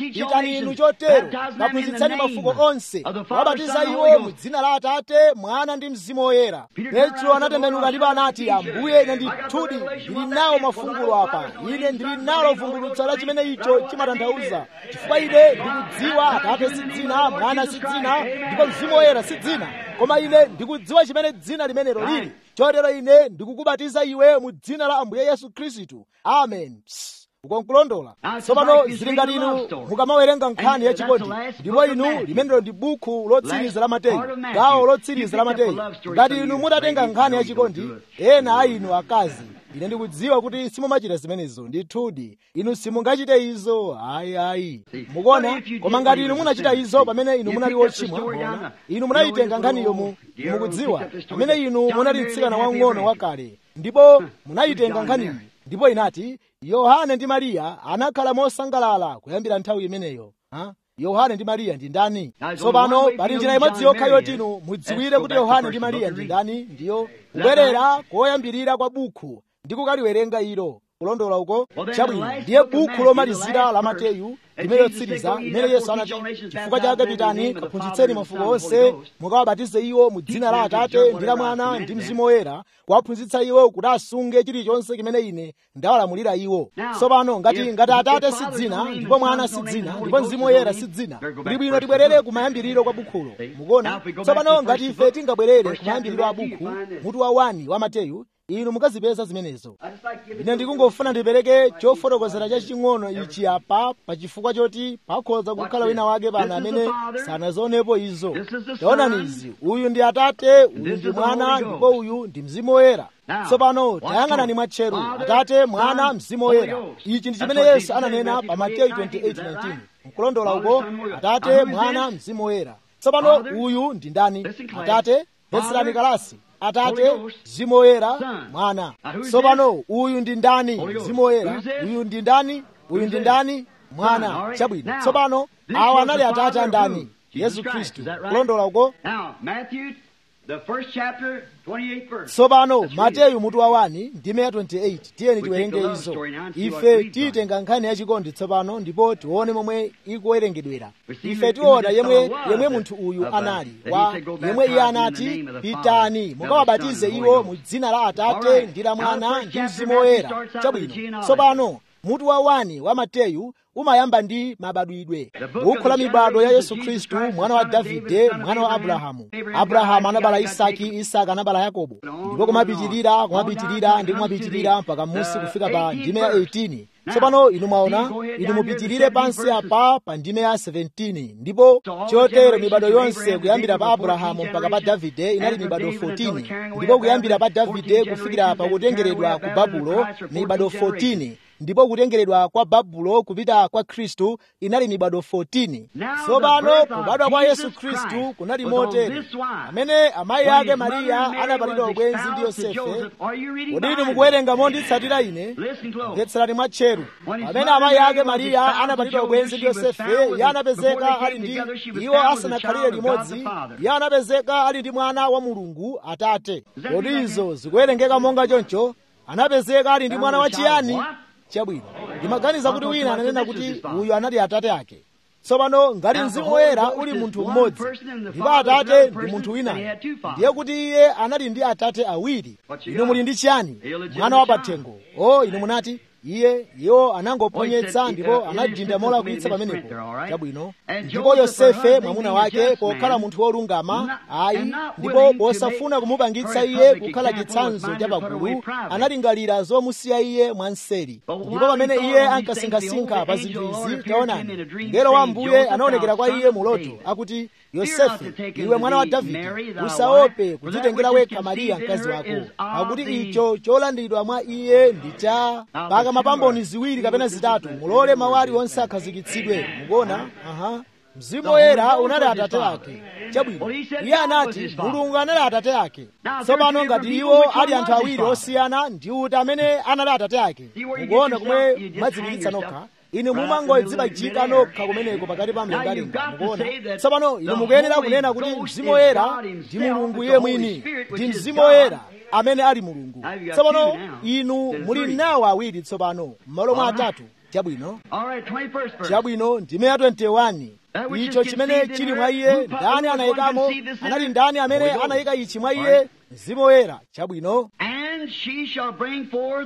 pitani inu chotero kaphunzitsani mafuko onse wabatiza iwo mu dzina la atate mwana ndi mzimu woyera petro anatembenuka ndipo anati ambuye ine ndithudi ndili nawo mafungulo apa ine ndili nalo vumbulutso la chimene icho chimatanthauza chifukwa ine ndikudziwa atate si dzina mwana si dzina ndipo mzimu woyera si dzina koma ine ndikudziwa chimene dzina limenelo lili chotero ine ndikukubatiza iwe mu dzina la ambuye yesu khristu amen Psst. ukonkulondola tsopano zili ngati inu mukamawerenga nkhani yachikondi ndipo inu limenelo ndi bukhu lotsiriza la mateyu gawo lotsiriza la mateyu ngati inu mutatenga nkhani yachikondi ena a inu akazi ine ndikudziwa kuti simumachita zimenezo ndithudi inu simungachite izo ayi ayi mukuona koma ngati inu munachita izo pamene inu munali wochimwa muona inu munayitenga nkhaniyo mu mukudziwa pamene inu munali mtsikana wang'ono wakale ndipo munayitenga nkhaniyi ndipo inati yohane ndi mariya anakhala mosangalala kuyambira nthawi imeneyo ha? yohane ndi mariya ndi ndani tsopano pali njira imodzi yokha yoti inu mudziwire kuti yohane ndi mariya ndi ndani ndiyo kubwerera koyambirira kwa bukhu ndi kukaliwerenga ilo kulondola uko chabwino ndiye bukhu lomalizira la mateyu limene lotsiriza limene yesu anati chifukwa chake pitani kaphunzitseni mafuko onse mukawabatize iwo mu dzina la atate ndi la mwana ndi mzimu woyera kuwaphunzitsa iwo kuti asunge chilichonse chimene ine ndawalamulira iwo tsopano ngati ngati atate si dzina ndipo mwana si dzina ndipo mzimu woyera si dzina kuli bwino tibwerere kumayambiriro kwa bukhulo mukuona tsopano ngati ife tingabwerere kumayambiriro a bukhu mutu wa 1 wa mateyu inu mukazipeza zimenezo ine ndikungofuna ndipereke chofotokozera chaching'ono ichi apa pachifukwa choti pakhoza kukhala wina wake pano amene sanazionepo izo taonani izi uyu ndi atate uyu ndi mwana ndipo uyu ndi mzimu woyera tsopano tayang'anani mwatcheru atate mwana mzimu woyera ichi ndi chimene yesu ananena pa mateyu 28:19 mkulondola uko atate mwana mzimu woyera tsopano uyu ndi ndani atate peserani kalasi atate mzimu woyera mwana tsopano uyu ndi ndani mzimu woyera uyu ndi ndani uyu ndi ndani mwana chabwino tsopano awa anali atate a ndani yesu khristu kulondola uko tsopano mateyu mutu wa 1 ndime ya 28 tiyeni tiwerenge izo ife tiyitenga nkhani yachikondi tsopano ndipo tione momwe ikuwerengedwera ife tiona yemwe yemwe munthu uyu anali wa yemwe iye anati pitani mukawabatize iwo mu dzina la atate ndi la mwana ndi mzimu woyera chabwino tsopano mutu wa 1 wa mateyu umayamba ndi mabadwidwe bukhu la mibado ya yesu khristu mwana wa davide mwana wa abrahamu abrahamu anabala isaki isaka anabala yakobo ndipo kumapitirira kumapitirira ndi kumapitirira mpaka musi kufika pa ndime ya 18 tsopano inu mwaona inu mupitirire pansi apa pa ndime ya 17 ndipo chotero mibado yonse kuyambira pa abrahamu mpaka pa davide inali mibado 14 ndipo kuyambira pa davide kufikira pa kutengeredwa ku babulo mibado 14 ndipo kutengeredwa kwa babulo kupita kwa khristu inali mibado 14 tsopano kubadwa kwa yesu khristu kunali motere amene amayi ake mariya anapatidwa ubwenzi ndi yosefe kodi inu mukuwerenga monditsatira ine mvetserani mwatcheru pamene amayi ake mariya anapatidwa ubwenzi ndi yosefe iye anapezeka ali ndi iwo asanakhalire limodzi iye anapezeka ali ndi mwana wa mulungu atate kodi izo zikuwerengeka monga choncho anapezeka ali ndi mwana wachiyani chabwino ndimaganiza kuti wina ananena kuti uyu anali atate ake tsopano ngati mzimu woyera uli munthu mmodzi ndipo atate ndi munthu winayo ndiye kuti iye anali ndi atate awiri inu muli ndi chiyani mwana wa pathengo o inu munati iye iwo anangoponyetsa ndipo anadinda molakwitsa pamenepo chabwino ndipo yosefe mwamuna wake pokhala munthu wolungama ayi ndipo posafuna kumupangitsa iye kukhala chitsanzo cha pagulu analingalira zomusiya iye mwanseri ndipo pamene iye ankasinkhasinkha pa zinthu izi taonani mngelo wa mbuye anaonekera kwa iye muloto akuti yosefe iwe mwana wa davide usaope kudzitengera wekha mariya mkazi wako pakuti icho cholandidwa mwa iye ndi cha paka mapamboni ziwiri kapena zitatu mulole mawu aliwonse akhazikitsidwe mukuona aha mzimu woyera unali atate ake chabwino iye anati mulungu anali atate ake tsopano ngati iwo ali anthu awiri osiyana ndi uti amene anali atate ake mukuona kumwe mwadzipikitsa nokha inu mumangodzipachika nokha kumeneko pakati pa mlengalenga mukuona tsopano inu mukuyenera kunena kuti mzimu woyera ndi mulungu iye mwini ndi mzimu woyera amene ali mulungu tsopano inu muli nawo awiri tsopano m'malo mwa atatu chabwino All right, 21st verse. chabwino ndime ya 21 icho chimene chili mwa iye ndani anayikamo anali ndani amene anayika ichi mwa iye mzimu woyera chabwino And she shall bring forth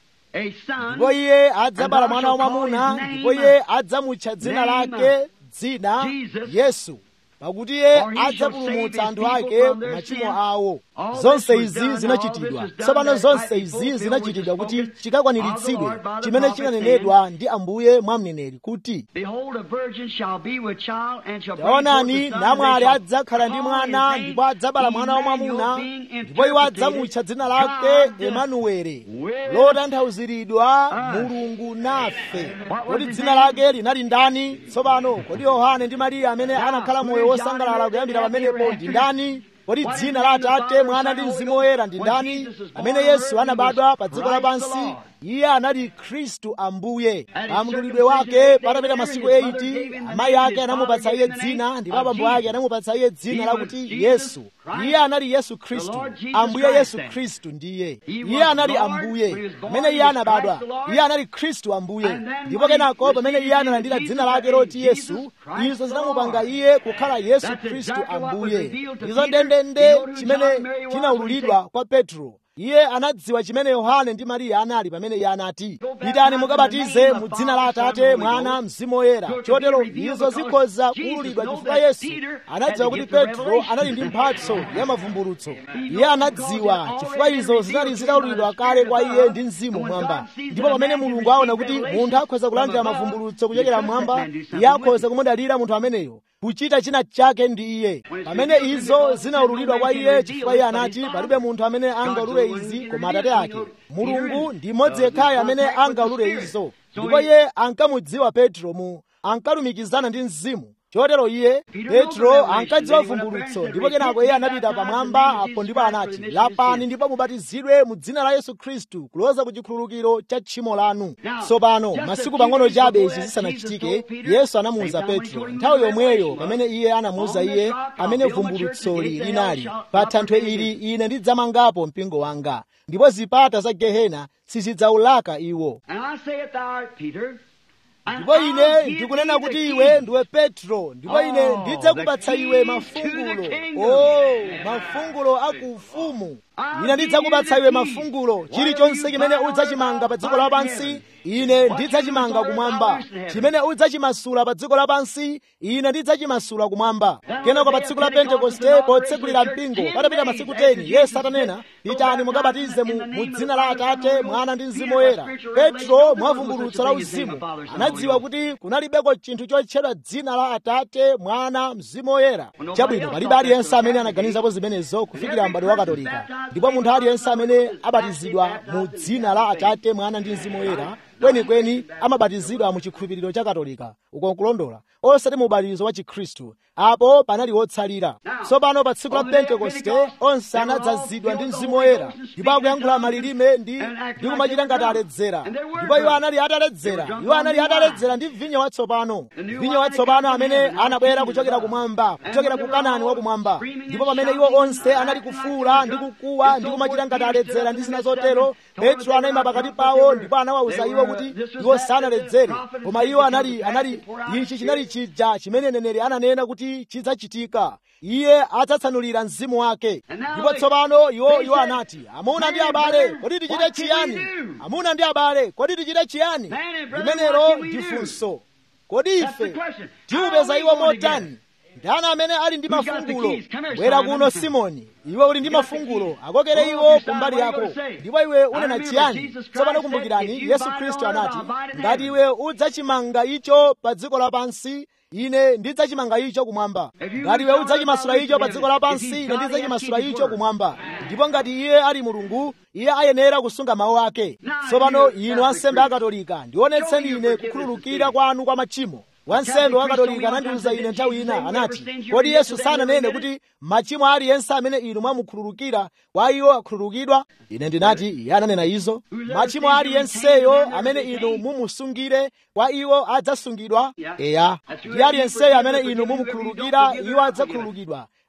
a son. ndipo iye adzabala mwana wamwamuna ndipo iye adzamutcha dzina lake dzina yesu pakuti iye adzapulumutsa anthu ake ku machimo awo zonse izi zinachitidwa tsopano zonse izi zinachitidwa kuti chikakwaniritsidwe chimene chinanenedwa ndi ambuye mwa mneneri kuti Behold, a virgin shall be with child and shall bring forth taonani a son. namwali and they shall adzakhala ndi call mwana his name ndipo adzabala mwana wamwamuna Emmanuel, being ndipo iwo interpreted, adzamutcha dzina lake God emanuwele with lotanthauziridwa mulungu nafe kodi dzina lake linali ndani tsopano kodi yohane ndi mariya amene anakhala moyo wosangalala kuyambira pamenepo ndi ndani kodi dzina la atate mwana ndi mzimu woyera ndi ndani amene yesu anabadwa pa dziko lapansi iye anali khristu ambuye pa mdulidwe wake patapita masiku 80 amayi ake anamupatsa iye dzina ndipo abambo ake anamupatsa iye dzina lakuti yesu iye anali yesu khristu ambuye yesu khristu ndiye iye anali ambuye pamene iye anabadwa iye anali khristu ambuye ndipo kenako pamene iye analandira dzina lake loti yesu izo zinamupanga iye kukhala yesu khristu ambuye izo ndendende chimene chinaululidwa kwa petro iye anadziwa chimene yohane ndi mariya anali pamene iye anati pitani mukabatize mu dzina la atate mwana mzimu woyera chotero izo zikhoza kuululidwa chifukwa yesu anadziwa kuti petro anali ndi mphatso ya mavumbulutso iye anadziwa chifukwa izo zinali zitaululidwa kale kwa iye ndi mzimu mwamba ndipo pamene mulungu aona kuti munthu akhoza kulandira mavumbulutso kuchokera mwamba iye akhoza kumudalira munthu ameneyo kuchita china chake ndi iye pamene izo zinaululidwa kwa iye chifukwa iye anati palibe munthu amene angaulule izi koma atate ake mulungu ndi mmodzi yekhayo amene angaulule izo ndipo iye ankamudziwa petro mu ankalumikizana ndi mzimu chotero iye petro ankadziwa vumbulutso ndipo kenako iye anapita pamwamba apo ndipo anati lapani ndipo mubatizidwe mu dzina la yesu khristu kuloza ku chikhululukiro cha tchimo lanu tsopano masiku pang'ono chabe izi zisanachitike yesu anamuwuza petro nthawi yomweyo pamene iye anamuwuza iye amene vumbulutsoli linali pa thanthwe ili ine ndidzamangapo mpingo wanga ndipo zipata za gehena sizidzaulaka iwo And I say it thou art Peter. and ndipo I'll ine give ndikunena thee the kuti keys. iwe ndiwe petro ndipo ine Oh, ndidzakupatsa the iwe keys mafungulo to the kingdom. o mafungulo akuufumu ine ndidzakupatsa iwe mafungulo chilichonse chimene udzachimanga pa dziko lapansi ine ndidzachimanga kumwamba chimene udzachimasula pa dziko lapansi ine ndidzachimasula kumwamba kenako pa tsiku la pentekoste potsekulira mpingo patapita masiku 10 yesu atanena pitani mukabatize mu, mu dzina la atate mwana ndi mzimu woyera petro mwavumbulutso la uzimu anadziwa kuti kunalibeko chinthu chotchedwa dzina la atate mwana mzimu woyera chabwino palibe aliyense amene anaganizapo zimenezo kufikira m'bado wa katolika ndipo munthu aliyense amene abatizidwa mu dzina la atate mwana ndi mzimu woyera kwenikweni amabatizidwa mu chikhulupiriro cha katolika uko nkulondola osati mu ubatizo wa chikhristu apo panali wotsalira tsopano pa tsiku la pentekoste onse anadzazidwa ndi mzimu woyera ndipo akuyankhula malilime ndi ndi kumachita ngati aledzera ndipo iwo anali ataledzera iwo anali ataledzera ndi vinyo watsopano vinyo watsopano amene anabwera kuchokera kumwamba kuchokera ku kanani wakumwamba ndipo pamene iwo onse anali kufuula ndi kukuwa ndi kumachita ngati aledzera ndi zina zotero petro anayima pakati pawo ndipo anawawuza iwo kuti iwo sanaledzere koma iwo anali anali ichi chinali chija chimene neneri ananena kuti chidzachitika iye adzatsanulira mzimu wake ndipo tsopano iwo iwo anati amuna ndi abale kodi tichite chiyani amuna ndi abale kodi tichite chiyani limenelo ndi funso kodi ife tiupeza iwo motani ndani amene ali ndi mafungulo bwera kuno simoni iwe uli ndi mafungulo akokere iwo kumbali yako ndipo iwe unena chiyani tsopano kumbukirani yesu khristu anati ngati iwe udzachimanga icho pa dziko lapansi ine ndidzachimanga icho kumwamba ngati iwe udzachimasula icho pa dziko lapansi ine ndidzachimasula icho kumwamba ndipo ngati iye ali mulungu iye ayenera kusunga mawu ake tsopano inu ansembe akatolika ndionetseni ine kukhululukira kwanu kwa machimo wansembe wa katolika anandiwuza ine nthawi ina anati kodi yesu sananene kuti machimo aliyense amene inu mwamukhululukira kwa iwo akhululukidwa ine ndinati iye ananena izo machimo aliyenseyo amene inu mumusungire kwa iwo adzasungidwa eya ndi aliyenseyo amene inu mumukhululukira iwo adzakhululukidwa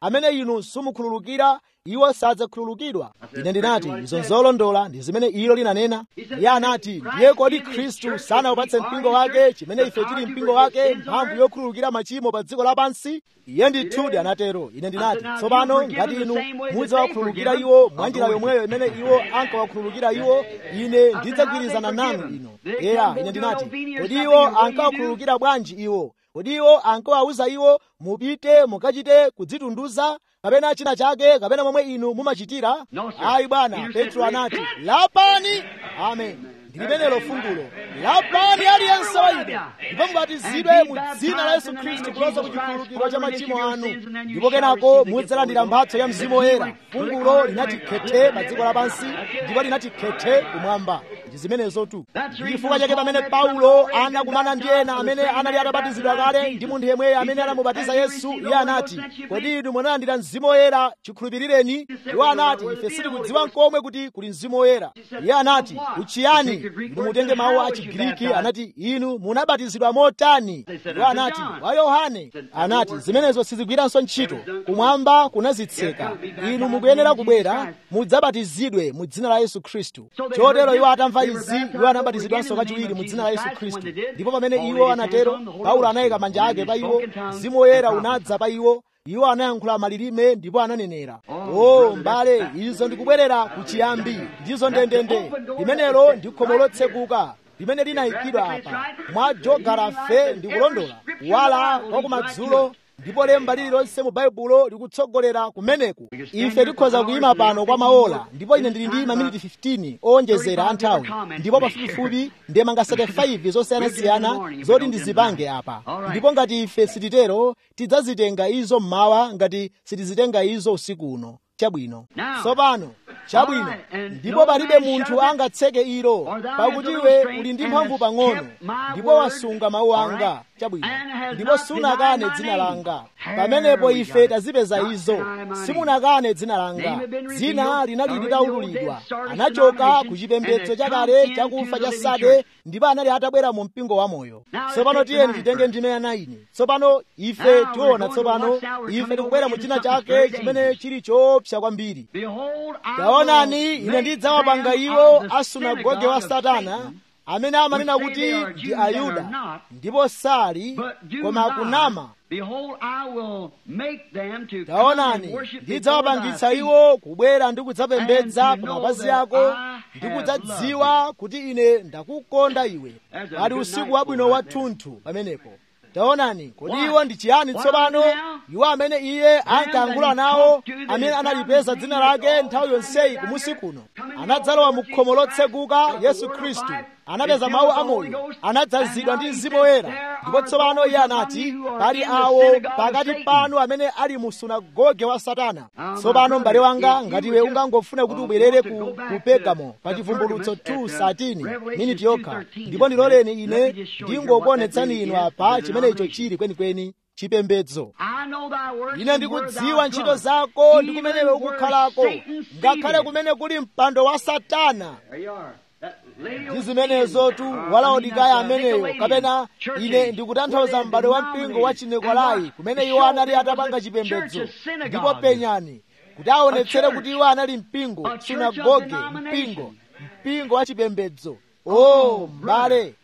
amene inu simukhululukira iwo sadzakhululukidwa ine ndinati izo nzolondola ndi zimene ilo linanena iye anati ndiye kodi khristu sanawupatse mpingo wake chimene ife tili mpingo wake mphamvu yokhululukira machimo pa dziko lapansi iye ndithudi anatero ine ndinati tsopano ngati inu mudzawakhululukira iwo mwa njira yomweyo imene iwo ankawakhululukira iwo ine ndidzagwirizana nanu ino eya ine ndinati kodi iwo ankawakhululukira bwanji iwo kodi iwo ankawawuza iwo mupite mukachite kudzitunduza kapena china chake kapena momwe inu mumachitira ayi bwana petro anati lapani amen ndilimenelo fungulo lapani aliyense wa inu ndipo mubatizidwe mu dzina la yesu khristu kuloza ku chikhululukiro cha machimo anu ndipo kenako mudzalandira mphatso ya mzimu woyera fungulo linati khete pa dziko lapansi ndipo linati khete kumwamba ndi zimenezotu ndi chifukwa chake pamene paulo anakumana ndi ena amene anali atabatizidwa kale ndi munthu yemweyo amene anamubatiza yesu iye anati kodi inu munalandira mzimu woyera chikhulupirireni iwo anati ife sitikudziwa nkomwe kuti kuli mzimu woyera iye anati uchiyani inu mutenge mawu a chigiriki anati inu munabatizidwa motani iwo anati wa yohane anati zimenezo sizigwiranso ntchito kumwamba kunazitseka inu mukuyenera kubwera mudzabatizidwe mu dzina la yesu khristu chotero iwo atamva izi iwo anabatizidwanso kachiwiri mu dzina la yesu khristu ndipo pamene iwo anatero paulo anayika manja ake pa iwo mzimu woyera unadza pa iwo iwo anayankhula malilime ndipo ananenera o mbale izo ndikubwerera ku chiyambi ndizo ndendende limenelo ndi khomo lotsekuka limene linayikidwa apa mwa jogarafe ndikulondola wala wakumadzulo ndipo lemba lililonse mu baibulo likutsogolera kumeneku ife tikhoza kuyima pano kwa maola ndipo ine ndili ndi maminiti 15 owonjezera anthawi ndipo pafupifupi ndemanga 35 zosiyanasiyana zoti ndizipange apa ndipo ngati ife sititero tidzazitenga izo mmawa ngati sitizitenga izo usiku uno chabwino tsopano chabwino ndipo palibe munthu angatseke ilo pakuti iwe uli ndi mphamvu pang'ono ndipo wasunga mawu anga chabwino ndipo sunakane dzina langa pamenepo ife tazipeza izo simunakane dzina langa dzina linali litaululidwa anachoka ku chipembedzo chakale chakufa cha sade ndipo anali atabwera mu mpingo wamoyo tsopano tiyeni titenge ndime ya 9 tsopano ife tiona tsopano ife tikubwera mu china chake chimene chili choopsa kwambiri taonani ine ndidzawapanga iwo asunagoge wa satana amene amanena kuti ndi ayuda ndipo sali koma akunama taonani ndidzawapangitsa iwo kubwera ndi kudzapembedza pa mapazi ako ndi kudzadziwa kuti ine ndakukonda iwe ali usiku wabwino wathunthu pamenepo taonani kodi iwo ndi chiyani tsopano iwo amene iye ankayankhula nawo amene analipeza dzina lake nthawi yonseyi kumusi kuno anadzalowa mu khomo lotseguka yesu khristu anapeza mawu amoyo anadzazidwa ndi mzimu woyera ndipo tsopano iye anati pali awo pakati panu amene ali mu sunagoge wa satana tsopano m'bale wanga ngati iwe ungangofuna kuti ubwerere ku, ku pegamo pa chivumbulutso 2:13 miniti yokha ndipo ndiloleni ine ndingokuonetsani inu apa chimene icho chili kwenikweni chipembedzo ine ndikudziwa ntchito zako ndi kumene iwe ukukhalako ngakhale kumene kuli mpando wa satana ndi zimenezotu walaodikaya ameneyo kapena ine ndikutanthauza m'bale wa mpingo wa chinekolai kumene iwo anali atapanga chipembedzo ndipo penyani kuti aonetsere kuti iwo anali mpingo sinagoge mpingo mpingo wa chipembedzo o m'bale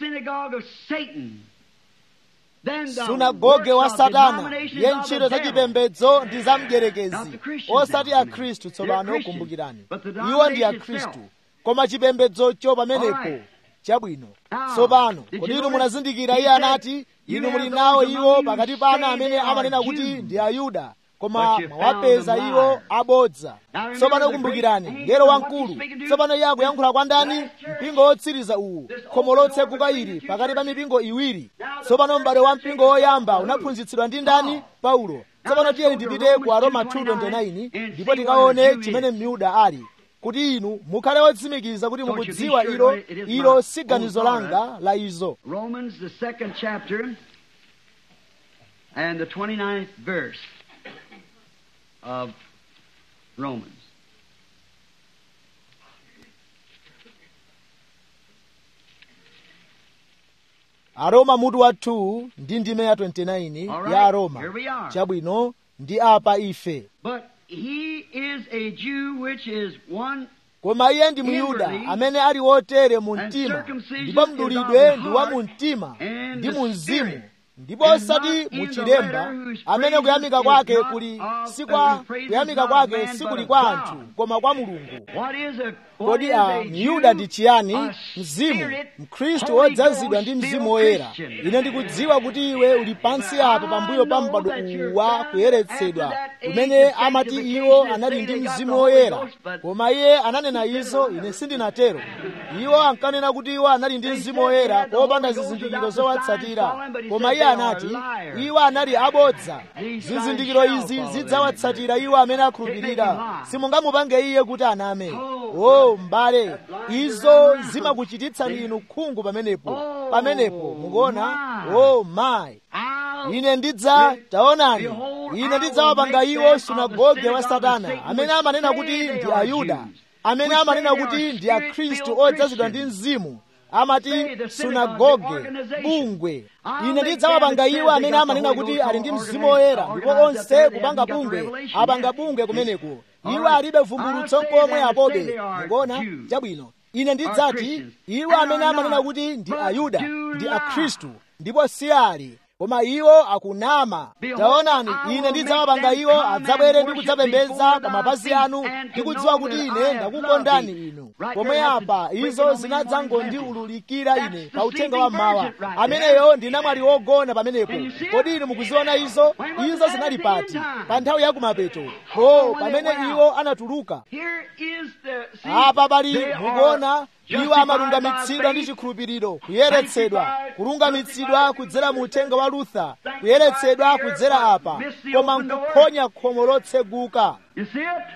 sunagoge wa satana ye ntchito za chipembedzo ndi za mdierekezi osati akhristu tsopano kumbukirani iwo ndi akhristu koma chipembedzocho pamenepo chabwino tsopano kodi inu munazindikira iye anati inu muli nawo iwo pakati panu amene amanena kuti ndi ayuda koma mwawapeza iwo abodza tsopano kumbukirani ngero wamkulu tsopano iye akuyankhula kwa ndani mpingo wotsiriza uwu khomo lotseguka ili pakati pa mipingo iwiri tsopano m'bale wa mpingo woyamba unaphunzitsidwa ndi ndani paulo tsopano tiyeni tipite ku aroma 2:29 ndipo tikaone chimene myuda ali kuti inu mukhale otsimikiza kuti mukudziwa ilo ilo si ganizo langa la izo Romans, the second chapter, and the 29th verse of Romans. aroma mutu wa 2 ndi ndime ya 29 All right, ya aroma here we are. chabwino ndi apa ife But he is a Jew which is one koma iye ndi myuda amene ali wotere mu mtima ndipo mdulidwe ndi wa mu mtima ndi mu mzimu ndipo osati mu chilemba amene kuyamika kwake kuli si kwa kuyamika kwake sikuli kwa anthu koma kwa mulungu What is a what kodi is a a myuda Jew? ndi chiyani A mzimu spirit, mkhristu Holy wodzazidwa Ghost ndi mzimu filled woyera Christian. ine ndikudziwa kuti iwe uli pansi apa pambuyo pa mpando uwu wa kuyeretsedwa umene amati iwo anali ndi mzimu woyera koma iye ananena izo ine sindinatero iwo ankanena kuti iwo anali ndi mzimu woyera popanda zizindikiro zowatsatira koma iye anati iwo anali abodza zizindikiro izi zidzawatsatira iwo amene akhulupirira simungamupange iye kuti aname o m'bale izo zimakuchititsani inu khungu pamenepo pamenepo mukuona o mayi I'll ine ndidza taonani ine ndidzawapanga iwo sunagoge wa satana amene amanena kuti ndi ayuda amene amanena kuti ndi akhristu odzazidwa ndi mzimu amati sunagoge bungwe ine ndidzawapanga iwo amene amanena kuti ali ndi mzimu woyera ndipo onse kupanga bungwe apanga bungwe kumeneko iwo alibe vumbulutso komwe apobe mukuona chabwino ine ndidzati iwo amene amanena kuti ndi ayuda ndi akhristu ndipo si ali koma iwo akunama taonani ine ndidzawapanga iwo adzabwere ndi kudzapembedza pa mapazi anu ndi kudziwa kuti ine ndakukondani inu pomwe apa izo zinadzangondiululikira ine pa uthenga wa mmawa ameneyo ndi namwali wogona pamenepo kodi inu mukuziona izo izo zinali pati pa nthawi ya kumapeto po pamene iwo anatuluka Here is the see, apa pali they are mukuona iwo justified amalungamitsidwa by ndi faith, chikhulupiriro kuyeretsedwa kulungamitsidwa kudzera mu uthenga wa lutha kuyeretsedwa kudzera apa koma nkuphonya khomo lotseguka You see it?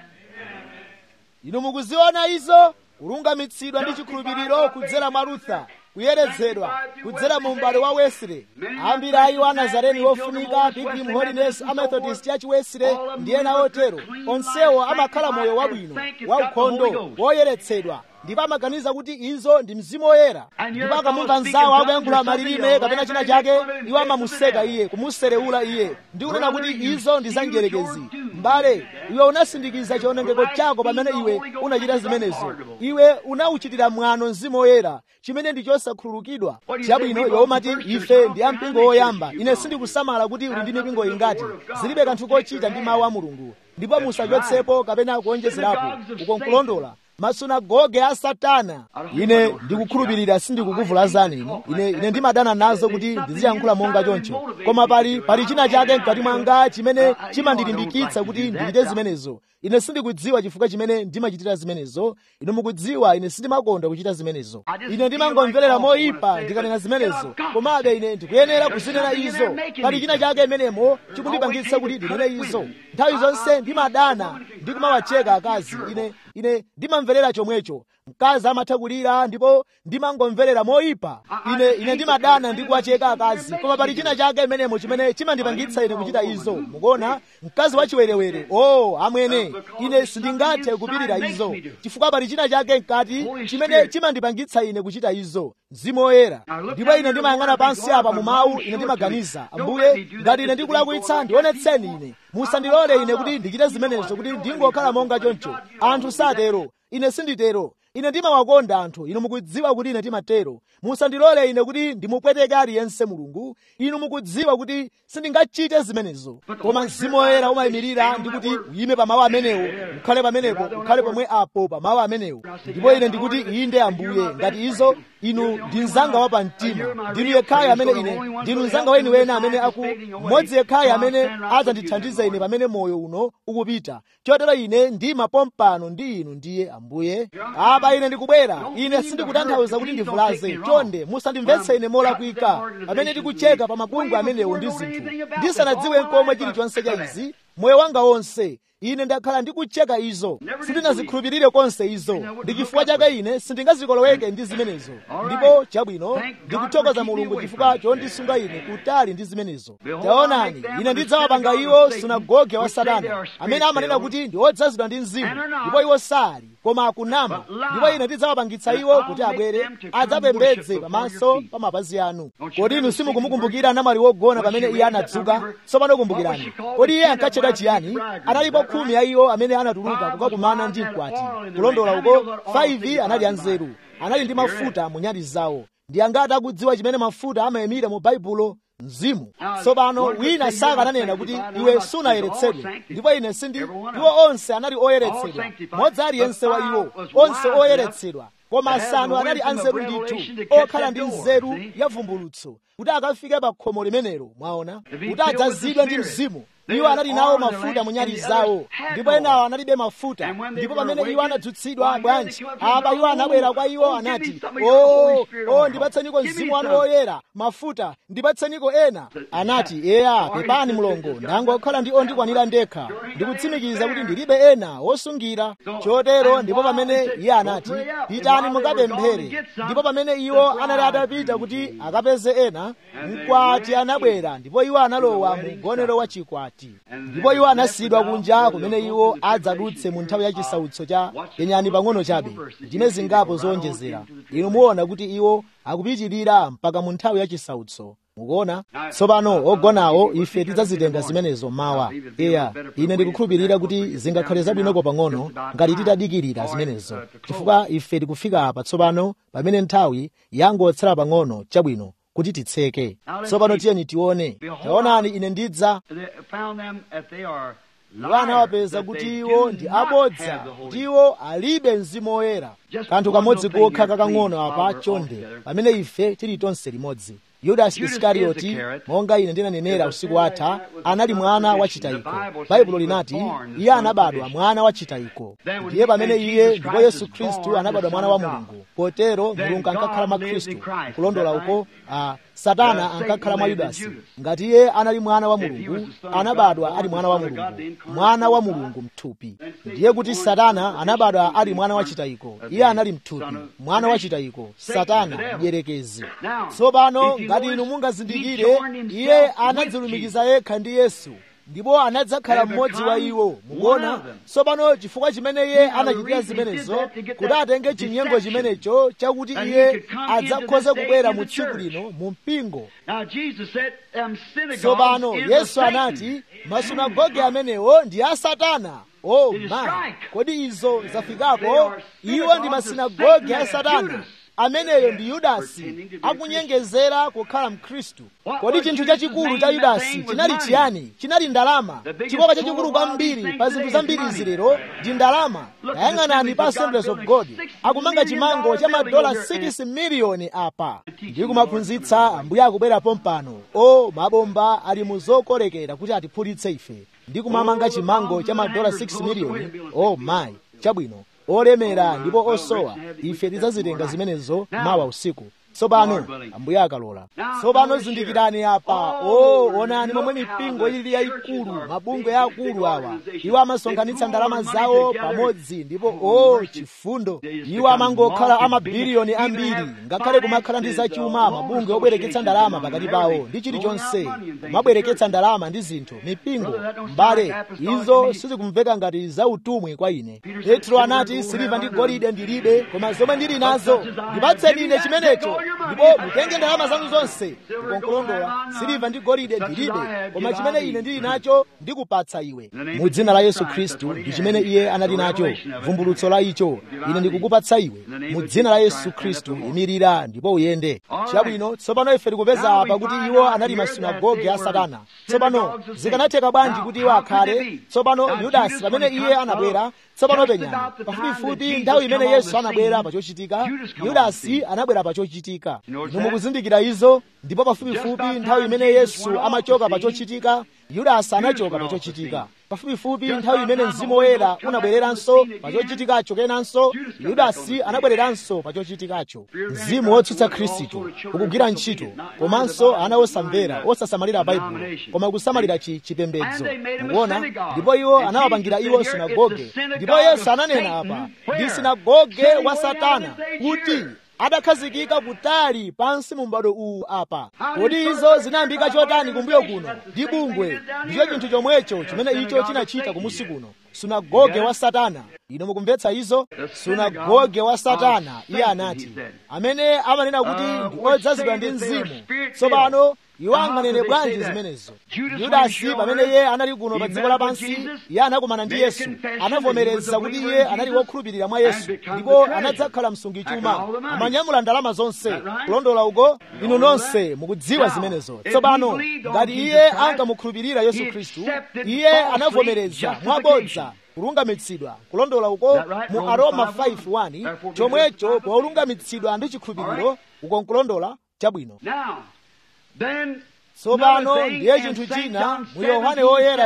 inu mukuziona izo kulungamitsidwa ndi chikhulupiriro kudzera mwa lutha kuyeretsedwa kudzera mu m'bado wa wesile ambiri a iwo a nazareni wofunika pilgrim holiness amethodist church wesile ndi ena otero onsewo amakhala moyo wabwino waukhondo woyeretsedwa ndipo amaganiza kuti izo ndi mzimu woyera ndipo akamumva mzawo akuyankhula malilime kapena china chake iwo amamuseka iye kumuserewula iye ndi kunena kuti izo ndi za njerekezi mbale iwe unasindikiza chionengeko chako pamene iwe unachita zimenezo iwe unauchitira mwano mzimu woyera chimene ndi chosakhululukidwa chabwino iwe umati ife ndi ampingo woyamba ine sindikusamala kuti uli ndi mipingo ingati zilibe kanthu kochita ndi mawu a mulungu ndipo musachotsepo kapena kuonjezerapo uko nkulondola masunagoge a satana ine ndikukhulupirira sindikukuvulazani inu ine ine ndimadana nazo kuti ndiziyankhula monga choncho koma pali pali china chake mkati mwanga chimene chimandilimbikitsa kuti ndichite zimenezo ine sindikudziwa chifukwa chimene ndimachitira zimenezo inu mukudziwa ine sindimakonda kuchita zimenezo ine ndimangomverera moyipa ndikanena zimenezo komabe ine ndikuyenera kuzinena izo pali china chake imenemo chikundipangitsa kuti ndinene izo nthawi zonse ndimadana ndikumawacheka akazi ine ine ndimamverera chomwecho mkazi amatha kulira ndipo ndimangomverera moyipa ine ine ndimadana ndi kuwacheka akazi koma pali china chake imenemo chimene chimandipangitsa ine kuchita izo mukuona mkazi wachiwerewere o amwene ine sindingathe kupirira izo chifukwa pali china chake mkati chimene chimandipangitsa ine kuchita izo mzimu woyera ndipo ine ndimayang'ana pansi apa mu mawu ine ndimaganiza ambuye ngati ine ndikulakwitsa ndionetseni ine musandilole ine kuti ndichite zimenezo kuti ndingokhala monga choncho anthu satero ine sinditero ine ndimawakonda anthu inu mukudziwa kuti ine timatero musandilole ine kuti ndimupweteke aliyense mulungu inu mukudziwa kuti sindingachite zimenezo koma mzimu woyera umayimirira ndi kuti uyime pa mawu amenewo ukhale pamenepo ukhale pomwe apo pa mawu amenewo ndipo ine ndikuti inde ambuye ngati izo inu ndi mzanga wa pamtima ndinu yekhayo amene ine ndinu mzanga wenu wena amene aku mmodzi yekhayo amene adzandithandiza ine pamene moyo uno ukupita chotero ine ndima pompano ndi inu ndiye ambuye apa ine ndikubwera ine sindikutanthauza kuti ndivulaze chonde musandimvetse ine molakwika pamene ndikucheka pa mabungu amenewo ndi zinthu ndisanadziwe komwe chilichonse cha izi moyo wanga wonse ine ndakhala ndikucheka izo sindinazikhulupirire konse izo ndi chifukwa chake ine sindingazikoloweke ndi zimenezo ndipo chabwino ndikuthokoza mulungu chifukwa chondisunga ine kutali ndi zimenezo taonani ine ndidzawapanga iwo sunagoge wa satana amene amanena kuti ndi odzazidwa ndi mzimu ndipo iwo sali koma akunama ndipo ine ndidzawapangitsa iwo kuti abwere adzapembedze pamaso pa mapazi anu kodi inu simukumukumbukira namwali wogona pamene iye anadzuka tsopano kumbukirani kodi iye ankatchedwa chifukwa chiyani analipo khumi ya iwo amene anatuluka kukakumana ndi mkwati kulondola uko 5 anali anzeru anali ndi mafuta mu nyali zawo ndi angati akudziwa chimene mafuta amayimira mu baibulo mzimu tsopano wina saka ananena kuti iwe sunayeretsedwe ndipo ine sindi iwo onse anali oyeretsedwa modzi aliyense wa iwo onse oyeretsedwa koma asanu anali anzeru ndithu okhala ndi nzeru ya vumbulutso kuti akafike pa khomo limenelo mwaona kuti adzazidwe ndi mzimu iwo anali nawo mafuta mu nyali zawo ndipo enawo analibe mafuta ndipo pamene iwo anadzutsidwa bwanji apa iwo anabwera kwa iwo anati o o ndipatseniko mzimu wanu woyera mafuta ndipatseniko ena anati eya pepani mlongo ndangokhala ndi ondikwanira ndekha ndikutsimikiza kuti ndilibe ena wosungira chotero ndipo pamene iye anati pitani mukapemphere ndipo pamene iwo anali atapita kuti akapeze ena mkwati anabwera ndipo iwo analowa mu mgonero wa chikwati ndipo iwo anasiyidwa kunja kumene iwo adzadutse mu nthawi ya chisautso cha yenyani pang'ono chabe ndime zingapo zowonjezera inu muona kuti iwo akupitirira mpaka mu nthawi ya chisautso mukuona tsopano ogonawo ife tidzazitenga zimenezo mawa eya ine ndikukhulupirira kuti zingakhale zabwinoko pang'ono ngati titadikirira zimenezo chifukwa ife tikufika apa tsopano pamene nthawi yangotsala pang'ono chabwino kuti titseke tsopano tiyeni tione taonani ine ndidza iwo anawapeza kuti iwo ndi abodza ndiwo alibe mzimu woyera kanthu kamodzi kokha kakang'ono apa chonde pamene ife tili tonse limodzi yudasi isikarioti monga ine ndinanenera usiku watha anali mwana wa chitayiko baibulo linati iye anabadwa mwana wa chitayiko ndiye pamene iye ndipo yesu khristu anabadwa mwana wa mulungu potero mulungu ankakhala mwa khristu kulondola uko uh, satana ankakhala mwa yudasi ngati iye anali mwana wa mulungu anabadwa ali mwana wa mulungu mwana wa mulungu mthupi ndiye kuti satana anabadwa ali mwana wa chitayiko iye anali mthupi mwana wa chitayiko satana mdierekezi tsopano ngati inu mungazindikire iye anadzilumikiza yekha ndi yesu ndipo anadzakhala mmodzi wa iwo mukuona tsopano chifukwa chimene iye anachitira zimenezo kuti atenge chinyengo chimenecho chakuti iye adzakhoze kubwera mu tsiku lino mu mpingo tsopano yesu anati masunagoge amenewo ndi a satana oh my kodi izo zafikako iwo ndi masinagoge a satana ameneyo ndi yudasi akunyengezera kukhala mkhristu kodi chinthu chachikulu cha yudasi chinali chiyani chinali ndalama chikoka chachikulu kwambiri pa zinthu zambiri izi lero ndi ndalama tayang'anani pa assemblies of god akumanga chimango cha madola 6 miliyoni apa ndi kumaphunzitsa ambuye akubwerapo mpano o mabomba ali mu zokolekera kuti atiphulitse ife ndi kumamanga chimango cha madola 6 miliyoni o mayi chabwino olemera ndipo osowa ife tidzazitenga zimenezo mawa usiku tsopano ambuye akalola tsopano zindikirani apa o onani momwe mipingo ili yayikulu mabungwe yaakulu awa iwo amasonkhanitsa ndalama zawo pamodzi ndipo o chifundo iwo amangokhala amabiliyoni ambiri ngakhale kumakhala ndi zachuma mabungwe obwereketsa ndalama pakati pawo ndi chilichonse kumabwereketsa ndalama ndi zinthu mipingo mbale izo sizikumveka ngati zautumwi kwa ine petro anati siliva ndi golide ndilibe koma zomwe ndili nazo ndipatseni ine chimenecho ndipo mutenge ndalama zanu zonse ndikonkulondola siliva ndi golide ndilibe koma chimene ine ndili nacho ndikupatsa iwe mu dzina la yesu khristu ndi chimene iye anali nacho vumbulutso la icho ine ndikukupatsa iwe mu dzina la yesu khristu imirira ndipo uyende chabwino tsopano ife tikupeza apa kuti iwo anali masunagoge a satana tsopano zikanatheka bwanji kuti iwo akhale tsopano yudasi pamene iye anabwera tsopano penyani pafupifupi nthawi imene yesu anabwera pachochitika yudasi anabwera pachochitika inu mukuzindikira izo ndipo pafupifupi nthawi imene yesu amachoka pachochitika yudasi anachoka pachochitika pafupifupi nthawi imene mzimu woyera unabwereranso pachochitikacho kenanso yudasi anabwereranso pachochitikacho mzimu wotsutsa khristu ukugwira ntchito komanso ana osamvera osasamalira baibulo koma kusamalira chipembedzo mukuona ndipo iwo anawapangira iwo sinagoge ndipo yesu ananena apa ndi sinagoge wa satana kuti adakhazikika kutali pansi mu m'bado uwu apa kodi izo zinayambika chotani kumbuyo kuno ndi bungwe ndicho chinthu chomwecho chimene icho chinachita kumusi kuno sunagoge wa satana ino mukumvetsa izo sunagoge wa satana iye anati amene amanena kuti ndi odzazidwa ndi mzimu tsopano iwo anganene bwanji zimenezo yudasi pamene iye anali kuno pa dziko lapansi iye anakumana ndi yesu anavomereza kuti iye anali wokhulupirira mwa yesu ndipo anadzakhala msungichuma amanyamula ndalama zonse kulondola uko inu nonse mukudziwa zimenezo tsopano ngati iye ankamukhulupirira yesu khristu iye anavomereza mwabodza kulungamitsidwa kulondola uko mu aroma 5:1 chomwecho polungamitsidwa ndi chikhulupiriro uko nkulondola chabwino tsopano ndiye chinthu china mu yohane woyera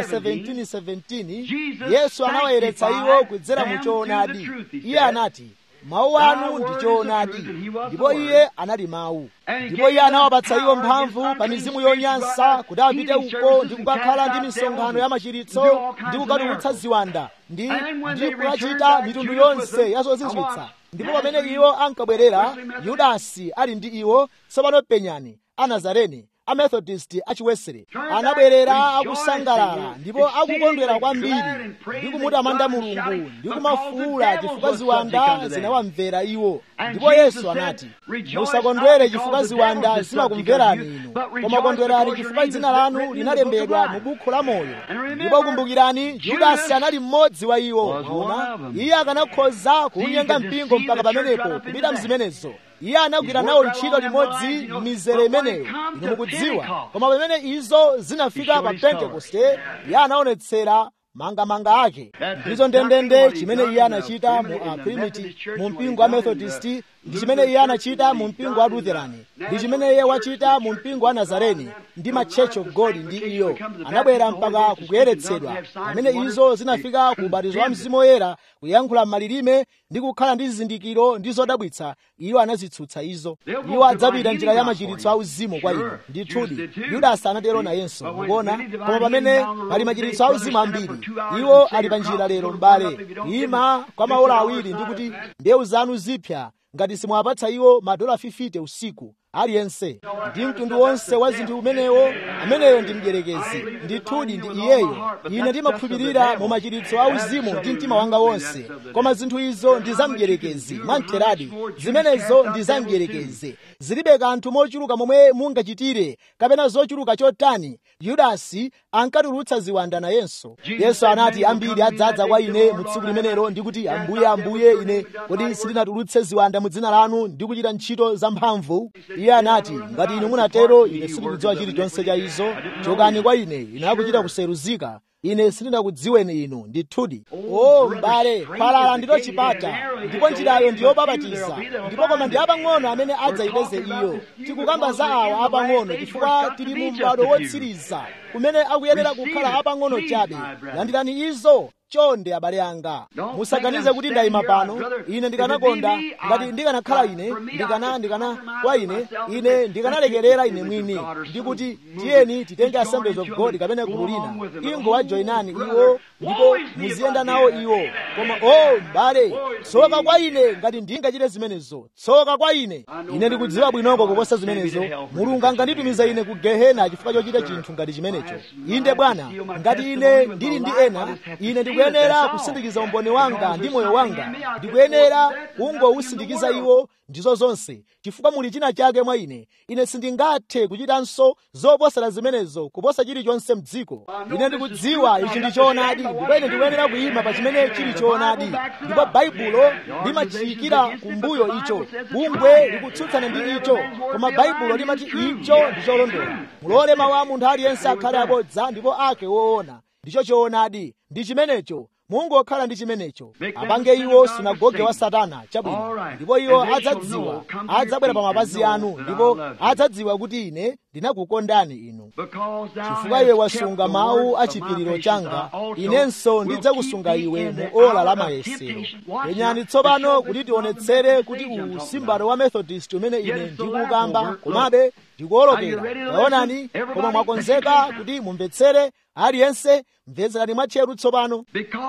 17:17 yesu anawayeretsa iwo kudzera mu choonadi iye anati mawu anu ndi choonadi ndipo iye anali mawu ndipo iye anawapatsa iwo mphamvu pa mizimu yonyansa kuti apite uko ndi kukakhala ndi misonkhano ya machiritso ndi kukatulutsa ziwanda ndi ndi kukachita mitundu yonse ya zozizwitsa ndipo pamene iwo ankabwerera yudasi ali ndi iwo tsopano penyani anazareni amethodist achiwesere anabwerera akusangalala ndipo akukondwera kwambiri ndi kumutamanda mulungu ndi kumafuula chifukwa ziwanda zinawamvera iwo ndipo yesu anati musakondwere chifukwa ziwanda zimakumverani inu koma kondwerani chifukwa dzina lanu linalembedwa mu bukhu la moyo ndipo kumbukirani yudasi anali mmodzi wa iwo ona iye akanakhoza kuunyenga mpingo mpaka pamenepo kupita mzimenezo iye anagwira nawo ntchito limodzi m'mizere imeneyo inu mukudziwa koma pamene izo zinafika pa pentekoste iye anaonetsera mangamanga ake ndizo ndendende chimene iye anachita mu aprimiti mu mpingo wa methodist ndi chimene iye anachita mu mpingo wa lutherani ndi chimene iye wachita mu mpingo wa nazareni ndi ma church of god ndi iyo anabwera mpaka kukuyeretsedwa pamene izo zinafika ku ubatizo wa mzimu woyera kuyankhula m'malilime ndi kukhala ndi zizindikiro ndi zodabwitsa iwo anazitsutsa izo iwo adzapita njira ya machiritso auzimu kwa inu ndithudi yudasi anatero nayenso mukuona koma pamene pali machiritso auzimu ambiri iwo ali pa njira lero m'bale ima kwa maola awiri ndi kuti mbewu zanu zipya ngati simuwapatsa iwo madola 50 usiku aliyense ndi mtundu wonse wa zinthu umenewo ameneyo ndi mdierekezi ndithudi ndi iyeyo ine ndimakhulupirira mu machiritso a uzimu ndi mtima wanga wonse koma zinthu izo ndi za mdierekezi mwamtheradi zimenezo ndi za mdierekezi zilibe kanthu mochuluka momwe mungachitire kapena zochuluka chotani yudasi ankatulutsa ziwanda nayenso yesu anati ambiri adzadza kwa ine mu tsiku limenelo ndikuti ambuye ambuye ine kodi sindinatulutse ziwanda mu dzina lanu ndi kuchita ntchito zamphamvu iye anati ngati inu munatero ine sindikudziwa chilichonse cha izo chokani kwa ine ine akuchita kuseruzika ine sindinakudziweni inu ndithudi o m'bale khwalala ndilo chipata ndipo njirayo ndi yobabatiza ndipo koma ndi apang'ono amene adzayipeze iyo tikukamba za awa apang'ono chifukwa tili mu m'bado wotsiriza kumene akuyenera kukhala apang'ono chabe landirani izo chonde abale anga musaganize kuti ndayima pano ine ndikanakonda ngati ndikanakhala ine ndikana ndikana kwa ine ine ndikanalekerera ine mwini ndikuti tiyeni titenge assemblies of god kapena gulu lina ingo wajoinani iwo ndipo muziyenda nawo iwo koma o m'bale tsoka kwa ine ngati ndingachite zimenezo tsoka kwa ine ine ndikudziwa bwinoko kuposa zimenezo mulungu anganditumiza ine ku gehena chifukwa chochita chinthu ngati chimenecho inde bwana ngati ine ndili ndi ena ine ndikuyenera kusindikiza umboni wanga ndi moyo wanga ndikuyenera kungowusindikiza iwo ndizo zonse chifukwa muli china chake mwa ine ine sindingathe kuchitanso zoposera zimenezo kuposa chilichonse mdziko ine ndikudziwa ichi ndi choonadi ndipo ine ndikuyenera kuyima pa chimene chili choonadi ndipo baibulo limachiyikira kumbuyo icho bungwe likutsutsana ndi icho koma baibulo limati icho ndi cholondola mulole mawu a munthu aliyense akhale abodza ndipo ake woona ndicho choonadi ndi chimenecho mungokhala ndi chimenecho apange iwo sunagoge wa satana chabwino ndipo iwo adzadziwa adzabwera pa mapazi anu ndipo adzadziwa kuti ine ndinakukondani inu chifukwa iwe wasunga mawu a chipiriro changa inenso ndidzakusunga iwe mu ola la mayesero penyani tsopano kuti tionetsere kuti uwu si m'bado wa methodist umene ine ndikukamba komabe ndikuwolokera taonani koma mwakonzeka kuti mumvetsere aliyense mvetserani mwatcheru tsopano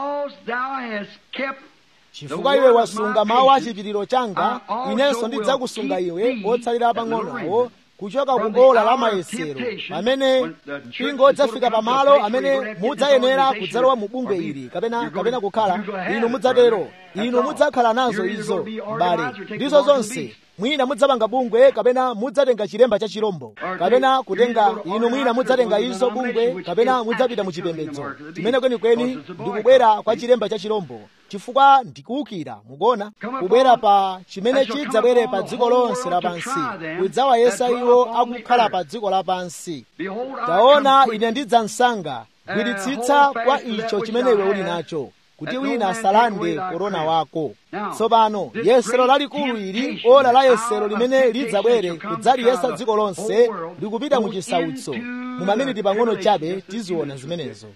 chifukwa iwe wasunga mawu a chipiriro changa inenso ndidzakusunga iwe otsalira pang'onowo kuchoka ku ola la mayesero pamene mpingo udzafika pamalo amene mudzayenera kudzalowa mu bungwe ili kapena kapena kukhala inu mudzatero inu mudzakhala nazo izo mbale ndizo zonse mwina mudzapanga bungwe kapena mudzatenga chilemba cha chirombo kapena kutenga inu mwina mudzatenga izo bungwe kapena mudzapita mu chipembedzo chimene kwenikweni ndikubwera kwa chilemba cha chirombo chifukwa ndikuwukira mukuona kubwera pa chimene chidzabwere pa dziko lonse lapansi kudzawayesa iwo akukhala pa dziko lapansi taona ine ndidzamsanga gwiritsitsa kwa icho chimene iwe uli nacho kuti wina asalande korona wako tsopano yesero lalikulu ili ola la yesero limene lidzabwere kudzaliyesa dziko lonse likupita mu chisautso mu maminiti pang'ono chabe tiziona zimenezo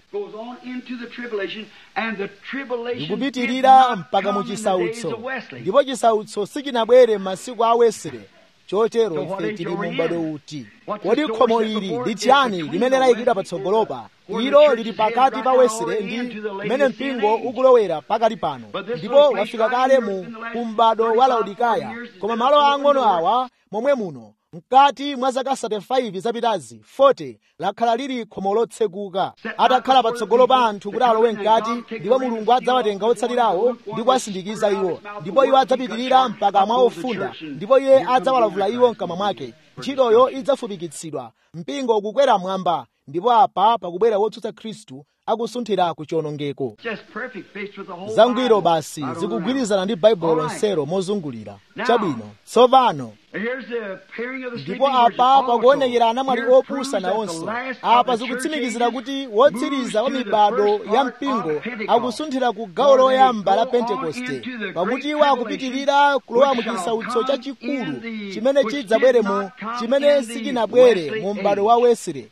likupitirira mpaka mu chisautso ndipo chisautso sichinabwere m'masiku a wesere chotero ife tili mu m'bado uti kodi khomo ili ndi chiyani limene layikidwa patsogolopa ilo lili pakati pa wesere ndi kumene mpingo ukulowera pakali pano ndipo wafika kale mu m'bado wa laodikaya koma malo ang'ono awa momwe muno mkati mwa zaka 35 zapitazi 40 lakhala lili khomo lotsekuka atakhala patsogolo pa anthu kuti alowe mkati ndipo mulungu adzawatenga otsalirawo ndi kuwasindikiza iwo ndipo iwo adzapitirira mpaka mwa ofunda ndipo iye adzawalavula iwo mkamwa mwake ntchitoyo idzafupikitsidwa mpingo ukukwera mwamba ndipo apa pakubwera wotsutsa khristu akusunthira ku chiwonongeko zangwiro basi zikugwirizana ndi baibulo lonselo mozungulira chabwino tsopano ndipo apa pakuonekera anamwali opusa nawonso apa zikutsimikizira kuti wotsiriza wa mibado ya mpingo akusunthira ku gawo loyamba la pentekoste pakuti iwo akupitirira kulowa mu chisautso chachikulu chimene chidzabwere mu chimene sichinabwere mu m'bado wa wesere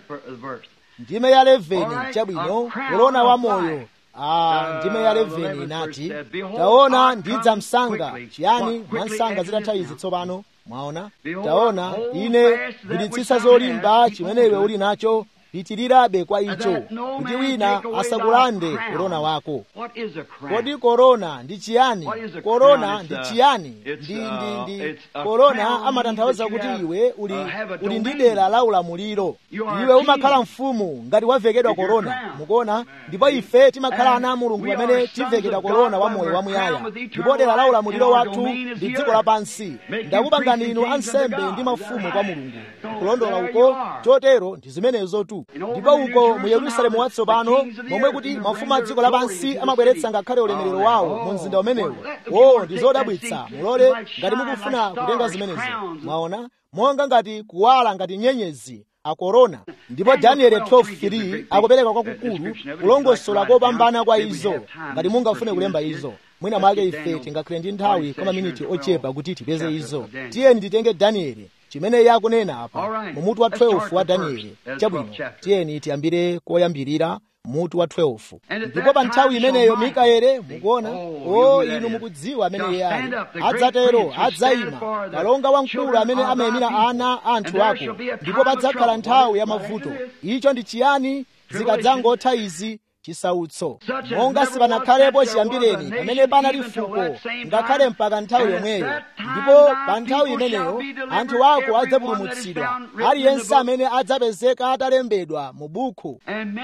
ndime ya 11 chabwino korona wa moyo Ah, ndime ya 11 inati taona ndidzamsanga chiyani mwansanga zitatha izi tsopano mwaona taona ine gwiritsitsa zolimba chimene iwe uli nacho pitirirabe kwa icho kuti wina asakulande korona wako kodi korona ndi chiyani korona ndi chiyani ndi ndi ndi korona amatanthauza kuti iwe uli uli ndi dera la ulamuliro iwe umakhala mfumu ngati wavekedwa korona mukuona ndipo ife timakhala ana a mulungu pamene tivekedwa korona wa moyo wamuyaya ndipo dera la ulamuliro wathu ndi dziko lapansi ndakupangani inu ansembe ndi mafumu kwa mulungu kulondola uko chotero ndi zimenezo tu ndipo uko mu yerusalemu watsopano momwe kuti mafumu a dziko lapansi amabweretsa ngakhale ulemerero wawo mu mzinda umenewo wo ndi zodabwitsa mulole ngati mukufuna kutenga zimenezo mwaona monga ngati kuwala ngati nyenyezi akorona ndipo danieli 12:3 akupereka kwakukulu kulongosola kopambana kwa izo ngati mungafune kulemba izo mwina mwake ife tingakhale ndi nthawi kwa maminiti ochepa kuti tipeze izo tiyeni titenge danieli chimene iye akunena apa mu mutu wa 12 wa danieli chabwino tiyeni tiyambire koyambirira mutu wa 12 ndipo pa nthawi imeneyo mikaeli mukuona o inu mukudziwa amene iye ali adzatero adzayima kalonga wamkulu amene amayimira ana a anthu ako ndipo padzakhala nthawi ya mavuto icho ndi chiyani zikadzangotha izi chisautso monga sipanakhalepo chiyambireni pamene panali fuko ngakhale mpaka nthawi yomweyo ndipo pa nthawi imeneyo anthu ako adzapulumutsidwa aliyense amene adzapezeka atalembedwa mu buku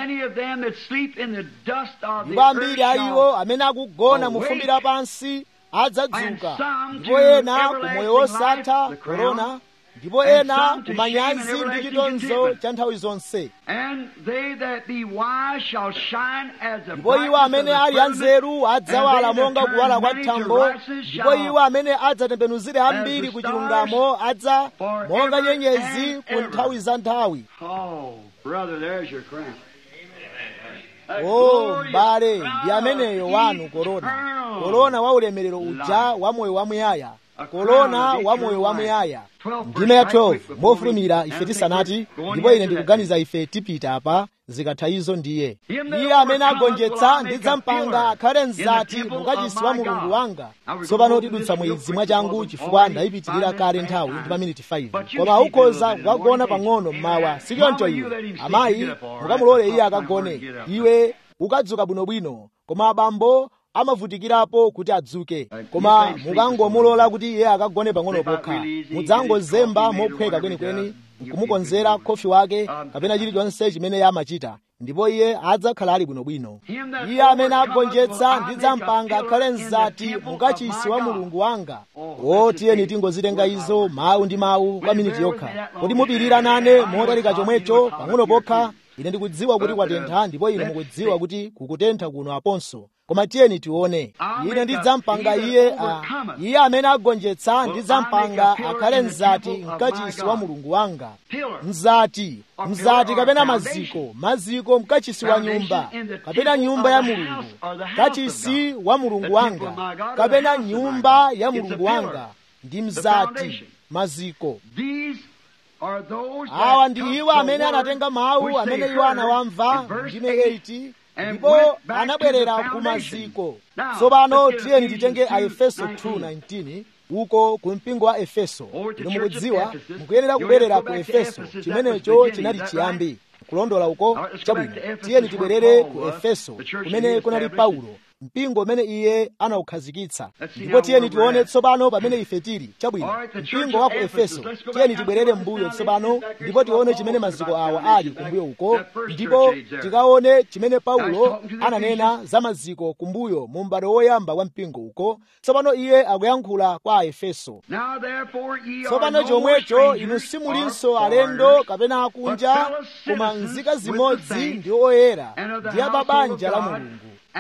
ndipo ambiri a iwo amene akugona mu fumbi lapansi adzadzuka ndipo ena ku moyo wosatha korona ndipo ena kumanyazi ndi chitonzo cha nthawi zonse ndipo iwo amene ali anzeru adzawala monga kuwala kwa thambo ndipo iwo amene adzatembenuzire ambiri ku chilungamo adza monga nyenyezi ku nthawi za nthawi o m'bale ndi ameneyo wanu korona korona wa ulemerero uja wa moyo wamuyaya korona wa moyo wamuyaya ndime ya 12 mofulumira ife tisanati ndipo ine ndikuganiza ife tipita apa zikatha izo ndiye iye amene agonjetsa ndidzampanga akhale mzati mukachisi wa mulungu wanga tsopano tidutsa mwezi mwachangu chifukwa ndayipitirira kale nthawi ndi maminiti 5 koma ukhoza kukagona pang'ono mmawa sichoncho iwe amayi mukamulole iye akagone iwe ukadzuka bwinobwino koma abambo amavutikirapo kuti adzuke koma mukangomulola kuti iye akagone pang'ono pokha mudzangozemba mophweka kwenikweni nkumukonzera khofi wake kapena chilichonse chimene iye amachita ndipo iye adzakhala ali bwinobwino iye amene agonjetsa ndidzampanga akhale mzati mukachisi wa mulungu wanga o tiyeni tingozitenga izo mawu ndi mawu kwa miniti yokha kodi mupirira nane motalika chomwecho pang'ono pokha ine ndikudziwa kuti kwatentha ndipo inu mukudziwa kuti kukutentha kuno aponso koma tiyeni tione ine ndidzampanga iye a iye amene agonjetsa ndidzampanga akhale mzati mkachisi wa mulungu wanga mzati mzati kapena maziko maziko mkachisi wa nyumba kapena nyumba ya mulungu kachisi wa mulungu wanga kapena nyumba ya mulungu wanga ndi mzati maziko awa ndi iwo amene anatenga mawu amene iwo anawamva ndime 8 ndipo anabwerera ku maziko tsopano tiyeni titenge a efeso 2:19 uko ku mpingo wa efeso inu mukudziwa mukuyenera kubwerera ku efeso chimenecho chinali chiyambi kulondola uko chabwino tiyeni tibwerere ku efeso kumene kunali paulo mpingo umene iye anawukhazikitsa ndipo tiyeni tione tsopano pamene ife tili chabwino mpingo wa ku efeso tiyeni tibwerere mbuyo tsopano ndipo tione chimene maziko awa ali kumbuyo uko ndipo tikaone chimene paulo ananena za maziko kumbuyo mu m'bado woyamba wa mpingo uko tsopano iye akuyankhula kwa aefeso tsopano chomwecho inu simulinso alendo kapena akunja koma nzika zimodzi ndi oyera ndi a babanja la mulungu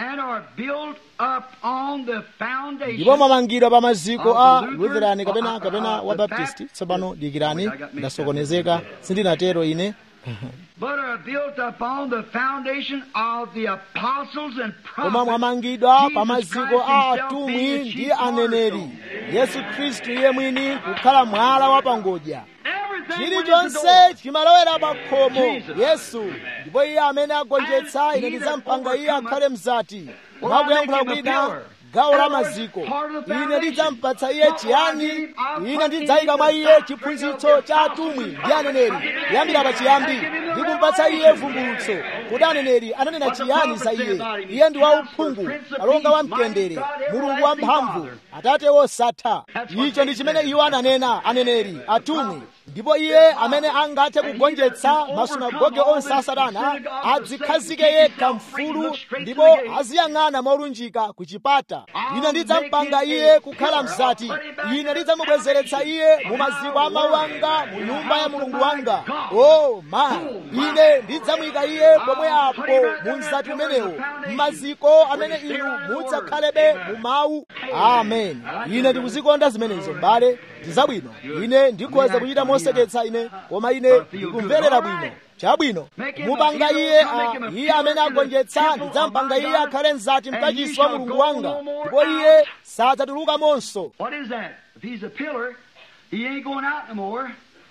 ndipo mwamangidwa pa maziko a lutheran kapena kapena wa baptisti tsopano dikirani ndasokonezeka sindinatero ine but are built upon the foundation of the apostles and koma prophets. mwamangidwa pa Jesus maziko Christ a himself atumwi being the ndi chief aneneri cornerstone. yesu khristu iye mwini kukhala mwala wa pangodya Everything went in the chilichonse door. chimalowera pa khomo Jesus. yesu ndipo iye amene agonjetsa And ine he that ndizampanga iye overcometh, akhale mzati will mwakuyankhula I make him a kwina pillar. gawo la In other words, maziko part of the ine foundation. ndidzampatsa iye What will I chiyani give him? I'll ine put ndidzayika in mwa the iye doctrine chiphunzitso of the cha apostles atumwi and ndi aneneri prophets. kuyambira pa chiyambi I give him the ndikumpatsa iye revelation. vumbulutso kuti aneneri ananena What the chiyani za prophet iye said about him. iye ndi Counselor, wauphungu Prince of kalonga wa Peace, mtendere Mighty God, mulungu wa Everlasting mphamvu Father. atate wosatha That's what icho ndi they chimene said. iwo ananena aneneri atumwi ndipo iye amene angathe kugonjetsa masunagoge onse a satana adzikhazike yekha mfulu ndipo aziyang'ana molunjika ku chipata ine ndidzampanga iye kukhala mzati ine ndidzamubwezeretsa iye mu maziko a mawu anga mu nyumba ya mulungu wanga o ma ine ndidzamuyika iye pomwe apo mu mzati umenewo m'maziko amene inu mudzakhalebe mu mawu amen ine ndikuzikonda zimenezo m'bale ndizabwino ine ndikhoza kuchita moseketsa ine koma ine ndikumverera bwino chabwino mupanga iye a- iye amene agonjetsa ndidzampanga iye akhale mzati mkachisi wa mulungu wanga ndipo iye sadzatulukamonso What is that? If he's a pillar, he ain't going out no more.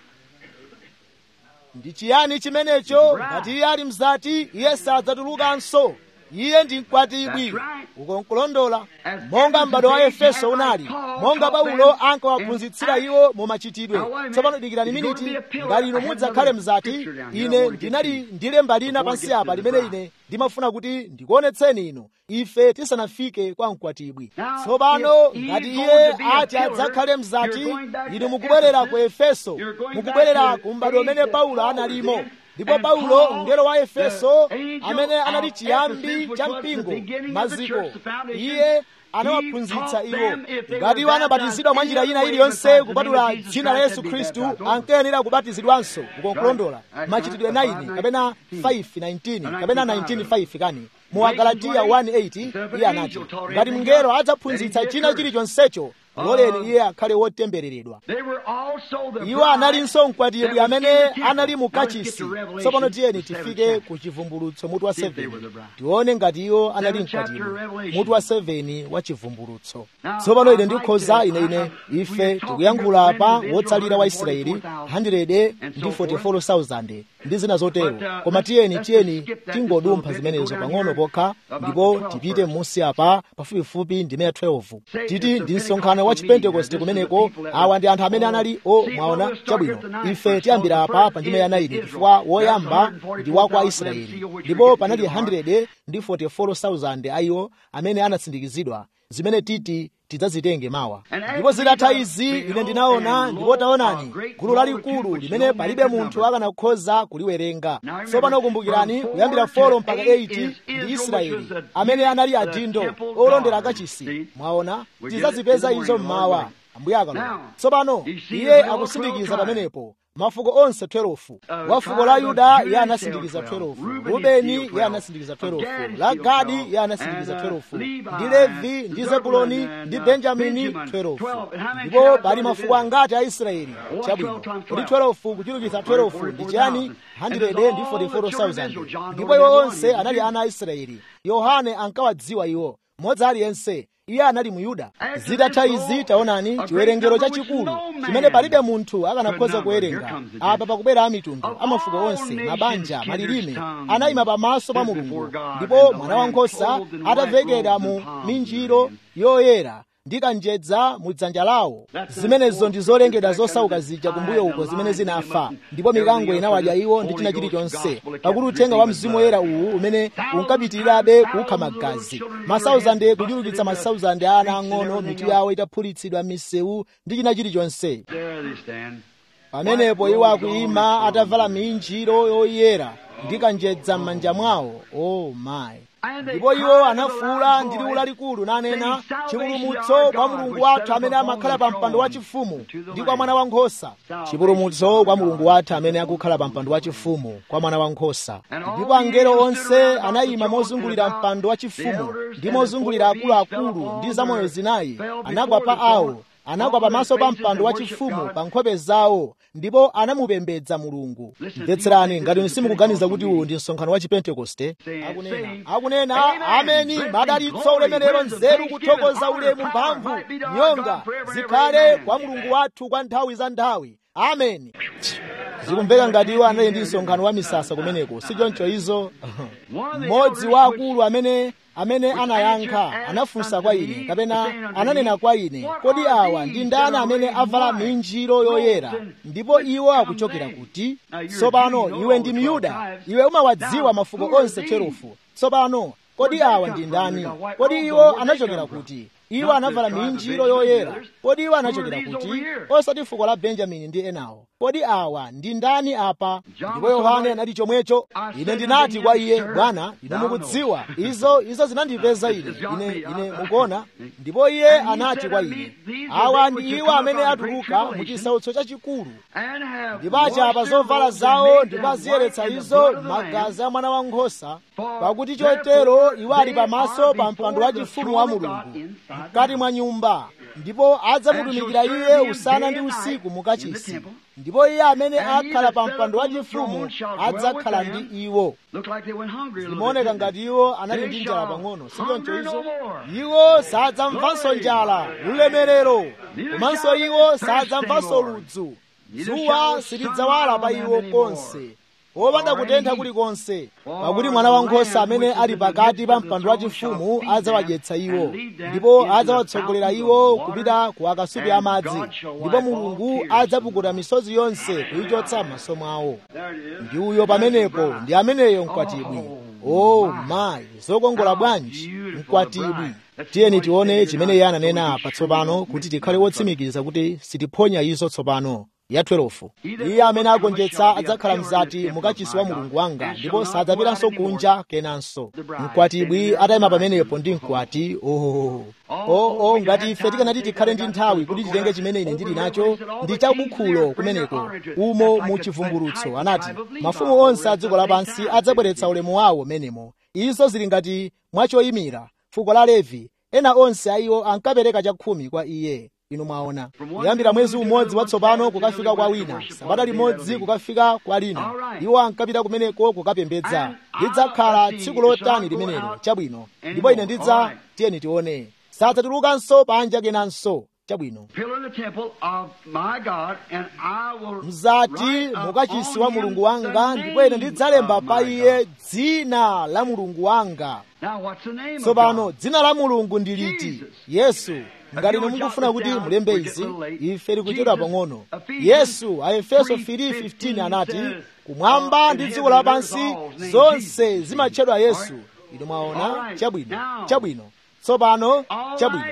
ndi chiyani chimenecho ngati iye ali mzati iye sadzatulukanso iye ndi mkwatibwi That's right. uko nkulondola monga m'bado wa efeso unali monga paulo ankawaphunzitsira iwo mu machitidwe tsopano dikirani miniti ngati inu mudzakhale mzati ine ndinali ndilemba lina pansi apa limene ine ndimafuna kuti ndikuonetseni inu ife tisanafike kwa mkwatibwi tsopano ngati iye ati adzakhale mzati inu mukubwerera ku efeso mukubwerera ku m'bado umene paulo analimo ndipo paulo mngelo wa efeso amene anali chiyambi cha mpingo maziko iye anawaphunzitsa iwo ngati iwo anabatizidwa mwa njira ina iliyonse kupatula dzina la yesu khristu ankayenera kubatizidwanso ukonkulondola machitidwe 9 kapena 5:19 kapena 19:5 kani mu agalatiya 1:8 iye anati ngati mngelo adzaphunzitsa china chilichonsecho loleni iye akhale wotembereredwa They were also the iwo analinso mkwatibwi that was amene in the temple. anali mu Now let's get kachisi to Revelation, tsopano tiyeni the seventh tifike chapter. ku chivumbulutso mutu wa See if they were 7 the bride. tione ngati iwo anali Seventh chapter mkwatibwi Revelation. mutu wa 7 wa chivumbulutso Now, tsopano ine I'd like ndikhoza to- ine ine I- I- ife we are talking tikuyankhula about apa Israel, wotsalira wa israeli 144,000 and so 144,000 ndi zina zotero But, uh, koma let's- tiyeni let's tiyeni just skip that tingodumpha just a little zimenezo bit, go down pang'ono here pokha about ndipo the 12 tipite verse. musi apa pafupifupi ndime ya 12 Say titi it's ndi the msonkhano wa Pentecostal chipentekoste meeting, and this is the kumeneko people that awa were- ndi anthu amene Oh, anali o see, mwaona well, we'll start chabwino at the ninth ife verse. tiyambira So the apa first pa ndime ya is 9 Israel. chifukwa That's woyamba ndi wa kwa 144,000 israeli seal, which ndipo we get panali to tomorrow. 100 ndi 44,000 ayiwo amene anatsindikizidwa zimene titi tidzazitenge mawa ndipo zitatha izi ine ndinaona ndipo taonani gulu lalikulu limene palibe munthu akanakhoza kuliwerenga tsopano kumbukirani kuyambira 4 mpaka 8 ndi israeli amene anali adindo olondera akachisi mwaona tidzazipeza izo mmawa ambuye akalola tsopano iye akusindikiza pamenepo mafuko onse 12 wa fuko la yuda iye anasindikiza 12 rubeni iye anasindikiza 12 la gadi iye anasindikiza 12 ndi levi ndi zebuloni ndi benjamini 12 ndipo pali mafuko angati a israeli chabwino kuti 12 kuchulukitsa 12 ndi chiyani 144,000 ndipo iwo onse anali ana a israeli yohane ankawadziwa iwo mmodzi aliyense iye anali muyuda zitatha izi taonani chiwerengero chachikulu chimene palibe munthu akanakhoza kuwerenga apa pakubwera amitundu amafuko onse mabanja malilime anayima pamaso pa mulungu ndipo mwana wankhosa atavekedwa mu minjiro yoyera ndi kanjedza mu dzanja lawo zimenezo ndi zolengedwa zosauka zija kumbuyo uko zimene zinafa ndipo mikango inawadya iwo ndi china chilichonse pakuti uthenga wa mzimu woyera uwu umene unkapitirirabe kukha magazi masauzande kuchulukitsa masauzande a ana ang'ono mitu yawo itaphulitsidwa m'misewu ndi china chilichonse pamenepo iwo akuyima atavala minjiro yoyera ndi kanjedza m'manja mwawo o mayi ndipo iwo anafuwula ndi liwu lalikulu nanena chipulumutso kwa mulungu wathu amene amakhala pa mpando wachifumu ndi kwa mwana wankhosa chipulumutso kwa mulungu wathu amene akukhala pa mpando wachifumu kwa mwana wankhosa ndipo angelo onse anayima mozungulira mpando wachifumu ndi mozungulira akuluakulu ndi zamoyo zinayi anagwa pa awo anagwa pamaso pa mpando wachifumu pa nkhope zawo ndipo anamupembedza mulungu mvetserani ngati simukuganiza kuti uwu ndi msonkhano wa chipentekoste akunena akunena ameni madalitso ulemerero nzeru kuthokoza ulemu mphamvu nyonga zikhale kwa mulungu wathu kwa nthawi za nthawi ameni zikumveka ngati iwo anali ndi msonkhano wa misasa kumeneko sichoncho izo mmodzi wa akulu amene amene anayankha anafunsa kwa ine kapena ananena kwa ine kodi awa ndi ndani amene avala minjiro yoyera ndipo iwo akuchokera kuti tsopano iwe ndi myuda iwe umawadziwa mafuko onse 12 tsopano kodi awa ndi ndani kodi iwo anachokera kuti iwo anavala minjiro yoyera kodi iwo anachokera kuti osati fuko la benjamini ndi enawo kodi awa ndi ndani apa ndipo yohane anati chomwecho ine ndinati kwa iye bwana ine mukudziwa izo izo zinandipeza ine ine ine mukuona ndipo iye anati kwa ine awa ndi iwo amene atuluka mu chisautso chachikulu ndipo achapa zovala zawo ndipo aziyeretsa izo magazi a mwana wankhosa pakuti chotero iwo ali pamaso pa mpando wachifumu wa mulungu mkati mwa nyumba ndipo adzamutumikira iye usana ndi usiku mukachisi ndipo iye amene akhala pa mpando wachifumu adzakhala ndi iwo zimaoneka ngati iwo anali ndi njala pang'ono sichoncho izo iwo sadzamvanso njala ulemerero komanso iwo sadzamvanso ludzu dzuwa silidzawala pa iwo konse wopanda kutentha kulikonse pakuti mwana wankhosa amene ali pakati pa mpando wachifumu adzawadyetsa iwo ndipo adzawatsogolera iwo kupita ku akasupe amadzi ndipo mulungu adzapukuta misozi yonse kuyichotsa m'maso mwawo ndi uyo pamenepo ndi ameneyo mkwatibwi o mayi zokongola bwanji mkwatibwi tiyeni tione chimene iye ananena patsopano kuti tikhale wotsimikiza kuti sitiphonya izo tsopano ya 12 iye amene agonjetsa adzakhala mzati mukachisi wa mulungu wanga ndipo sadzapitanso kunja kenanso mkwatibwi atayima pamenepo ndi mkwati oh. oh, oh, ngati ife tikanati tikhale ndi nthawi kuti titenge chimene ine ndili nacho ndi chabukhulo kumeneko umo mu chivumbulutso anati mafumu onse a dziko lapansi adzabweretsa ulemu wawo menemo izo zili ngati mwachoyimira fuko la levi ena onse a iwo ankapereka chakhumi kwa iye inu mwaona kuyambira mwezi umodzi watsopano kukafika kwa wina sabata limodzi kukafika kwa lina iwo ankapita kumeneko kukapembedza lidzakhala tsiku lotani limenelo chabwino ndipo ine ndidza tiyeni tione sadzatulukanso panja kenanso chabwino mzati mukachisi wa mulungu wanga ndipo ine ndidzalemba pa iye dzina la mulungu wanga tsopano dzina la mulungu ndi liti yesu ngati inu mukufuna kuti mulembe izi ife tikuchedwa pang'ono yesu a efeso 3:15 anati kumwamba ndi dziko lapansi zonse zimatchedwa yesu inu mwaona chabwino chabwino tsopano chabwino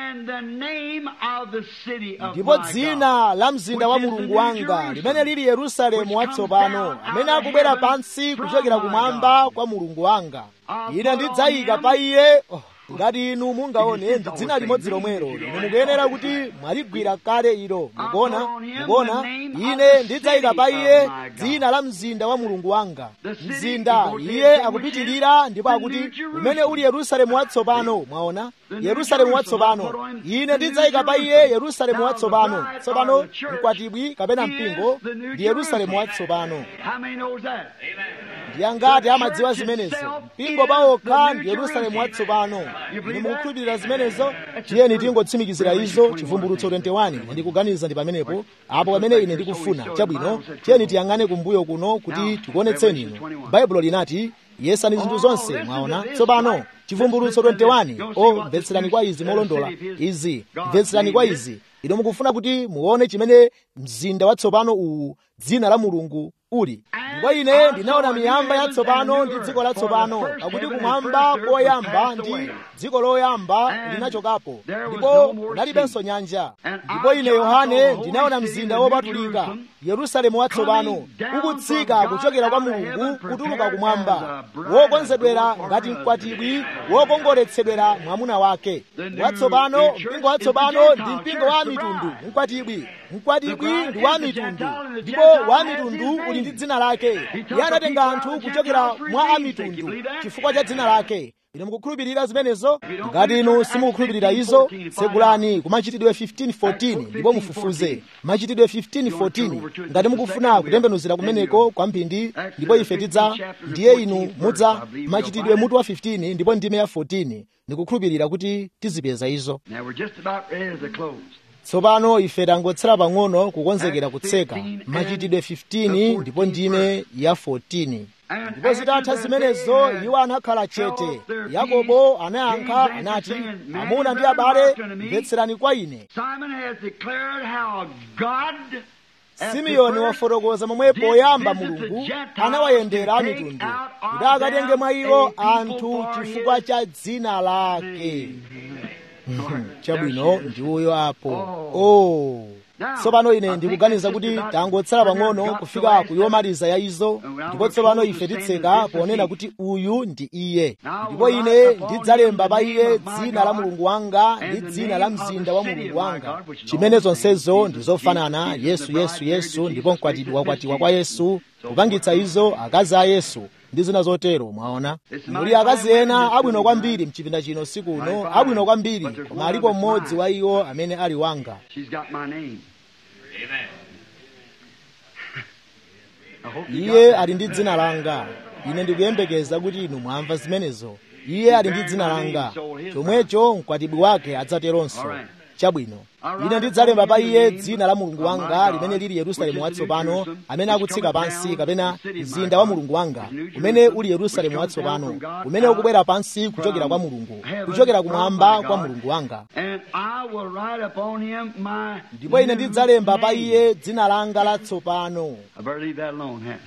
And the name of the city of ndipo my God. dzina la mzinda wa mulungu wanga limene lili yerusalemu watsopano amene akubwera pansi kuchokera kumwamba kwa mulungu wanga ine ndidzayika pa iye oh, ngati inu mungaone ndi dzina limodzi lomwelo inu mukuyenera kuti mwaligwira kale ilo mukuona mukuona ine ndidzayika pa iye dzina la mzinda wa mulungu wanga mzinda iye akupitirira ndipo akuti umene uli yerusalemu watsopano mwaona yerusalemu watsopano ine ndidzayika pa iye yerusalemu watsopano tsopano mkwatibwi kapena mpingo ndi yerusalemu watsopano How many knows that? ndi angati amadziwa zimenezo mpingo pawokha ndi yerusalemu watsopano ine mukukhulupirira zimenezo tiyeni tingotsimikizira izo chivumbulutso 21 ndikuganiza ndi pamenepo apo pamene ine ndikufuna chabwino tiyeni tiyang'ane kumbuyo kuno kuti tikuonetseni inu baibulo linati yesani zinthu zonse mwaona tsopano chivumbulutso 21 o mvetserani kwa izi molondola izi mvetserani kwa izi ino mukufuna kuti muone chimene mzinda watsopano uwu dzina la mulungu uli ndipo ine ndinaona miyamba yatsopano ndi dziko latsopano pakuti kumwamba koyamba ndi dziko loyamba linachokapo ndipo kunalibenso nyanja ndipo ine yohane ndinaona mzinda wopatulika yerusalemu watsopano ukutsika kuchokera kwa mulungu kutuluka kumwamba wokonzedwera ngati mkwatibwi wokongoletsedwera mwamuna wake watsopano mpingo watsopano ndi mpingo wa mitundu mkwatibwi mkwatibwi ndi wa mitundu ndipo wa mitundu uli ndi dzina lake iye anatenga anthu kuchokera mwa amitundu chifukwa cha dzina lake ine mukukhulupirira zimenezo ngati inu simukukhulupirira izo tsegulani ku machitidwe 1514 ndipo mufufuze machitidwe 1514 ngati mukufuna kutembenuzira kumeneko kwa mphindi ndipo ife tidza ndiye inu mudza machitidwe mutu wa 15 ndipo ndime ya 14 ndikukhulupirira kuti tizipeza izo Now we're just about ready to close. tsopano ife tangotsala pang'ono kukonzekera kutseka machitidwe 15 ndipo ndime ya 14 ndipo zitatha zimenezo iwo anakhala chete yakobo anayankha anati amuna ndi abale mvetserani kwa ine Simon has declared how God simeoni wafotokoza momwe poyamba mulungu anawayendera a mitundu kuti akatenge mwa iwo anthu chifukwa cha dzina lake chabwino ndi uyo apo oh. tsopano ine ndikuganiza kuti tangotsala pang'ono kufika ku yomaliza ya izo ndipo tsopano ife titseka ponena kuti uyu ndi iye ndipo ine ndidzalemba pa iye dzina la mulungu wanga ndi dzina la mzinda wa mulungu wanga chimene zonsezo ndi zofanana yesu yesu yesu ndipo mkwatibwi wakwatiwa kwa yesu kupangitsa izo akazi a yesu ndi zina zotero mwaona muli akazi ena abwino kwambiri mchipinda chino siku uno abwino kwambiri koma alipo mmodzi wa iwo amene ali wanga She's got my name. I hope you iye got ali ndi dzina langa ine ndikuyembekeza kuti inu mwamva zimenezo iye ali ndi dzina langa chomwecho mkwatibwi wake adzateronso chabwino ine ndidzalemba pa iye dzina la mulungu wanga limene lili yerusalemu watsopano amene akutsika pansi kapena mzinda wa mulungu wanga umene uli yerusalemu watsopano umene ukubwera pansi kuchokera kwa mulungu kuchokera kumwamba kwa mulungu wanga And I will write upon him my ndipo ine new ndidzalemba pa name. iye dzina langa latsopano I better leave that alone, huh?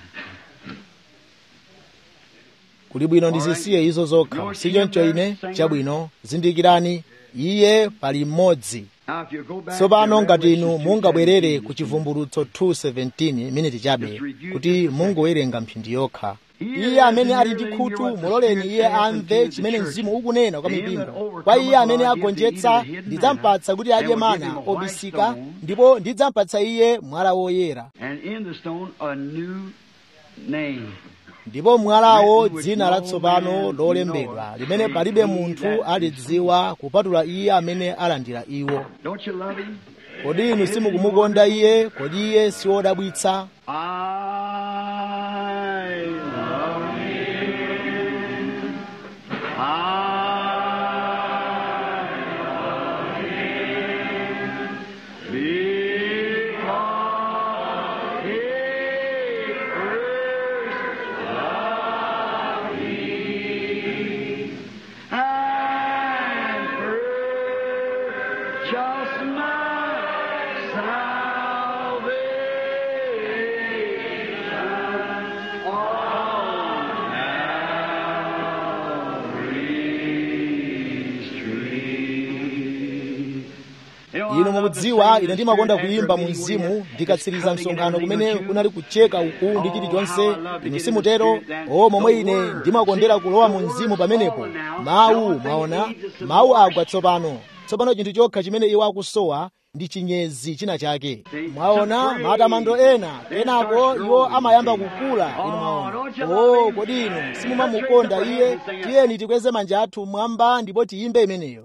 kuli bwino ndizisiye izo zokha sichoncho ine chabwino zindikirani iye pali mmodzi Now, if you go back tsopano to ngati inu Revelation mungabwerere 2:17, ku chivumbulutso 2:17 miniti chabe kuti mungowerenga mphindi yokha iye amene ali ndi khutu muloleni iye amve chimene mzimu ukunena kwa mipingo kwa iye amene agonjetsa ndidzampatsa kuti adye mana obisika ndipo ndidzampatsa iye mwala woyera And in the stone, a new name. ndipo mwalawo dzina latsopano lolembedwa limene palibe munthu alidziwa kupatula iye amene alandira iwo Don't you love him? kodi inu simukumukonda iye kodi iye siwodabwitsa I love him. I love him. Because he first loved me and purchased my salvation inu mukudziwa ine ndimakonda kuyimba mu mzimu ndikatsiriza msonkhano kumene kunali kucheka uku ndi chilichonse inu simutero o momwe ine ndimakondera kulowa mu mzimu pamenepo mawu mwaona mawu agwa tsopano tsopano chinthu chokha chimene iwo akusowa ndi chinyezi china chake mwaona matamando ena kenako iwo amayamba kukula inu mwaona o kodi inu simumamukonda iye tiyeni tikweze manja athu mwamba ndipo tiyimbe imeneyo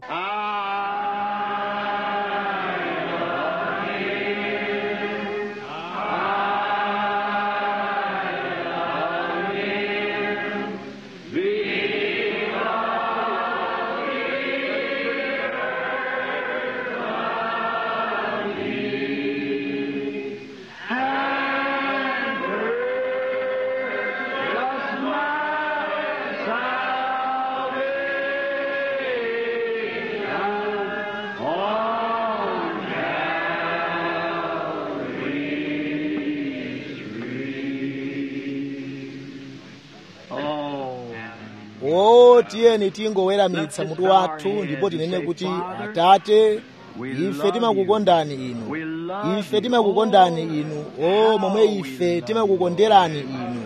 o tiyeni tingoweramitsa mutu wathu ndipo tinene kuti atate ife timakukondani inu ife timakukondani inu o momwe ife timakukonderani inu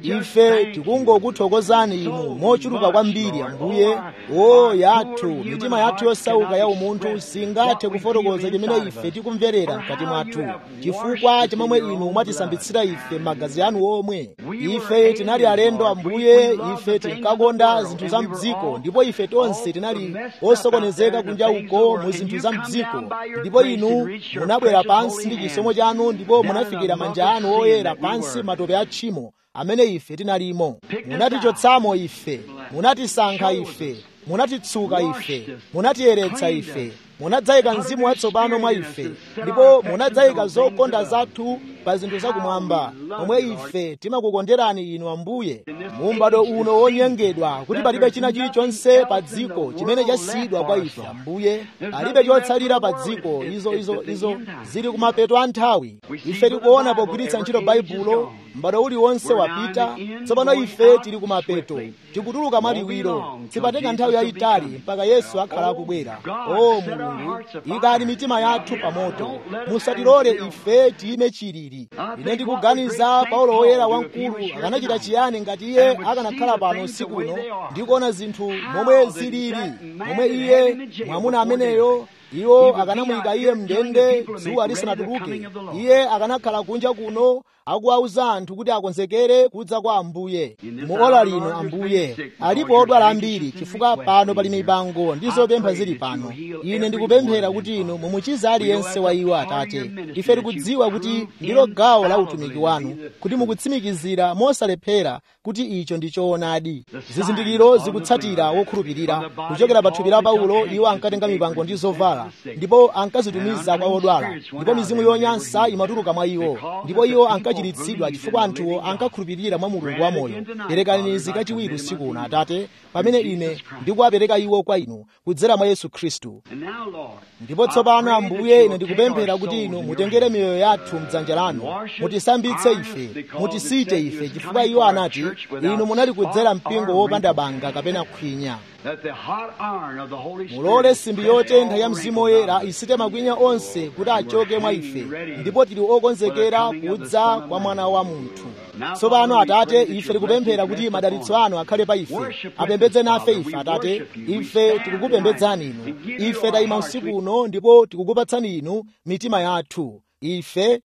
ife tikungokuthokozani inu mochuluka kwambiri ambuye o yathu mitima yathu yosauka ya umunthu singathe kufotokoza chimene ife tikumverera mkati mwathu chifukwa chimomwe inu mwatisambitsira ife magazi anu omwe ife tinali alendo ambuye ife tinkakonda zinthu za mdziko ndipo ife tonse tinali osokonezeka kunja uko mu zinthu za mdziko ndipo inu munabwera pansi ndi chisomo chanu ndipo munafikira manja anu oyera pansi matope a tchimo amene ife tinalimo munatichotsamo ife munatisankha ife munatitsuka ife munatiyeretsa ife munadzayika mzimu watsopano mwa ife ndipo munadzayika zokonda zathu pa zinthu zakumwamba momwe ife timakukonderani inu ambuye mu m'bado uno wonyengedwa kuti palibe china chilichonse pa dziko chimene chasiyidwa kwa ife ambuye palibe chotsalira pa dziko izo izo izo zili kumapeto a nthawi ife tikuona pogwiritsa ntchito baibulo m'bado uliwonse wapita tsopano ife tili kumapeto tikutuluka mwaliwiro sipatenga nthawi yayitali mpaka yesu akhala akubwera o mulungu ikani mitima yathu pamoto musatilole ife tiyime chilili ine ndikuganiza paulo woyera wamkulu akanachita chiyani ngati iye akanakhala pano usiku uno ndikuona zinthu momwe zilili momwe iye mwamuna ameneyo iwo akanamuyika iye mndende dzuwa lisanatuluke iye akanakhala kunja kuno akuwauza anthu kuti akonzekere kudza kwa ambuye mu ola lino ambuye alipo odwala ambiri chifukwa pano pali mipango ndi zopempha zili pano ine ndikupemphera kuti inu mumuchiza aliyense wa iwo atate ife tikudziwa kuti ndilo gawo la utumiki wanu kuti mukutsimikizira mosalephera kuti icho ndi choonadi zizindikiro zikutsatira wokhulupirira kuchokera pa thupi la paulo iwo ankatenga mipango ndi zovala ndipo ankazitumiza kwa odwala ndipo mizimu yonyansa imatuluka mwa iwo ndipo iwo ankachiritsidwa chifukwa anthuwo ankakhulupirira mwa mulungu wamoyo perekani izi kachiwiri usiku uno atate pamene ine ndikuwapereka iwo kwa inu kudzera mwa yesu khristu ndipo tsopano ambuye ine ndikupemphera kuti inu mutengere miyoyo yathu mdzanja lanu mutisambitse ife mutisite ife chifukwa iwo anati inu munali kudzera mpingo wopanda banga kapena khwinya mulole simbi yotentha ya mzimu woyera isite makwinya onse kuti achoke mwa ife ndipo tili okonzekera kudza kwa mwana wa munthu tsopano atate ife tikupemphera kuti madalitso anu akhale pa ife apembedze nafe ife atate ife tikukupembedzani inu ife tayima usiku uno ndipo tikukupatsani inu mitima yathu ife